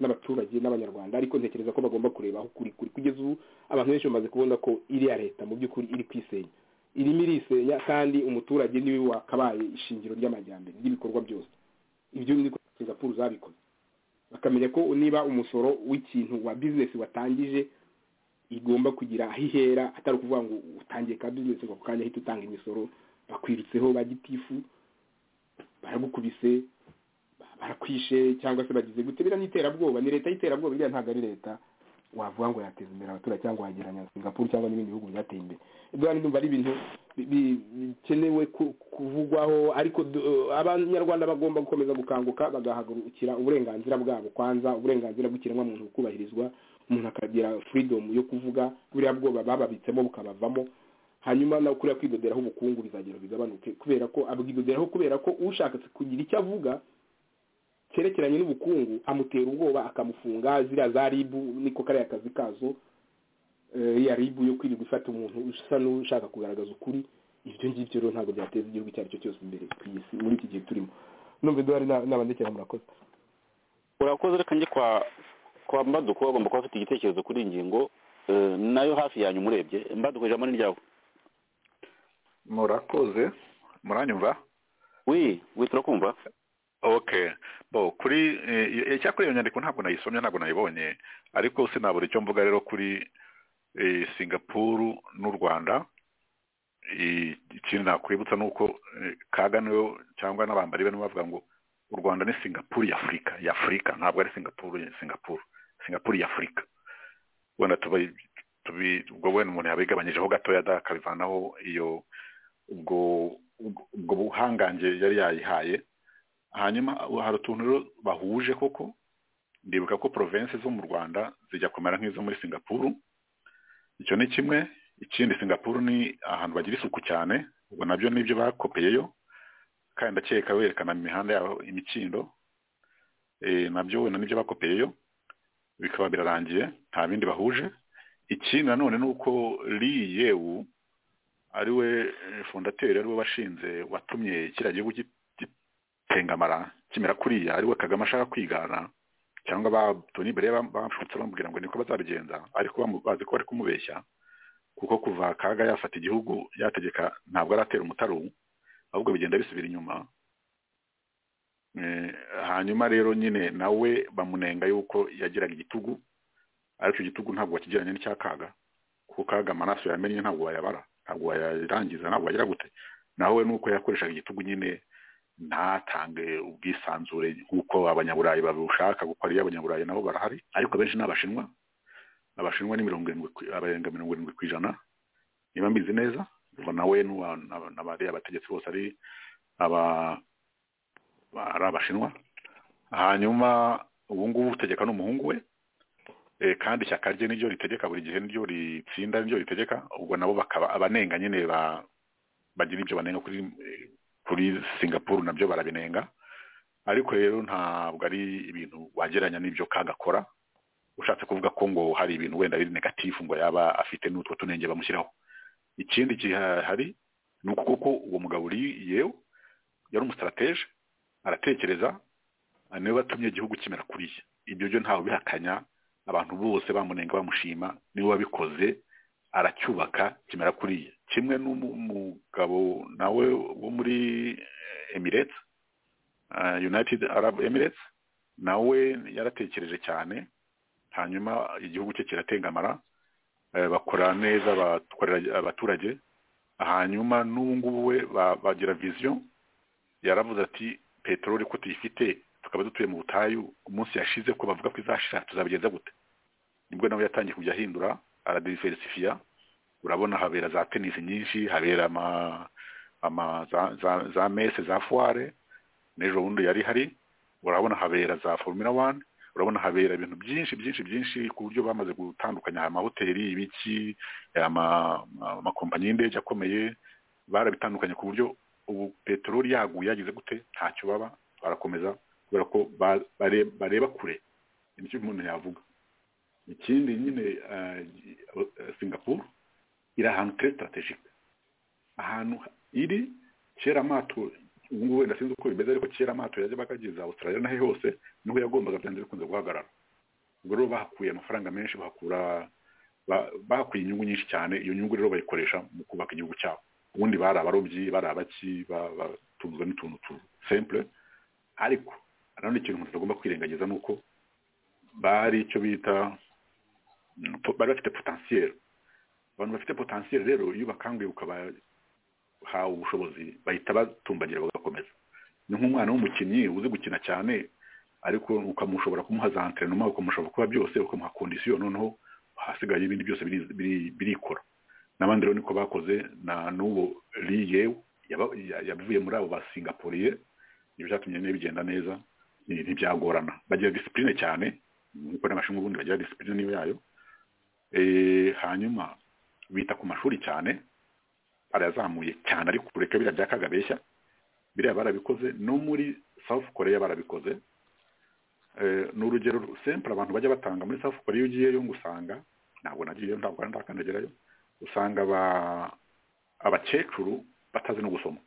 n'abaturage n'abanyarwanda ariko ntekereza ko bagomba kureba aho kuri kuri kugeza ubu abantu benshi bamaze kubona ko iriya leta mu by'ukuri iri kwisenya irimo irisenya kandi umuturage niwe wakabaye ishingiro ry'amajyambere ry'ibikorwa byose ibyo ni singapuru zabikoze bakamenya ko niba umusoro w'ikintu wa bizinesi watangije igomba kugira aho ihera atari ukuvuga ngo utangiye ka bizinesi ngo ako kanya ahita utanga imisoro bakwirutseho ba gitifu baragukubise barakwishe cyangwa se bagize gute biriya ni iterabwoba ni leta y'iterabwoba biriya ntabwo ari leta wavuga ngo yateza imbere abaturage cyangwa wageranya singapuru cyangwa n'ibindi bihugu byateye imbere ibyo ndumva ari ibintu bikenewe kuvugwaho ariko abanyarwanda bagomba gukomeza gukanguka bagahagurukira uburenganzira bwabo kwanza uburenganzira bw'ikiremwamuntu bukubahirizwa umuntu akagira freedom yo kuvuga buriya bwoba bababitsemo bukabavamo hanyuma nawe kuriya kwidoderaho ubukungu bizagera bigabanuke kubera ko abwidoderaho kubera ko ushaka kugira icyo avuga cyerekeranye n'ubukungu amutera ubwoba akamufunga ziriya za ribu niko kariya kazi kazo ya ribu yo kwirirwa ifata umuntu usa n'ushaka kugaragaza ukuri ibyo ngibyo rero ntabwo byateza igihugu icyo ari cyo cyose imbere ku isi muri iki gihe turimo numva iduhari n'abandikira murakoze urakoze reka njye kwa kwa mbaduko bagomba kuba bafite igitekerezo kuri iyi ngingo eh, nayo hafi yanyu umurebye mbaduko ijambo ni ryawe murakoze muranyumva wi wi turakumva okay bo kuri eh, iyo- icyakora iyo nyandiko ntabwo nayisomye ntabwo nayibonye ariko sinabura icyo mvuga rero kuri eh, singapuru n'u rwanda Eh, ikintu nakwibutsa ni uko eh, kaga niwe cyangwa n'abambari be nibo bavuga ngo u rwanda ni singapuru ya afurika ya afurika ntabwo ari singapuru ya singapuru singapuru ya afurika wenda tuba tubi ubwo wenda umuntu yabigabanyijeho gatoya da akabivanaho iyo ubwo ubwo- ubwo buhangange yari yayihaye hanyuma hari utuntu rero bahuje koko ndibuka ko province zo mu rwanda zijya kumera nk'izo muri singapuru icyo ni kimwe ikindi singapuru ni ahantu bagira isuku cyane ubwo nabyo nibyo bakopeyeyo kandi ndakeka berekana mu mihanda yabo imikindo Eh, nabyo wenda nibyo bakopeyeyo bikaba birarangiye nta bindi bahuje ikindi nanone ni uko lee yewu ariwe eh, fondateri ariwe washinze watumye kiriya gihugu gi- tengamara kimera kuriya ariwe kagame ashaka kwigana cyangwa ba toni bere bamfutse bamubwira ngo niko bazabigenza ariko bamu- bazi ko bari kumubeshya kuko kuva kaga yafata igihugu yategeka ntabwo aratera umutaru ahubwo bigenda bisubira inyuma Eh, hanyuma rero nyine nawe bamunenga yuko yagiraga igitugu ariko icyo gitugu ntabwo wakigeranye n'icya kaga kuko kaga amaraso yamennye ntabwo wayabara ntabwo wayarangiza ntabwo wagira gute nawe nuko yakoreshaga igitugu nyine ntatange ubwisanzure nk'uko abanyaburayi babushaka kuko ariyo abanyaburayi nabo barahari ariko benshi ni abashinwa abashinwa ni mirongo irindwi ku- abarenga mirongo irindwi ku ijana niba mbizi neza ubwo nawe n'uwa- n'aba- n'abariya abategetsi bose ari aba ari abashinwa hanyuma ubu ngubu utegeka n'umuhungu we Eh, kandi ishyaka rye niryo ritegeka buri gihe niryo ritsinda niryo ritegeka ubwo nabo bakaba abanenga nyine ba bagira ibyo banenga kuri eh, kuri singapuru nabyo barabinenga ariko rero ntabwo ari ibintu wagereranya n'ibyo kagakora ushatse kuvuga ko ngo hari ibintu wenda biri negatifu ngo yaba afite n'utwo tunenge bamushyiraho ikindi gihari ni uko koko uwo mugabo uri yewe yari umusitarateje aratekereza niwe batumye igihugu kimera kuriya ibyo byo ntawe bihakanya abantu bose bamunenga bamushima niwe wabikoze aracyubaka kimera kuriya kimwe n'umugabo nawe wo muri eh, Emirates ah, United Arab Emirates nawe yaratekereje cyane hanyuma igihugu cye kiratengamara eh, bakora neza bakorera abaturage hanyuma n'ubu ngubu we ba- bagira vision yaravuze ati peteroli ko tuyifite tukaba dutuye mu butayu umunsi yashize ko bavuga ko izashira tuzabigenza gute nibwo nawe yatangiye kujya ahindura aradiverifiya urabona habera za tenisi nyinshi habera ama, ama za, za, za mese za foire n'ejo bundi yari hari urabona habera za formula one urabona habera ibintu byinshi byinshi byinshi ku buryo bamaze gutandukanya aya mahoteli ibiki ama- ama- amakompanyi y'indege akomeye barabitandukanye ku buryo ubu peteroli yaguye yagize gute ntacyo baba barakomeza kubera ko ba- bare- bareba kure nicyo umuntu yavuga ikindi nyine eh, eh, singapore iri ahantu kuri strategic ahantu iri kera amato ubu ngubu wenda sinzi uko bimeze ariko kera amato yajyaga ageza australia nahe hose niho yagombaga byanze bikunze guhagarara ubwo rero bahakuye amafaranga menshi bahakura ba- bahakuye inyungu nyinshi cyane iyo nyungu rero bayikoresha mu kubaka igihugu cyabo ubundi bari abarobyi bari abaki batunzwe n'utuntu tu simple ariko nanone ikintu umuntu atagomba kwirengagiza ni uko bari icyo bita mm, po- bari bafite potentiel abantu bafite potentiel rero iyo bakanguye ukabahawe ubushobozi bahita batumbagira bagakomeza ni nk'umwana w'umukinnyi uzi gukina cyane ariko ukamushobora kumuha za entrenoma ukamushobora kuba byose ukamuha kondisiyo noneho hasigaye ibindi byose biri- biri- birikora n'abandi rero niko bakoze na n'uwo liye yaba- ya- yavuye muri abo basingapuriye ibyo byatumye nyine bigenda neza ni- ntibyagorana bagira disipurine cyane nk'uko n'abashinwa ubundi bagira disipurine niyo yayo Eh, hanyuma bita ku mashuri cyane arayazamuye cyane ariko kureka biriya bya kagabeshya biriya barabikoze no muri South Korea barabikoze Eh, ni urugero sempre abantu bajya batanga muri South Korea iyo ugiyeyo ngo usanga ntabwo nagiyeyo ntabwo ndakandagerayo usanga aba abakecuru batazi no gusoma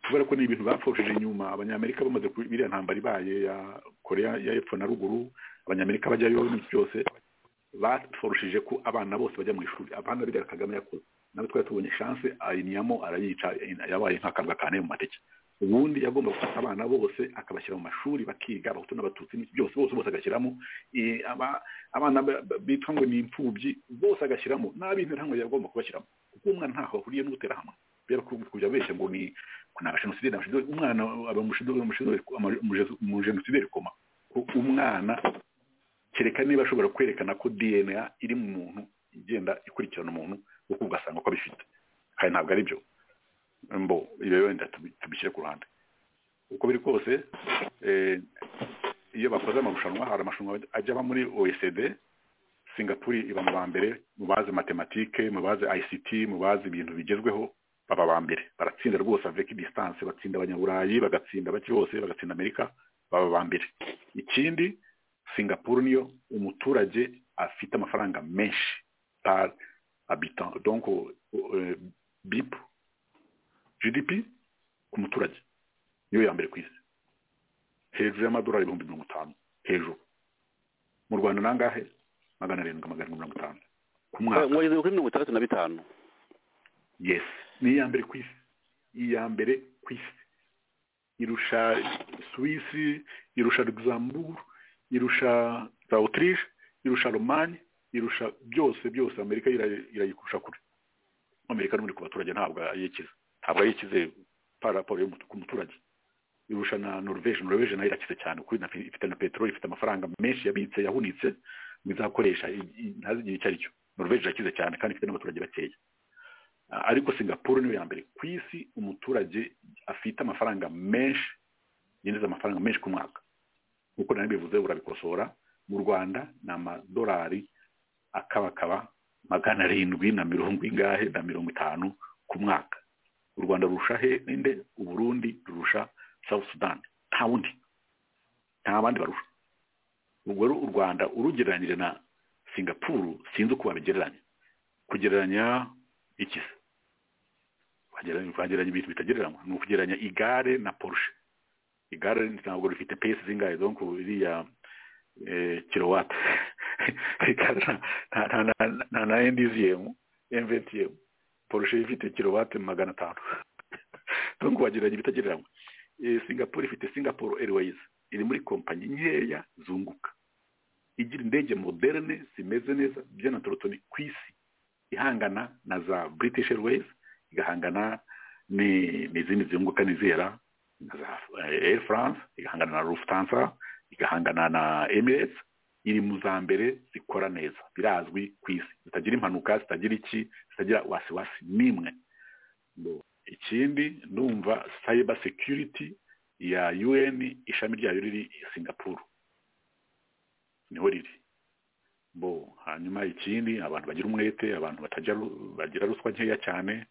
kubera ko ni ibintu bapfushije inyuma abanyamerika bamaze ku- iriya ntambara ibaye ya korea ya epfo na ruguru abanyamerika bajyayo n'iki byose bapfushije ko abana bose bajya mu ishuri abana biriya kagame yakoze nawe twari tubonye chance ayiniyamo arayica yabaye nk'akabwa kane mu mateke ubundi yagomba gufata abana bose akabashyira mu mashuri bakiga abahutu n'abatutsi n'iki byose bose bose agashyiramo Eh, aba- abana ba- ba- bitwa ngo ni imfubyi bose agashyiramo n'ab'interahamwe yagomba kubashyiramo kuko umwana ntaho ahuriye n'ubuterahamwe kubera ko kujya besha ngo ni kuna jenoside umwana aba mushido mushido mu jenoside rikoma Ko umwana kereka niba ashobora kwerekana ko DNA iri mu muntu igenda ikurikirana umuntu kuko ugasanga ko abifite kandi ntabwo ari byo mbo ibyo wenda tubi- tubishyire ku ruhande uko biri kose eh, iyo bakoze amarushanwa hari amarushanwa ajya aba muri OECD Singapore iba mu ba mbere mu bazi matematike mu bazi ICT mu bazi ibintu bigezweho baba ba mbere baratsinda rwose avec distance batsinda abanyaburayi bagatsinda bake bose bagatsinda amerika baba ba mbere ikindi singapore niyo umuturage afite amafaranga menshi par habitant donc euh, bip gdp ku muturage niyo ya mbere ku isi hejuru y'amadolari ibihumbi mirongo itanu hejuru mu rwanda nangahe magana arindwi magana arindwi mirongo itanu ku mwaka mwageze kuri mirongo itandatu na bitanu yes ni iya mbere ku isi iya mbere ku isi irusha suwisi irusha luxembourg irusha za autriche irusha romani irusha byose byose amerika ira- irayikurusha kure amerika n'ubundi ku baturage ntabwo ayikize ntabwo ayikize par rapport yo ku muturage irusha na norvege norvege nayo irakize cyane kuri na ifite na peteroli ifite amafaranga menshi yabitse yahunitse ngo izakoresha i- i- ntazigire icyo ari cyo norvege irakize cyane kandi ifite n'abaturage bakeya Ah, ariko singapore niyo ya mbere ku isi umuturage afite amafaranga menshi yinjiza amafaranga menshi ku mwaka nk'uko nawe bivuze urabikosora mu rwanda ni amadolari akabakaba magana arindwi na mirongo ingahe na mirongo itanu ku mwaka u rwanda rurusha he ninde uburundi rurusha south sudan nta wundi nta bandi barusha ubwo rero u rwanda urugereranyije na singapuru sinzi uko babigereranya kugereranya iki se Wagereranya- wagereranya ibintu bitagereranywa ni ukugereranya igare na porsche igare ntabwo rifite pesi zingahe donc iriya eh, kilowate igare nta- nta- nta- nta- nta na endiziyemu emvetiyemu porsche ifite kilowate magana atanu donc wagereranya ibitagereranywa Eh, singapore ifite singapore airways iri muri kompanyi nkeya zunguka igira indege moderne zimeze neza by'anatorotoni ku isi ihangana na za british airways igahangana ni- n'izindi zunguka n'izera na za eh, air france igahangana na lufthansa igahangana na emirates iri mu za mbere zikora neza birazwi ku isi zitagira impanuka zitagira iki zitagira wasiwasi n'imwe Ngo ikindi ndumva cyber security ya un ishami ryayo riri i singapore niho riri bo hanyuma ikindi abantu bagira umwete abantu batajya ru- bagira ruswa nkeya cyane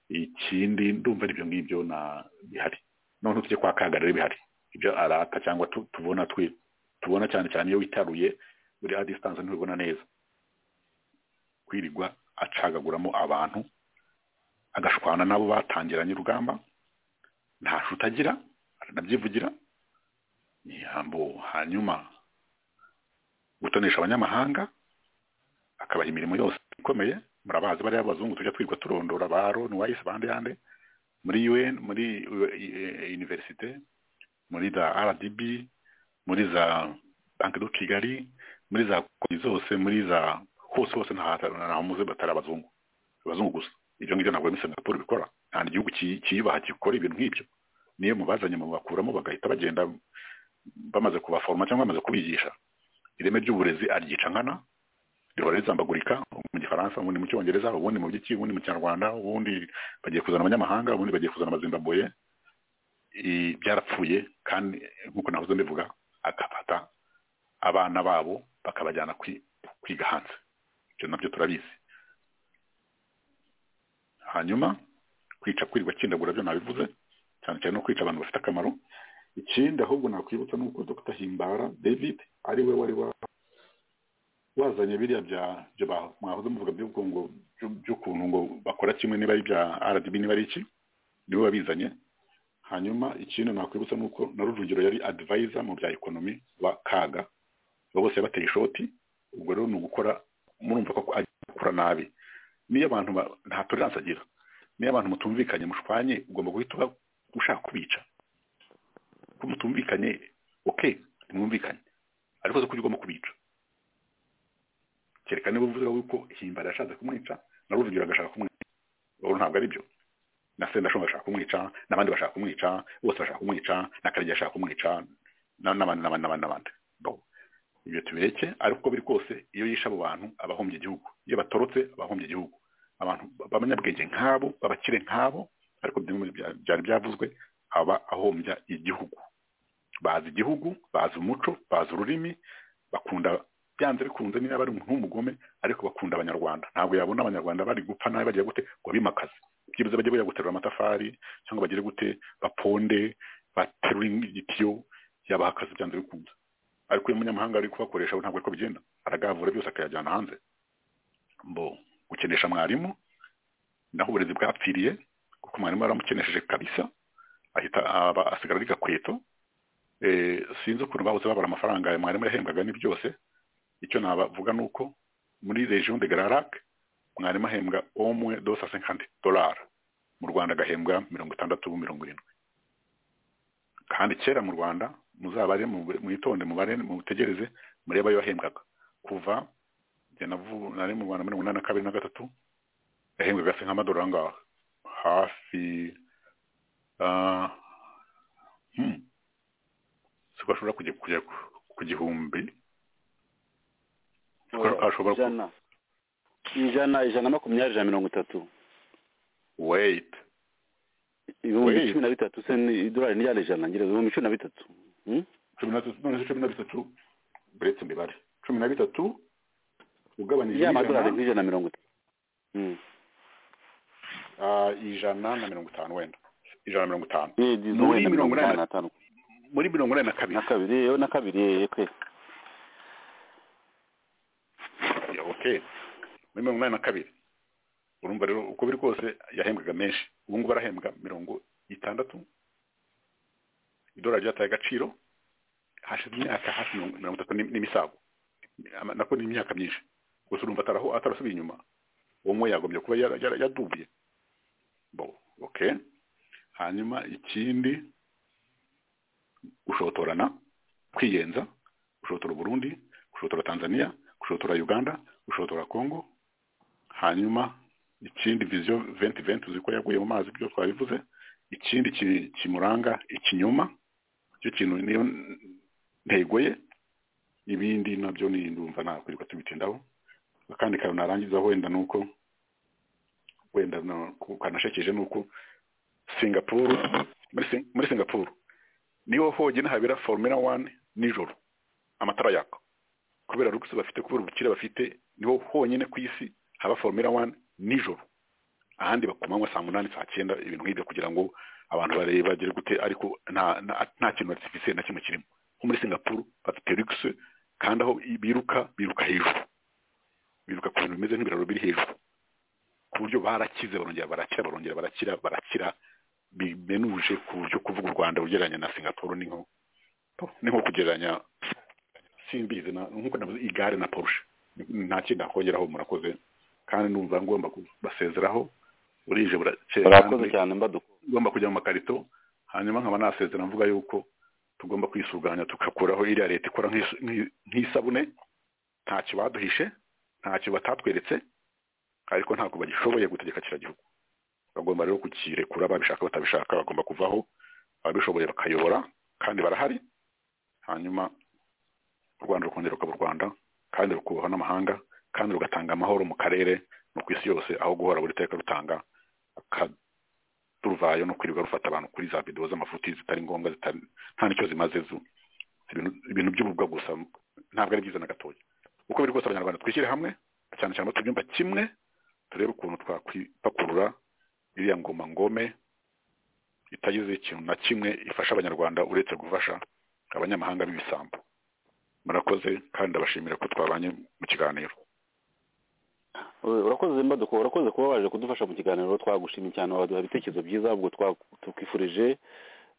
ikindi ndumva ari ibyo ngibyo na bihari noneho tujye kwa kagara rero bihari ibyo arata cyangwa tu- tubona twi- tubona cyane cyane iyo witaruye uri a distance ntubibona neza kwirirwa acagaguramo abantu agashwana nabo batangiranye urugamba nta shuti agira aranabyivugira yambo hanyuma gutonesha abanyamahanga akabaha imirimo yose ikomeye murabazi bariya abazungu tujya twirirwa turondora ba roni wayisi bande yande muri un muri univerisite muri za rdb muri za banki do kigali muri za koni zose muri za hose hose ntahamuze batari abazungu abazungu gusa ibyo ngibyo ntabwo muri singapore bikora nta gihugu ki- kiyubaha gikora ibintu nk'ibyo niyo mubazanye mubakuramo bagahita bagenda bamaze kubaforoma cyangwa bamaze kubigisha ireme ry'uburezi aryica nkana rihora rizambagurika mu gifaransa ubundi mu cyongereza ubundi mu by'iki ubundi mu kinyarwanda ubundi bagiye kuzana abanyamahanga ubundi bagiye kuzana abazimbabwe I- byarapfuye kandi nk'uko nahoze mbivuga akafata abana babo bakabajyana kwi- kwiga hanze ibyo nabyo turabizi hanyuma kwica kwirirwa kindagura byo nabivuze cyane cyane no kwica abantu bafite akamaro ikindi ahubwo nakwibutsa ni uko dr himbara david ari we wari wa wazanye biriya bya byo ba- mwahoze muvuga by'ubwo ngo by'ukuntu ngo bakora kimwe niba ari ibya rdb niba ari iki niwe wabizanye hanyuma ikindi nakwibutsa ni uko na rujugiro yari adivayiza mu bya ekonomi wa kaga abo bose bateye ishoti ubwo rero ni ugukora murumva ko akora nabi niyo abantu ba- nta toleranse agira niyo abantu mutumvikanye mushwanye ugomba guhita uba ushaka kubica ko mutumvikanye oke ntimwumvikanye ariko zo kurya ugomba kubica kereka niba uvuga yuko himbara yashatse kumwica na rujugiro agashaka kumwica ubu ntabwo ari byo na sendashonga bashaka kumwica n'abandi bashaka kumwica bose bashaka kumwica na karegeya ashaka kumwica na- n'abandi n'abandi n'abandi n'abandi Bon. ibyo tubireke ariko uko biri kose iyo yishe abo bantu aba ahombye igihugu iyo batorotse aba ahombye igihugu abantu b- b'abanyabwenge nk'abo b'abakire nk'abo ariko bimwe bya- byari byavuzwe aba ahombya igihugu bazi igihugu bazi umuco bazi ururimi bakunda byanze bikunze niba ari umuntu w'umugome ariko bakunda abanyarwanda ntabwo yabona abanyarwanda bari gupfa nabi bagiye gute ngo bimakaze byibuze bajye bajya guterura amatafari cyangwa bagire gute baponde baterure igitiyo yabaha akazi byanze bikunze ariko uyu munyamahanga ari kubakoresha we ntabwo ariko bigenda aragavura byose akayajyana hanze mbo gukenesha mwarimu naho uburezi bwapfiriye kuko mwarimu yaramukenesheje kabisa ahita aba- asigara ari gakweto Eh, sinzi ukuntu bahoze babara amafaranga ya mwarimu yahembwaga ni byose icyo nabavuga ni uko muri region de Grarac mwarimu ahembwa omwe dosa senkandi dolari mu rwanda agahembwa mirongo itandatu mirongo irindwi kandi kera mu rwanda muzabare mu- mwitonde mubare mutegereze murebe ayo yahembwaga kuva njye navu- nari mu rwanda mirongo inani na kabiri na gatatu yahembwaga se nk'amadolari angahe hafi ah, hmm, siko ashobora kujya kujya ku- ku gihumbi ashobora- ashobora ku- ijana ijana ijana na makumyabiri ijana na mirongo itatu wait ibihumbi Wait. cumi na bitatu se ni idolari n'ijana ijana ngira ibihumbi cumi na bitatu Hmm? cumi na bitatu none se cumi na bitatu buretse imibare cumi na bitatu ugabanije y'amadolari ijana nk'ijana na mirongo itatu Hmm. ah, ijana na mirongo itanu wenda ijana na mirongo itanu Eh, dizo Muri wenda mirongo mirongo inani inani na tanu muri mirongo inani na kabiri na kabiri yewe na kabiri yewe pe Ya, okay muri mirongo inani na kabiri urumva rero uko biri kose yahembwaga menshi ubu ngubu arahembwa mirongo itandatu idolari ryataye agaciro hashize imyaka hafi mirongo mirongo itatu n'im- n'imisago Ama- nako ni imyaka myinshi gusa urumva ataraho atarasubiye inyuma uwo mwe yagombye kuba yara- yara- yadubiye bo okay hanyuma ikindi gushotorana kwiyenza gushotora Burundi gushotora Tanzania gushotora Uganda gushotora Congo hanyuma ikindi vision 2020 uziko yaguye mu mazi byo twabivuze ikindi ki- kimuranga ikinyoma icyo kintu niyo ntego ye ibindi nabyo ni ndumva nakwirirwa tubitindaho akandi kantu narangiza wenda ni uko wenda no- ku- kanashekeje ni uko singapuru muri Sing- muri singapuru niho honyine habera formula one nijoro amatara yaka kubera rugisi bafite kubera ubukire bafite niho honyine ku isi haba formula one nijoro ahandi bakomanywa saa munani saa cyenda ibintu nk'ibyo kugira ngo abantu barebe bagire gute ariko nta nta- nta kintu artificiel na kimwe kirimo nko muri singapuru bafite rugisi kandi aho biruka biruka hejuru biruka ku bintu bimeze nk'ibiraro biri hejuru ku buryo barakize barongera barakira barongera barakira barakira bimenuje ku buryo kuvuga u Rwanda ugereranya na Singapore ni nko ni nko kugereranya simbizi na nkuko navuze igare na Porsche nta kindi nakongeraho murakoze kandi numva ngomba kubasezeraho burije burakeye urakoze kandi cyane mbaduko ngomba kujya mu makarito hanyuma nkaba nasezera mvuga yuko tugomba kwisuganya tugakuraho iriya leta ikora nk'is- nk'i- nk'isabune ntacyo baduhishe ntacyo batatweretse ariko ntabwo bagishoboye gutegeka kiriya gihugu bagomba rero kukirekura babishaka batabishaka bagomba kuvaho ababishoboye bakayobora kandi barahari hanyuma u rwanda rukongera rukaba u rwanda kandi rukubahwa n'amahanga kandi rugatanga amahoro mu karere no ku isi yose aho guhora buri teka rutanga aka- turuvayo no kwirirwa rufata abantu kuri za videwo z'amafuti zitari ngombwa zitari nta nicyo zimaze zo ibintu- ibintu by'ububwa gusa ntabwo ari byiza na gatoya uko biri kose abanyarwanda twishyire hamwe cyane cyane aho tubyumva kimwe turebe ukuntu twakwipakurura iriya ngoma ngome itagize ikintu na kimwe ifasha abanyarwanda uretse gufasha abanyamahanga b'ibisambo murakoze kandi ndabashimira ko twabanye mu kiganiro Eh, urakoze mbaduko urakoze kuba waje kudufasha mu kiganiro twagushimye cyane waduha ibitekerezo byiza ubwo twa- tukwifurije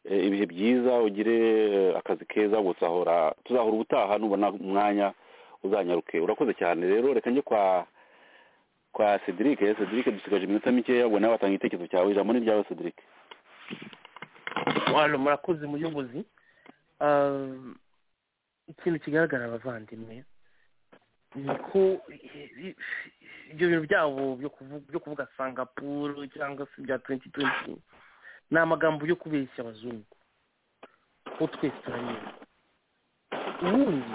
eh, ibihe byiza ugire eh, akazi keza gusahora tuzahora ubutaha nubona umwanya uzanyaruke urakoze cyane rero reka njye kwa kwa cedric eh, cedric dusigaje iminota mikeya ngo nawe watanga igitekerezo cyawe ijambo ni ryawe cedric hano murakoze muyobozi Ah, ikintu kigaragara abavandimwe ni ko i- i- ibyo bintu byabo byo kuvu- byo kuvuga sangapuru cyangwa se bya tuwenti tuwenti ni amagambo yo kubeshya abazungu ko twese turabizi ubundi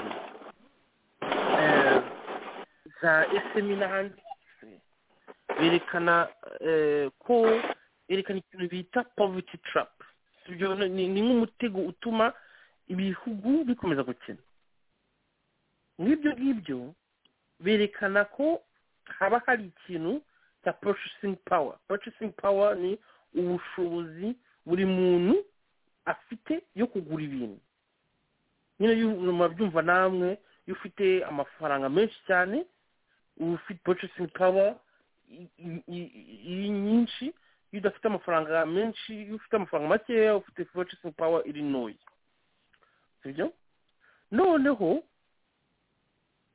eh, za esemi n'ahandi hose berekana eh, ko berekana ikintu bita poverty trap sibyo ni- ni ni nk'umutego utuma ibihugu bikomeza gukina nk'ibyo ngibyo berekana ko haba hari ikintu cya purchasing power purchasing power ni ubushobozi buri muntu afite yo kugura ibintu nyine yu- murabyumva namwe iyo ufite amafaranga menshi cyane uba ufite purchasing power i- i- i- iri nyinshi iyo udafite amafaranga menshi iyo ufite amafaranga makeya ufite purchasing power iri ntoya sibyo noneho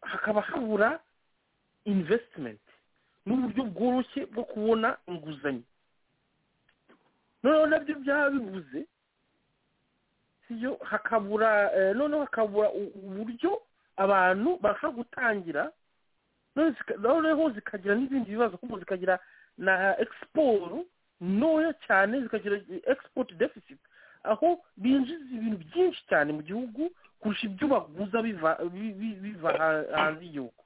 hakaba habura investment n'uburyo bworoshye bwo kubona inguzanyo noneho nabyo byaba bibuze sibyo hakabura eh, noneho hakabura u- uburyo abantu bashobora gutangira none zika- noneho zikagira n'ibindi bibazo kuko zikagira na exiporo ntoya cyane zikagira export deficit aho binjiza ibintu byinshi cyane mu gihugu kurusha ibyo baguza biva bi- bi- biva ha- hanze y'igihugu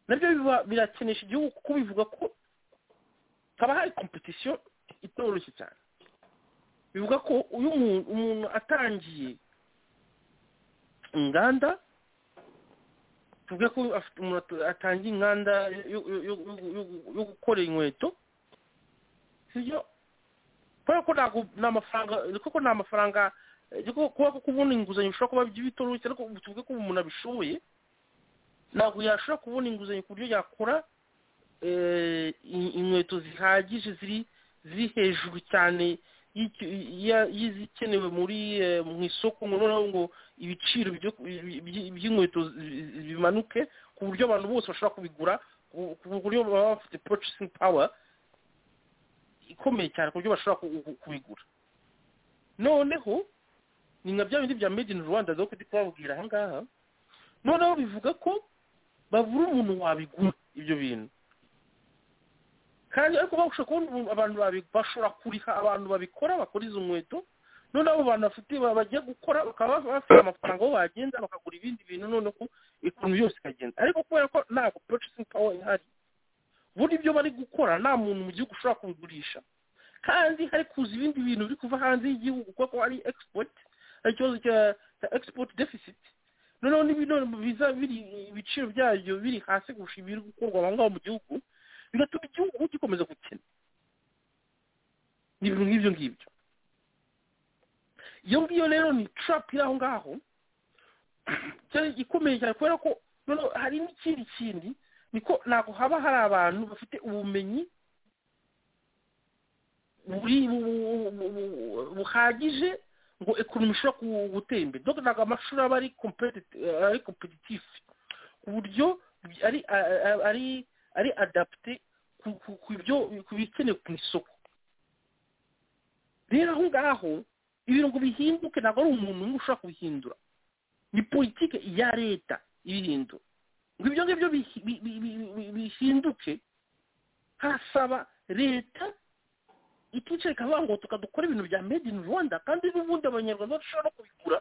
nabyo biba- birakenesha igihugu kuko bivuga ko haba hari competition itoroshye cyane bivuga ko uyu muntu umuntu atangiye inganda tuvuge ko afite umuntu at- atangiye inganda yo- yo- yo- yo- yo- yo gukora inkweto sibyo kubera ko ntabwo ni amafaranga kuko ni amafaranga eh, kuko kuba ko kubona inguzanyo bishobora kuba bitoroshye ariko ubu tuvuge ko ubu umuntu abishoboye ntabwo yashobora kubona inguzanyo ku buryo yakora eh, in- inkweto zihagije ziri ziri hejuru cyane y'icyo- ya- y'izikenewe muri eh, mu isoko ngo noneho ngo ibiciro byo- bi- bi- by'inkweto zi- zi- bimanuke ku buryo abantu bose bashobora kubigura ku- ku buryo baba bafite purchasing power ikomeye cyane ku buryo bashobora ku- ku- kubigura noneho ni nka bya bindi bya made in rwanda zo kujya kubabwira aha ngaha noneho bivuga ko babura umuntu wabigura ibyo bintu kandi ariko bashobora kubona umuntu- abantu babi- bashobora kuriha abantu babikora bakora izo nkweto noneho abo bantu bafite ba- bajya gukora bakaba bafite amafaranga aho bagenda bakagura ibindi bintu noneho ikintu yose ikagenda ariko kubera ko ntabwo purchasing power ihari buri ibyo bari gukora nta muntu mu gihugu ushobora kubigurisha kandi hari kuza ibindi bintu biri kuva hanze y'igihugu kuko hari export hari ikibazo cya cya export deficit noneho n'ibinone biza biri ibiciro byabyo biri hasi kurusha ibiri gukorwa aho ngaho mu gihugu bigatuma igihugu gikomeza gukena ni ibintu nk'ibyo ngibyo iyo ngiyo rero ni trap iri aho ngaho cyane ikomeye cyane kubera ko noneho hari n'ikindi kindi niko ntabwo haba hari abantu bafite ubumenyi buri- bu- bu- bu- buhagije ngo ekonomi ishobora ku- gutera imbere donc ntabwo amashuri aba ari competitive- eh, ari competitive ku buryo ari a- a- ari ari adapte ku- ku- ku byo ku bikenewe ku isoko rero aho ngaho ibintu ngo bihinduke ntabwo ari umuntu umwe ushobora kubihindura ni politike ya leta ibihindura ngo ibyo ngibyo bihi- bi- bi- bi- bi- bihinduke harasaba leta ikicaye ikavuga ngo tukadukora ibintu bya made in rwanda kandi n'ubundi abanyarwanda bashobora no kubigura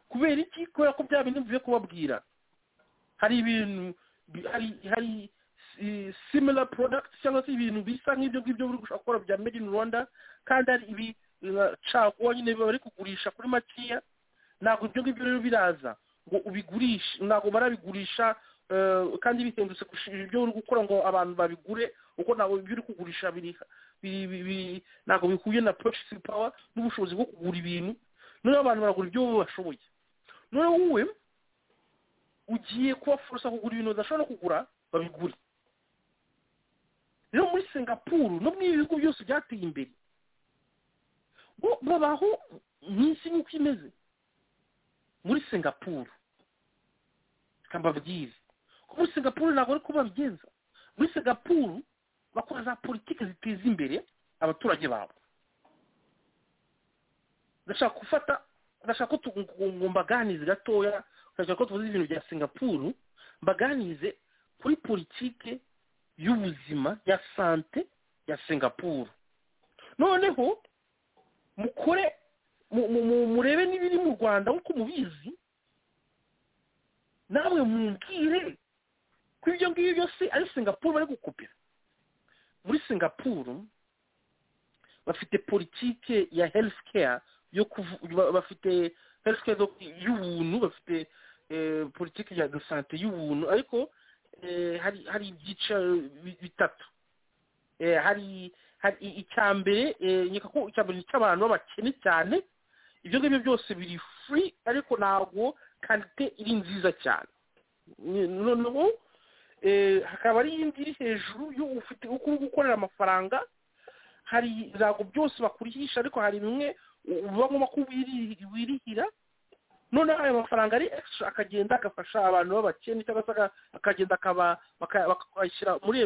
kubera iki kubera ko bya bintu bivuye kubabwira hari ibintu bi- hari hari eh, similar products cyangwa se ibintu bisa nk'ibyo ngibyo buri gushaka gukora bya made in rwanda kandi hari ibi eh, caguwa nyine bari kugurisha kuri makeya ntabwo ibyo ngibyo rero biraza ngo ubigurishe ntabwo barabigurisha eh, kandi bihendutse kurusha ibyo uri gukora ngo abantu babigure kuko ntabwo ibyo uri kugurisha biri biri- biri- biri- ntabwo bihuye na purchasing power n'ubushobozi bwo kugura ibintu noneho abantu baragura ibyo bo bashoboye noneho wowe ugiye kubafurusa kugura ibintu badashobora kugura babigure rero muri singapuru no mu bihugu byose byateye imbere bo babaho iminsi nk'uko imeze muri singapuru reka mbabwire ko muri singapuru ntabwo ari ko babigenza muri singapuru bakora za politiki ziteza imbere abaturage babo ndashaka gufata ndashaka ko ngo mbaganize gatoya ndashaka ko tuvuze ibintu bya singapuru mbaganize kuri politiki y'ubuzima ya sante ya singapuru noneho mukore murebe n'ibiri mu rwanda nk'uko mubizi nawe mubwire ko ibyo ngibyo byose ari singapuru bari gukupira muri singapuru bafite politike ya herifu keya yo kuvu bafite herifu keya y'ubuntu bafite politike ya sante y'ubuntu ariko hari hari ibyiciro bitatu hari icya mbere nyeka ko icya mbere ni icy'abantu b'abakene cyane ibyo ngibyo byose biri furi ariko ntabwo karite iri nziza cyane noneho hakaba ari iyindi iri hejuru ufite uko uri gukorera amafaranga hari ibirango byose bakurihisha ariko hari bimwe uba ngomba ko wirihira noneho ayo mafaranga ari extra akagenda agafasha abantu b'abakene cyangwa se akagenda bakayashyira muri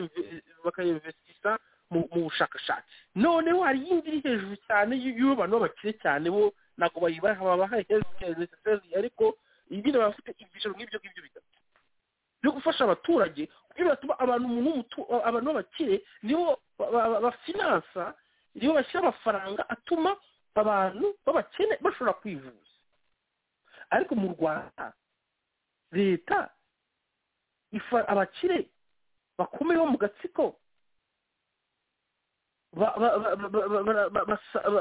bakayinvestisha mu bushakashatsi noneho hari iyindi iri hejuru cyane y'uwo bantu b'abakire cyane bo ntabwo bayibaha babaha herifu ariko nyine baba bafite ibyiciro nk'ibyo ngibyo bitatu byo gufasha abaturage kugira batuma abantu abantu b'abakire nibo bafinansa nibo bashyira amafaranga atuma abantu b'abakene bashobora kwivuza ariko mu rwanda leta ifa abakire bakomeye bo mu gatsiko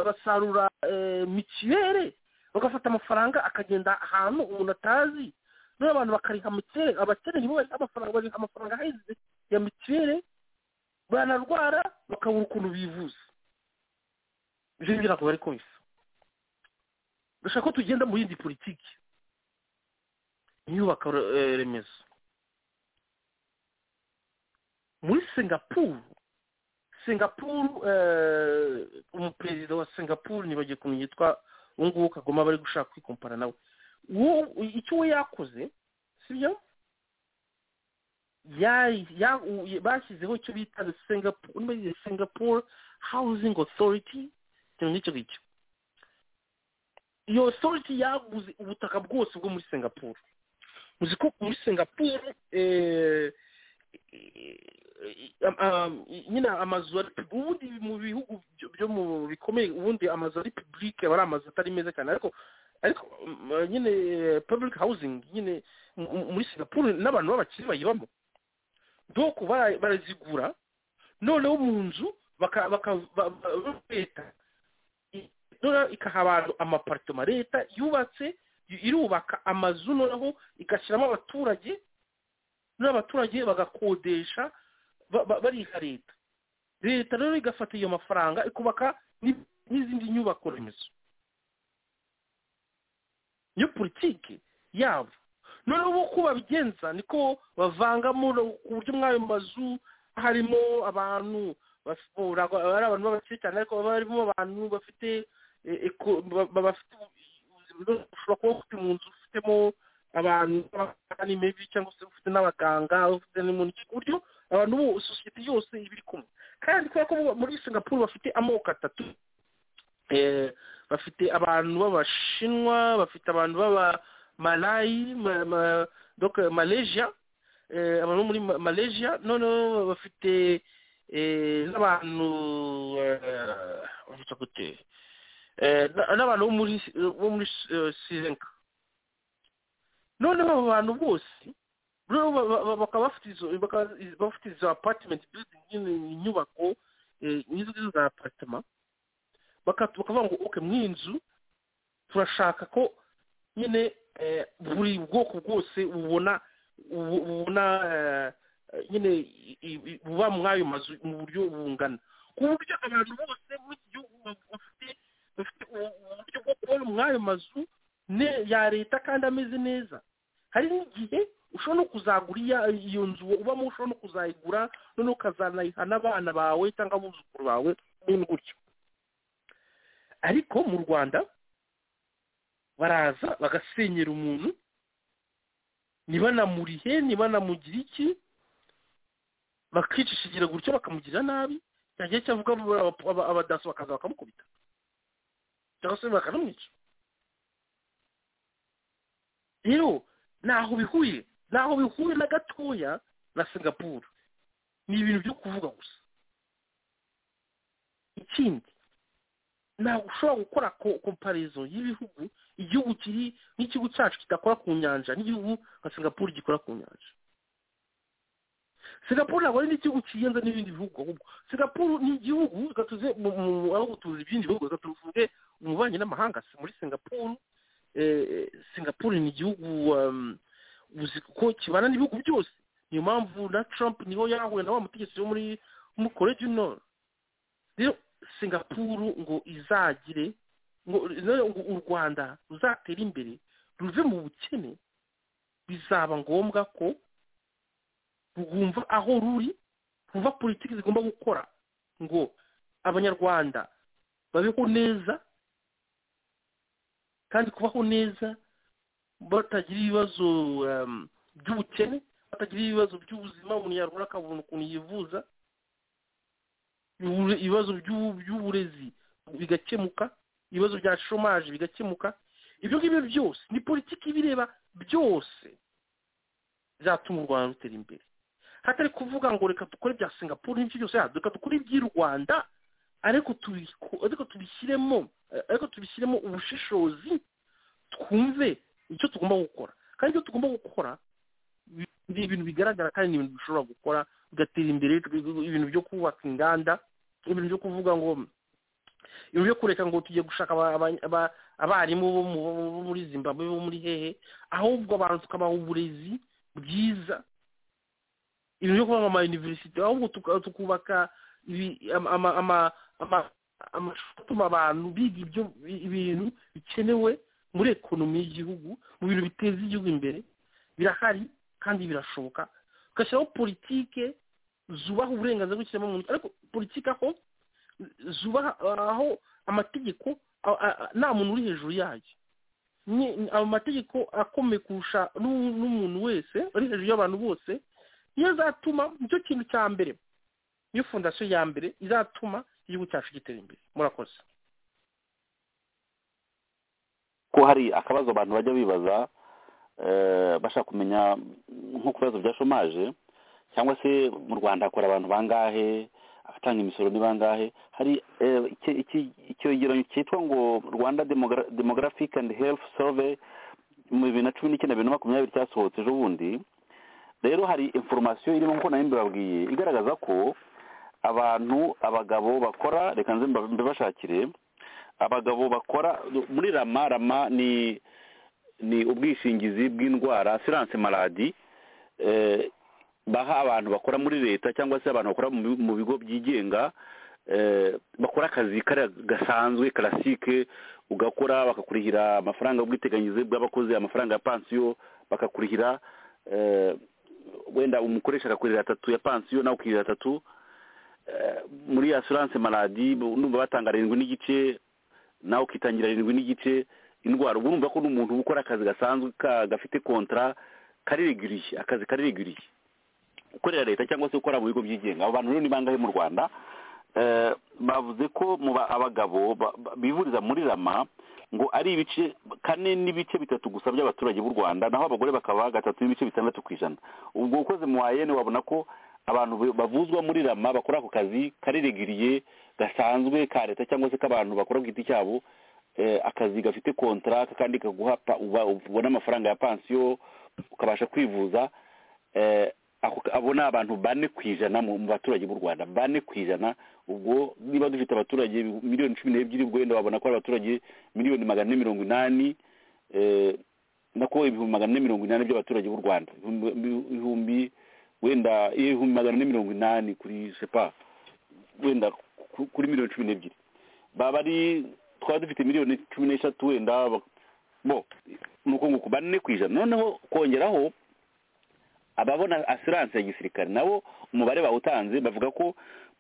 basarura mituweli bagafata amafaranga akagenda ahantu umuntu atazi noneho abantu bakariha mituweli abakene nibo bariha amafaranga bariha amafaranga ahenze ya mituweli banarwara bakabura ukuntu bivuza ibyo ngibyo ntabwo bari kubisa dushaka ko tugenda mu yindi politiki iyubaka remezo muri singapuru singapuru umuperezida wa singapuru ntibagiye kumenya yitwa ubu ngubu kagoma bari gushaka kwikompara nawe icyo we yakoze sibyo bashyizeho icyo bita singapuru hawuzingi otoriti ikintu nk'icyo ngicyo iyo otoriti yaguze ubutaka bwose bwo muri singapuru muzi ko muri singapuru nyine amazu ubundi mu bihugu byo mu bikomeye ubundi amazu ari pibulike aba ari amazu atari meza cyane ariko ariko nyine pibulike hawuzingi nyine muri singapuru n'abantu b'abakire bayibamo doko barazigura noneho mu nzu leta ikaha abantu amaparitoma leta yubatse irubaka amazu noneho igashyiramo abaturage n'abaturage bagakodesha bariha leta leta rero igafata iyo mafaranga ikubaka n'izindi nyubako remezo niyo politiki yabo noneho uko babigenza niko bavangamo ku buryo mw'ayo mazu harimo abantu ari abantu b'abakire cyane ariko baba barimo abantu bafite ushobora kuba ufite mu nzu ufitemo abantu mibi cyangwa se ufite n'abaganga ufite n'umuntu ku buryo abantu bose sosiyete yose iba iri kumwe kandi kubera ko muri singapuru bafite amoko atatu bafite abantu b'abashinwa bafite abantu b'abamarayi malaysia abantu muri malaysia noneho bafite n'abantu n'abantu bo muri sirenka noneho abo bantu bose bakaba bafite izo apatimenti inyubako n'izo ngizo za aparitoma bakavuga ngo oke mw'iyi nzu turashaka ko nyine buri bwoko bwose bubona bubona nyine buba mw'ayo mazu mu buryo bungana ku buryo abantu bose muri iki gihugu bafite uburyo bwo kubona mw'ayo mazu ya leta kandi ameze neza hari n'igihe ushobora no kuzagura iyo nzu ubamo ushobora no kuzayigura noneho ukazanayiha n'abana bawe cyangwa abuzukuru bawe n'ibintu gutyo ariko mu rwanda baraza bagasenyera umuntu ntibanamurihe ntibanamugire iki bakicishijira gutyo bakamugirira nabi cyagiye cyavuga abadaso bakaza bakamukubita cyangwa se bakanamwica rero ntaho bihuye ntaho bihuye na gatoya na singapuru ni ibintu byo kuvuga gusa ikindi ntabwo ushobora gukora komparizo y'ibihugu igihugu kiri nk'ikigo cyacu kidakora ku nyanja n'igihugu nka singapuru gikora ku nyanja singapuru ntabwo ari n'igihugu kiyenze n'ibindi bihugu ahubwo singapuru ni igihugu reka tuze aho gutuza ibindi bihugu reka tuvuge umubanyi n'amahanga muri singapuru singapuru ni igihugu uzi ko kibana n'ibihugu byose niyo mpamvu na trump niho yahuye na wa mutegetsi wo muri koreya du nord rero singapuru ngo izagire ngo u rwanda ruzatere imbere ruve mu bukene bizaba ngombwa ko rwumva aho ruri rwumva politiki zigomba gukora ngo abanyarwanda babeho neza kandi kubaho neza batagira ibibazo by'ubukene batagira ibibazo by'ubuzima umuntu yarwara akabona ukuntu yivuza ibibazo by'uburezi bigakemuka ibibazo bya shomaje bigakemuka ibyo ngibyo byose ni politiki ibireba byose byatuma u rwanda rutera imbere hatari kuvuga ngo reka dukore ibya singapuru n'ibyo byose reka dukore iby'i rwanda ariko tubishyiremo ariko tubishyiremo ubushishozi twumve icyo tugomba gukora kandi ibyo tugomba gukora ni ibintu bigaragara kandi ni ibintu dushobora gukora bigatera imbere ibintu byo kubaka inganda ibintu byo kuvuga ngo ibintu byo kureka ngo tujye gushaka abarimu bo muri zimbabwe bo muri hehe ahubwo abantu tukabaha uburezi bwiza ibintu byo kuvuga amayuniverisite ahubwo tukubaka amashuri atuma abantu biga ibyo ibintu bikenewe muri ekonomi y'igihugu mu bintu biteza igihugu imbere birahari kandi birashoboka ugashyiraho politike zubaha uburenganzira bw'ikiremwamuntu ariko politike aho zubaha aho amategeko nta muntu uri hejuru yayo amategeko akomeye kurusha n'umuntu wese ari hejuru y'abantu bose niyo azatuma nicyo kintu cya mbere niyo fondasiyo ya mbere izatuma igihugu cyacu gitera imbere murakoze ko hari akabazo abantu bajya bibaza bashaka kumenya nko ku bibazo bya shomaje cyangwa se mu rwanda hakora abantu bangahe abatanga imisoro ni bangahe hari icyegeranyo cyitwa ngo rwanda demographic and health survey mu bibiri na cumi n'icyenda bibiri na makumyabiri cyasohotse ejo bundi rero hari inforomasiyo irimo nkuko nayo mbibabwiye igaragaza ko abantu abagabo bakora reka nze mbibashakire abagabo bakora muri rama rama ni ni ubwishingizi bw'indwara asiranse maradi baha abantu bakora muri leta cyangwa se abantu bakora mu bigo byigenga bakora akazi gasanzwe karasike ugakora bakakurihira amafaranga y'ubwiteganyirize bw'abakozi amafaranga ya pansiyo bakakurihira wenda umukoresha akakurihira atatu ya pansiyo nawe ukirihira atatu muri asiranse maradi numva batanga arindwi n'igice nawe ukitangira arindwi n'igice indwara uba urumva ko n'umuntu ukora akazi gasanzwe gafite kontara kaririguriye akazi kaririguriye ukorera leta cyangwa se ukora mu bigo byigenga abo bantu rero ni bangahe mu rwanda bavuze ko mu abagabo bivuriza muri rama ngo ari ibice kane n'ibice bitatu gusa by'abaturage b'u rwanda naho abagore bakaba gatatu n'ibice bitandatu ku ijana ubwo ukoze mu wayene wabona ko abantu bavuzwa muri rama bakora ako kazi kaririguriye gasanzwe ka leta cyangwa se k'abantu bakora ku giti cyabo akazi gafite kontara kandi kaguha ubona amafaranga ya pansiyo ukabasha kwivuza abo ni abantu bane ku ijana mu baturage b'u rwanda bane ku ijana ubwo niba dufite abaturage miliyoni cumi n'ebyiri ubwo wenda wabona ko ari abaturage miliyoni magana ane mirongo inani nako ibihumbi magana ane mirongo inani by'abaturage b'u rwanda ibihumbi wenda ibihumbi magana ane mirongo inani kuri sepa wenda kuri miliyoni cumi n'ebyiri baba ari twaba dufite miliyoni cumi n'eshatu wenda bo ni uko nguko bane ku ijana noneho kongeraho ababona asiranse ya gisirikare nabo umubare bawutanze bavuga ko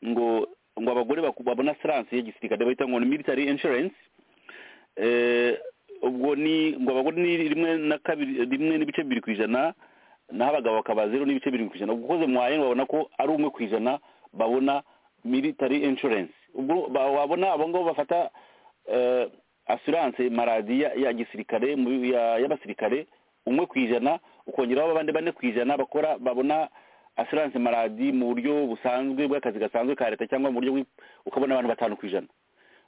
ngo ngo abagore babona asiranse ya gisirikare bahita ngo ni military insurance ubwo ni ngo abagore ni rimwe na kabiri rimwe n'ibice bibiri ku ijana naho abagabo bakaba zeru n'ibice bibiri ku ijana ubwo ukoze mwaye babona ko ari umwe ku ijana babona military insurance ubwo wabona abo ngabo bafata assurance maradi ya gisirikare y'abasirikare umwe ku ijana ukongeraho abandi bane ku ijana bakora babona assurance maradi mu buryo busanzwe bw'akazi gasanzwe ka leta cyangwa mu buryo ukabona abantu batanu ku ijana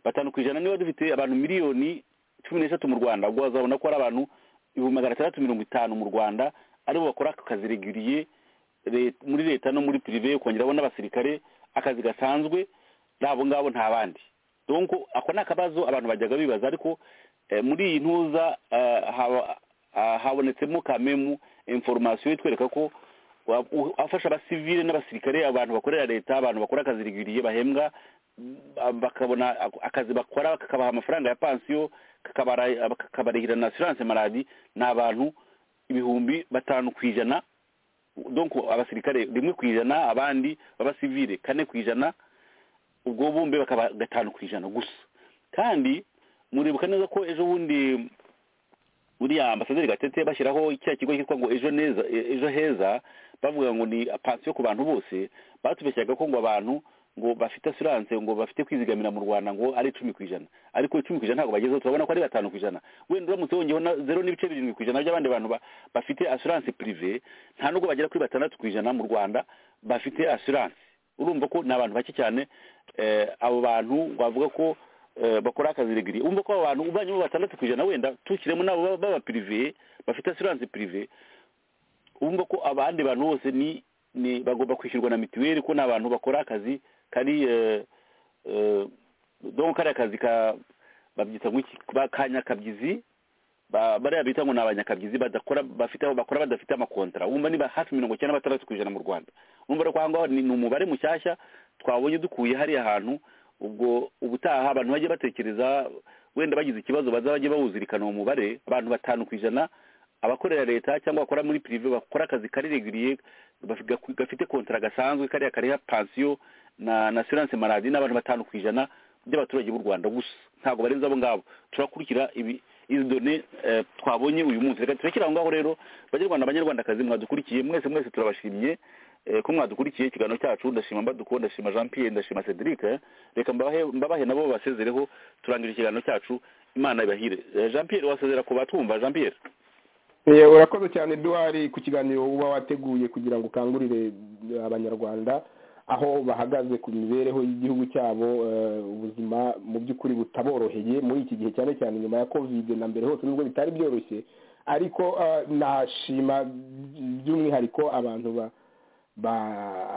batanu ku ijana niba dufite abantu miliyoni cumi n'eshatu mu rwanda ubwo wazabona ko ari abantu ibihumbi magana atandatu mirongo itanu mu rwanda aribo bakora ako kazi regiriye muri leta no muri pirive ukongeraho n'abasirikare akazi gasanzwe n'abo ngabo nta bandi donko ako ni akabazo abantu bajyaga bibaza ariko muri iyi ntuza habonetsemo kamemu inforomasiyo itwereka ko afasha abasivile n'abasirikare abantu bakorera leta abantu bakora akazi rigiriye bahembwa bakabona akazi bakora kakabaha amafaranga ya pansiyo kakabarihira na asiranse maradi ni abantu ibihumbi batanu ku ijana donko abasirikare rimwe ku ijana abandi b'abasivile kane ku ijana ubwo bumbe bakaba gatanu ku ijana gusa kandi muribuka neza ko ejo bundi buriya ambasaderi gatete bashyiraho cya kigo cyitwa ngo ejo neza ejo heza bavuga ngo ni pansiyo ku bantu bose batubeshyaga ko ngo abantu ngo bafite asiranse ngo bafite kwizigamira mu rwanda ngo ari icumi ku ijana ariko icumi ku ijana ntabwo bagezeho turabona ko ari batanu ku ijana wenda uramutse wongeyeho na zeru n'ibice birindwi ku ijana by'abandi bantu bafite asiranse pirive nta nubwo bagera kuri batandatu ku ijana mu rwanda bafite asiranse urumva ko ni abantu bake cyane abo bantu bavuga ko bakora akazi regiri umva ko abantu ubanyemo batandatu ku ijana wenda tukiremo nabo baba pirive bafite asiranse pirive umva ko abandi bantu bose ni ni bagomba kwishyurwa na mituweli ko ni abantu bakora akazi kari dore kari akazi ka babyita ka nyakabyizi bariya bita ngo ni abanyakabyizi badakora bafite aho bakora badafite amakontara wumva niba hafi mirongo icyenda na batandatu ku ijana mu rwanda numva ko aho ngaho ni umubare mushyashya twabonye dukuye hariya hantu ubwo ubutaha abantu bajye batekereza wenda bagize ikibazo baza bajye bawuzirikana uwo mubare abantu batanu ku ijana abakorera leta cyangwa bakora muri pirive bakora akazi karirigiriye gafite kontara gasanzwe kariya kariha pansiyo na asiranse maradi n'abantu batanu ku ijana by'abaturage b'u rwanda gusa ntabwo barenze abo ngabo turakurikira izi done twabonye uyu munsi reka turekere aho ngaho rero banyarwanda banyarwandakazi mwadukurikiye mwese mwese turabashimye ko mwadukurikiye ikiganiro cyacu ndashima mbaduko ndashima jean pierre ndashima cedric reka mbabahe nabo basezereho turangira ikiganiro cyacu imana ibahire jean pierre wasezera ku batumva jean pierre urakoze cyane eduwari ku kiganiro uba wateguye kugira ngo ukangurire abanyarwanda aho bahagaze ku mibereho y'igihugu cyabo ubuzima mu by'ukuri butaboroheye muri iki gihe cyane cyane nyuma ya kovide na mbere hose nubwo bitari byoroshye ariko nashima by'umwihariko abantu ba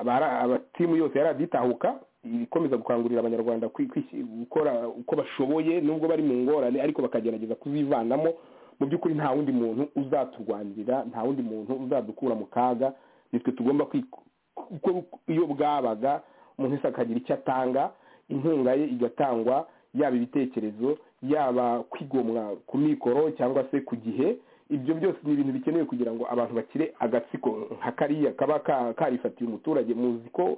abatimu yose yaraditahuka ikomeza gukangurira abanyarwanda gukora uko bashoboye nubwo bari mu ngorane ariko bakagerageza kuzivanamo mu by'ukuri nta wundi muntu uzaturwanirira nta wundi muntu uzadukura mu kaga nitwe tugomba kuko iyo bwabaga umuntu wese akagira icyo atanga inkunga ye igatangwa yaba ibitekerezo yaba kwigomwa ku mikoro cyangwa se ku gihe ibyo byose ni ibintu bikenewe kugira ngo abantu bakire agatsiko nka kariya kaba karifatiye umuturage muzi ko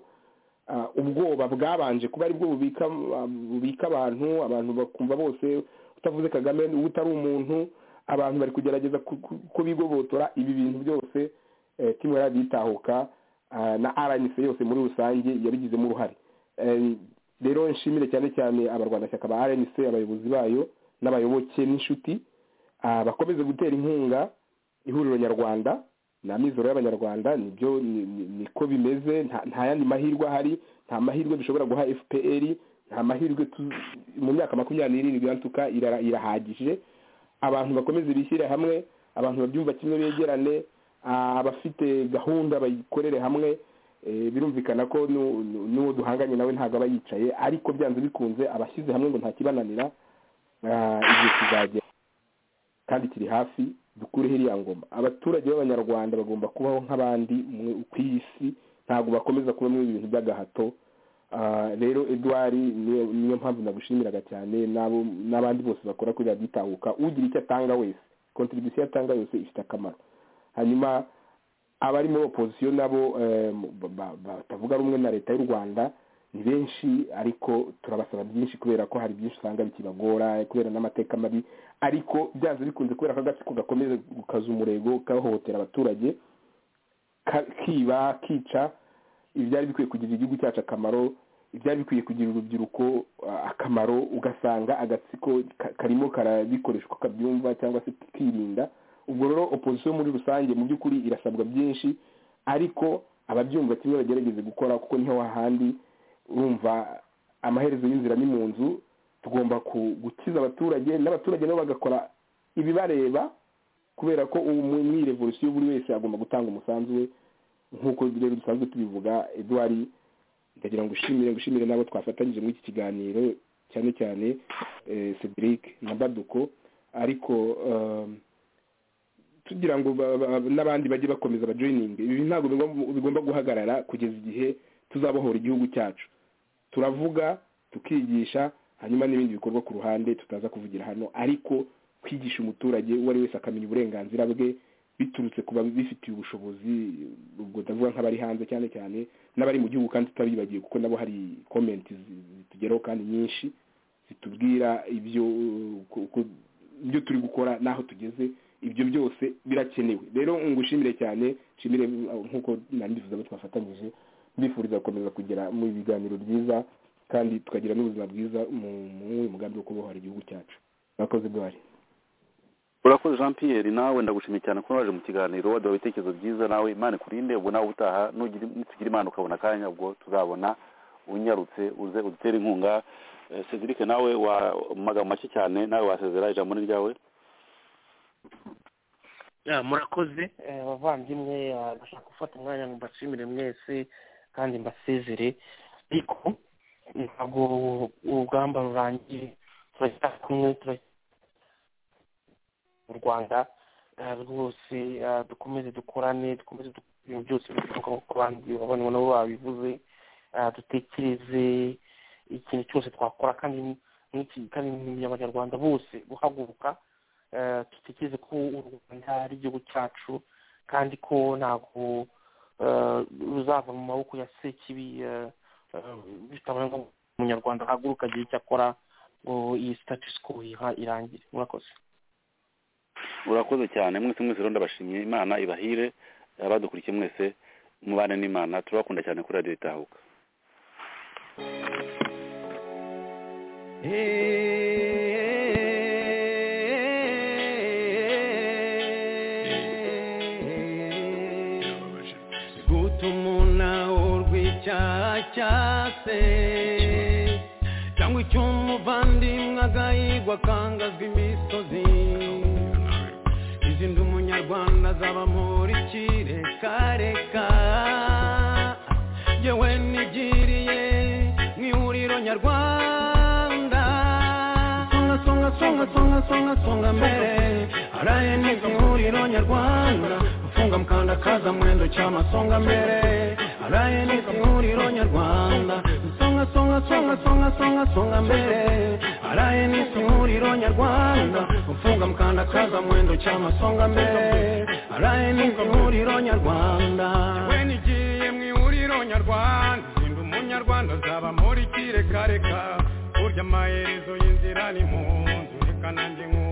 ubwoba bwabanje kuba aribwo bubika abantu abantu bakumva bose utavuze kagame uba utari umuntu abantu bari kugerageza kubigobotora ibi bintu byose kimwe yarabitahuka na rnc yose muri rusange yabigizemo uruhare rero nshimire cyane cyane abarwanashyaka ba rnc abayobozi bayo n'abayoboke n'inshuti bakomeze gutera inkunga ihuriro nyarwanda ni amizero y'abanyarwanda nibyo niko bimeze nta yandi mahirwe ahari nta mahirwe dushobora guha fpr nta mahirwe mu myaka makumyabiri n'irindwi yantuka irahagije abantu bakomeze bishyire hamwe abantu babyumva kimwe begerane abafite gahunda bayikorere hamwe birumvikana ko n'uwo duhanganye nawe ntabwo aba yicaye ariko byanze bikunze abashyize hamwe ngo ntakibananira igihe kizagera kandi kiri hafi dukureho iriya ngoma abaturage b'abanyarwanda bagomba kubaho nk'abandi ku isi ntabwo bakomeza kubamo ibintu by'agahato rero eduwari niyo mpamvu nagushimiraga cyane n'abandi bose bakora kuri byitahuka ugira icyo atanga wese kontribusiyo atanga yose ifite akamaro hanyuma abari muri opozisiyo nabo batavuga rumwe na leta y'u rwanda ni benshi ariko turabasaba byinshi kubera ko hari byinshi usanga bikibagora kubera n'amateka mabi ariko byanze bikunze kubera ko agatsiko gakomeza gukaza umurego kahohotera abaturage kiba kica ibyari bikwiye kugirira igihugu cyacu akamaro ibyari bikwiye kugirira urubyiruko akamaro ugasanga agatsiko karimo karabikoreshwa kabyumva cyangwa se kirinda ubwo rero opozisiyo muri rusange mu by'ukuri irasabwa byinshi ariko ababyumva kimwe bagerageze gukora kuko niho hahandi urumva amaherezo y'inzira ni mu nzu tugomba gukiza abaturage n'abaturage nabo bagakora ibibareba kubera ko ubu muri revolisiyo buri wese agomba gutanga umusanzu we nk'uko rero dusanzwe tubivuga eduwari ndagira ngo ushimire gushimire n'abo twafatanyije muri iki kiganiro cyane cyane cedric na baduko ariko tugira ngo n'abandi bajye bakomeza bajoyininge ibi ntabwo bigomba guhagarara kugeza igihe tuzabohora igihugu cyacu turavuga tukigisha hanyuma n'ibindi bikorwa ku ruhande tutaza kuvugira hano ariko kwigisha umuturage uwo ari wese akamenya uburenganzira bwe biturutse ku babifitiye ubushobozi ubwo ndavuga nk'abari hanze cyane cyane n'abari mu gihugu kandi tutabibagiwe kuko nabo hari komenti zitugeraho kandi nyinshi zitubwira ibyo ibyo turi gukora n'aho tugeze ibyo byose birakenewe rero ngushimire cyane nshimire nk'uko nandifuza abo twafatanyije mbifuriza gukomeza kugera mu biganiro byiza kandi tukagira n'ubuzima bwiza mu mugambi wo kubohora igihugu cyacu murakoze bwari urakoze jean pierre nawe ndagushimiye cyane kuba waje mu kiganiro waduha ibitekerezo byiza nawe imana ikurinde ubwo nawe utaha nugira imana ukabona akanya ubwo tuzabona unyarutse uze udutere inkunga cedric nawe wa magambo make cyane nawe wasezera ijambo ni ryawe murakoze abavandimwe ndashaka gufata umwanya ngo mbashimire mwese kandi mbasezere ariko ntabwo urugamba rurangiye turacyari kumwe mu rwanda rwose dukomeze dukorane dukomeze ibintu byose bituruka nk'uko abandi babona nabo babivuze dutekereze ikintu cyose twakora kandi abanyarwanda bose guhaguruka dutekereze ko u rwanda ari igihugu cyacu kandi ko ntabwo ruzava mu maboko ya sekibi bitabaye ngo umunyarwanda ahaguruka agire icyo akora ngo iyi sitatisiko irangire murakoze urakoze cyane mwese mwese rero ndabashimye imana ibahire abadukurikiye mwese mubane n'imana turabakunda cyane kuri radiyo itahuka cyase cyangwa icy'umuvandimwe agahigwa akangazwa imisozi izindi umunyarwanda azaba muri kirekareka yewe nigiriye mu ihuriro nyarwanda songa songa songa songa songa songa mbere araye neza ihuriro nyarwanda ufunga mukandakaza mwendo cy'amasonga mbere araye neza ihuriro nyarwanda songa songa songa songa songa songa mbere araye neza ihuriro nyarwanda ufunga mukandakaza mwendo cy'amasonga mbere araye neza ihuriro nyarwanda we nigiye mu ihuriro nyarwanda sinda umunyarwanda azaba muri kirekareka burya amaherezo y'inzira ni mu nzu reka nanjye nk'ubu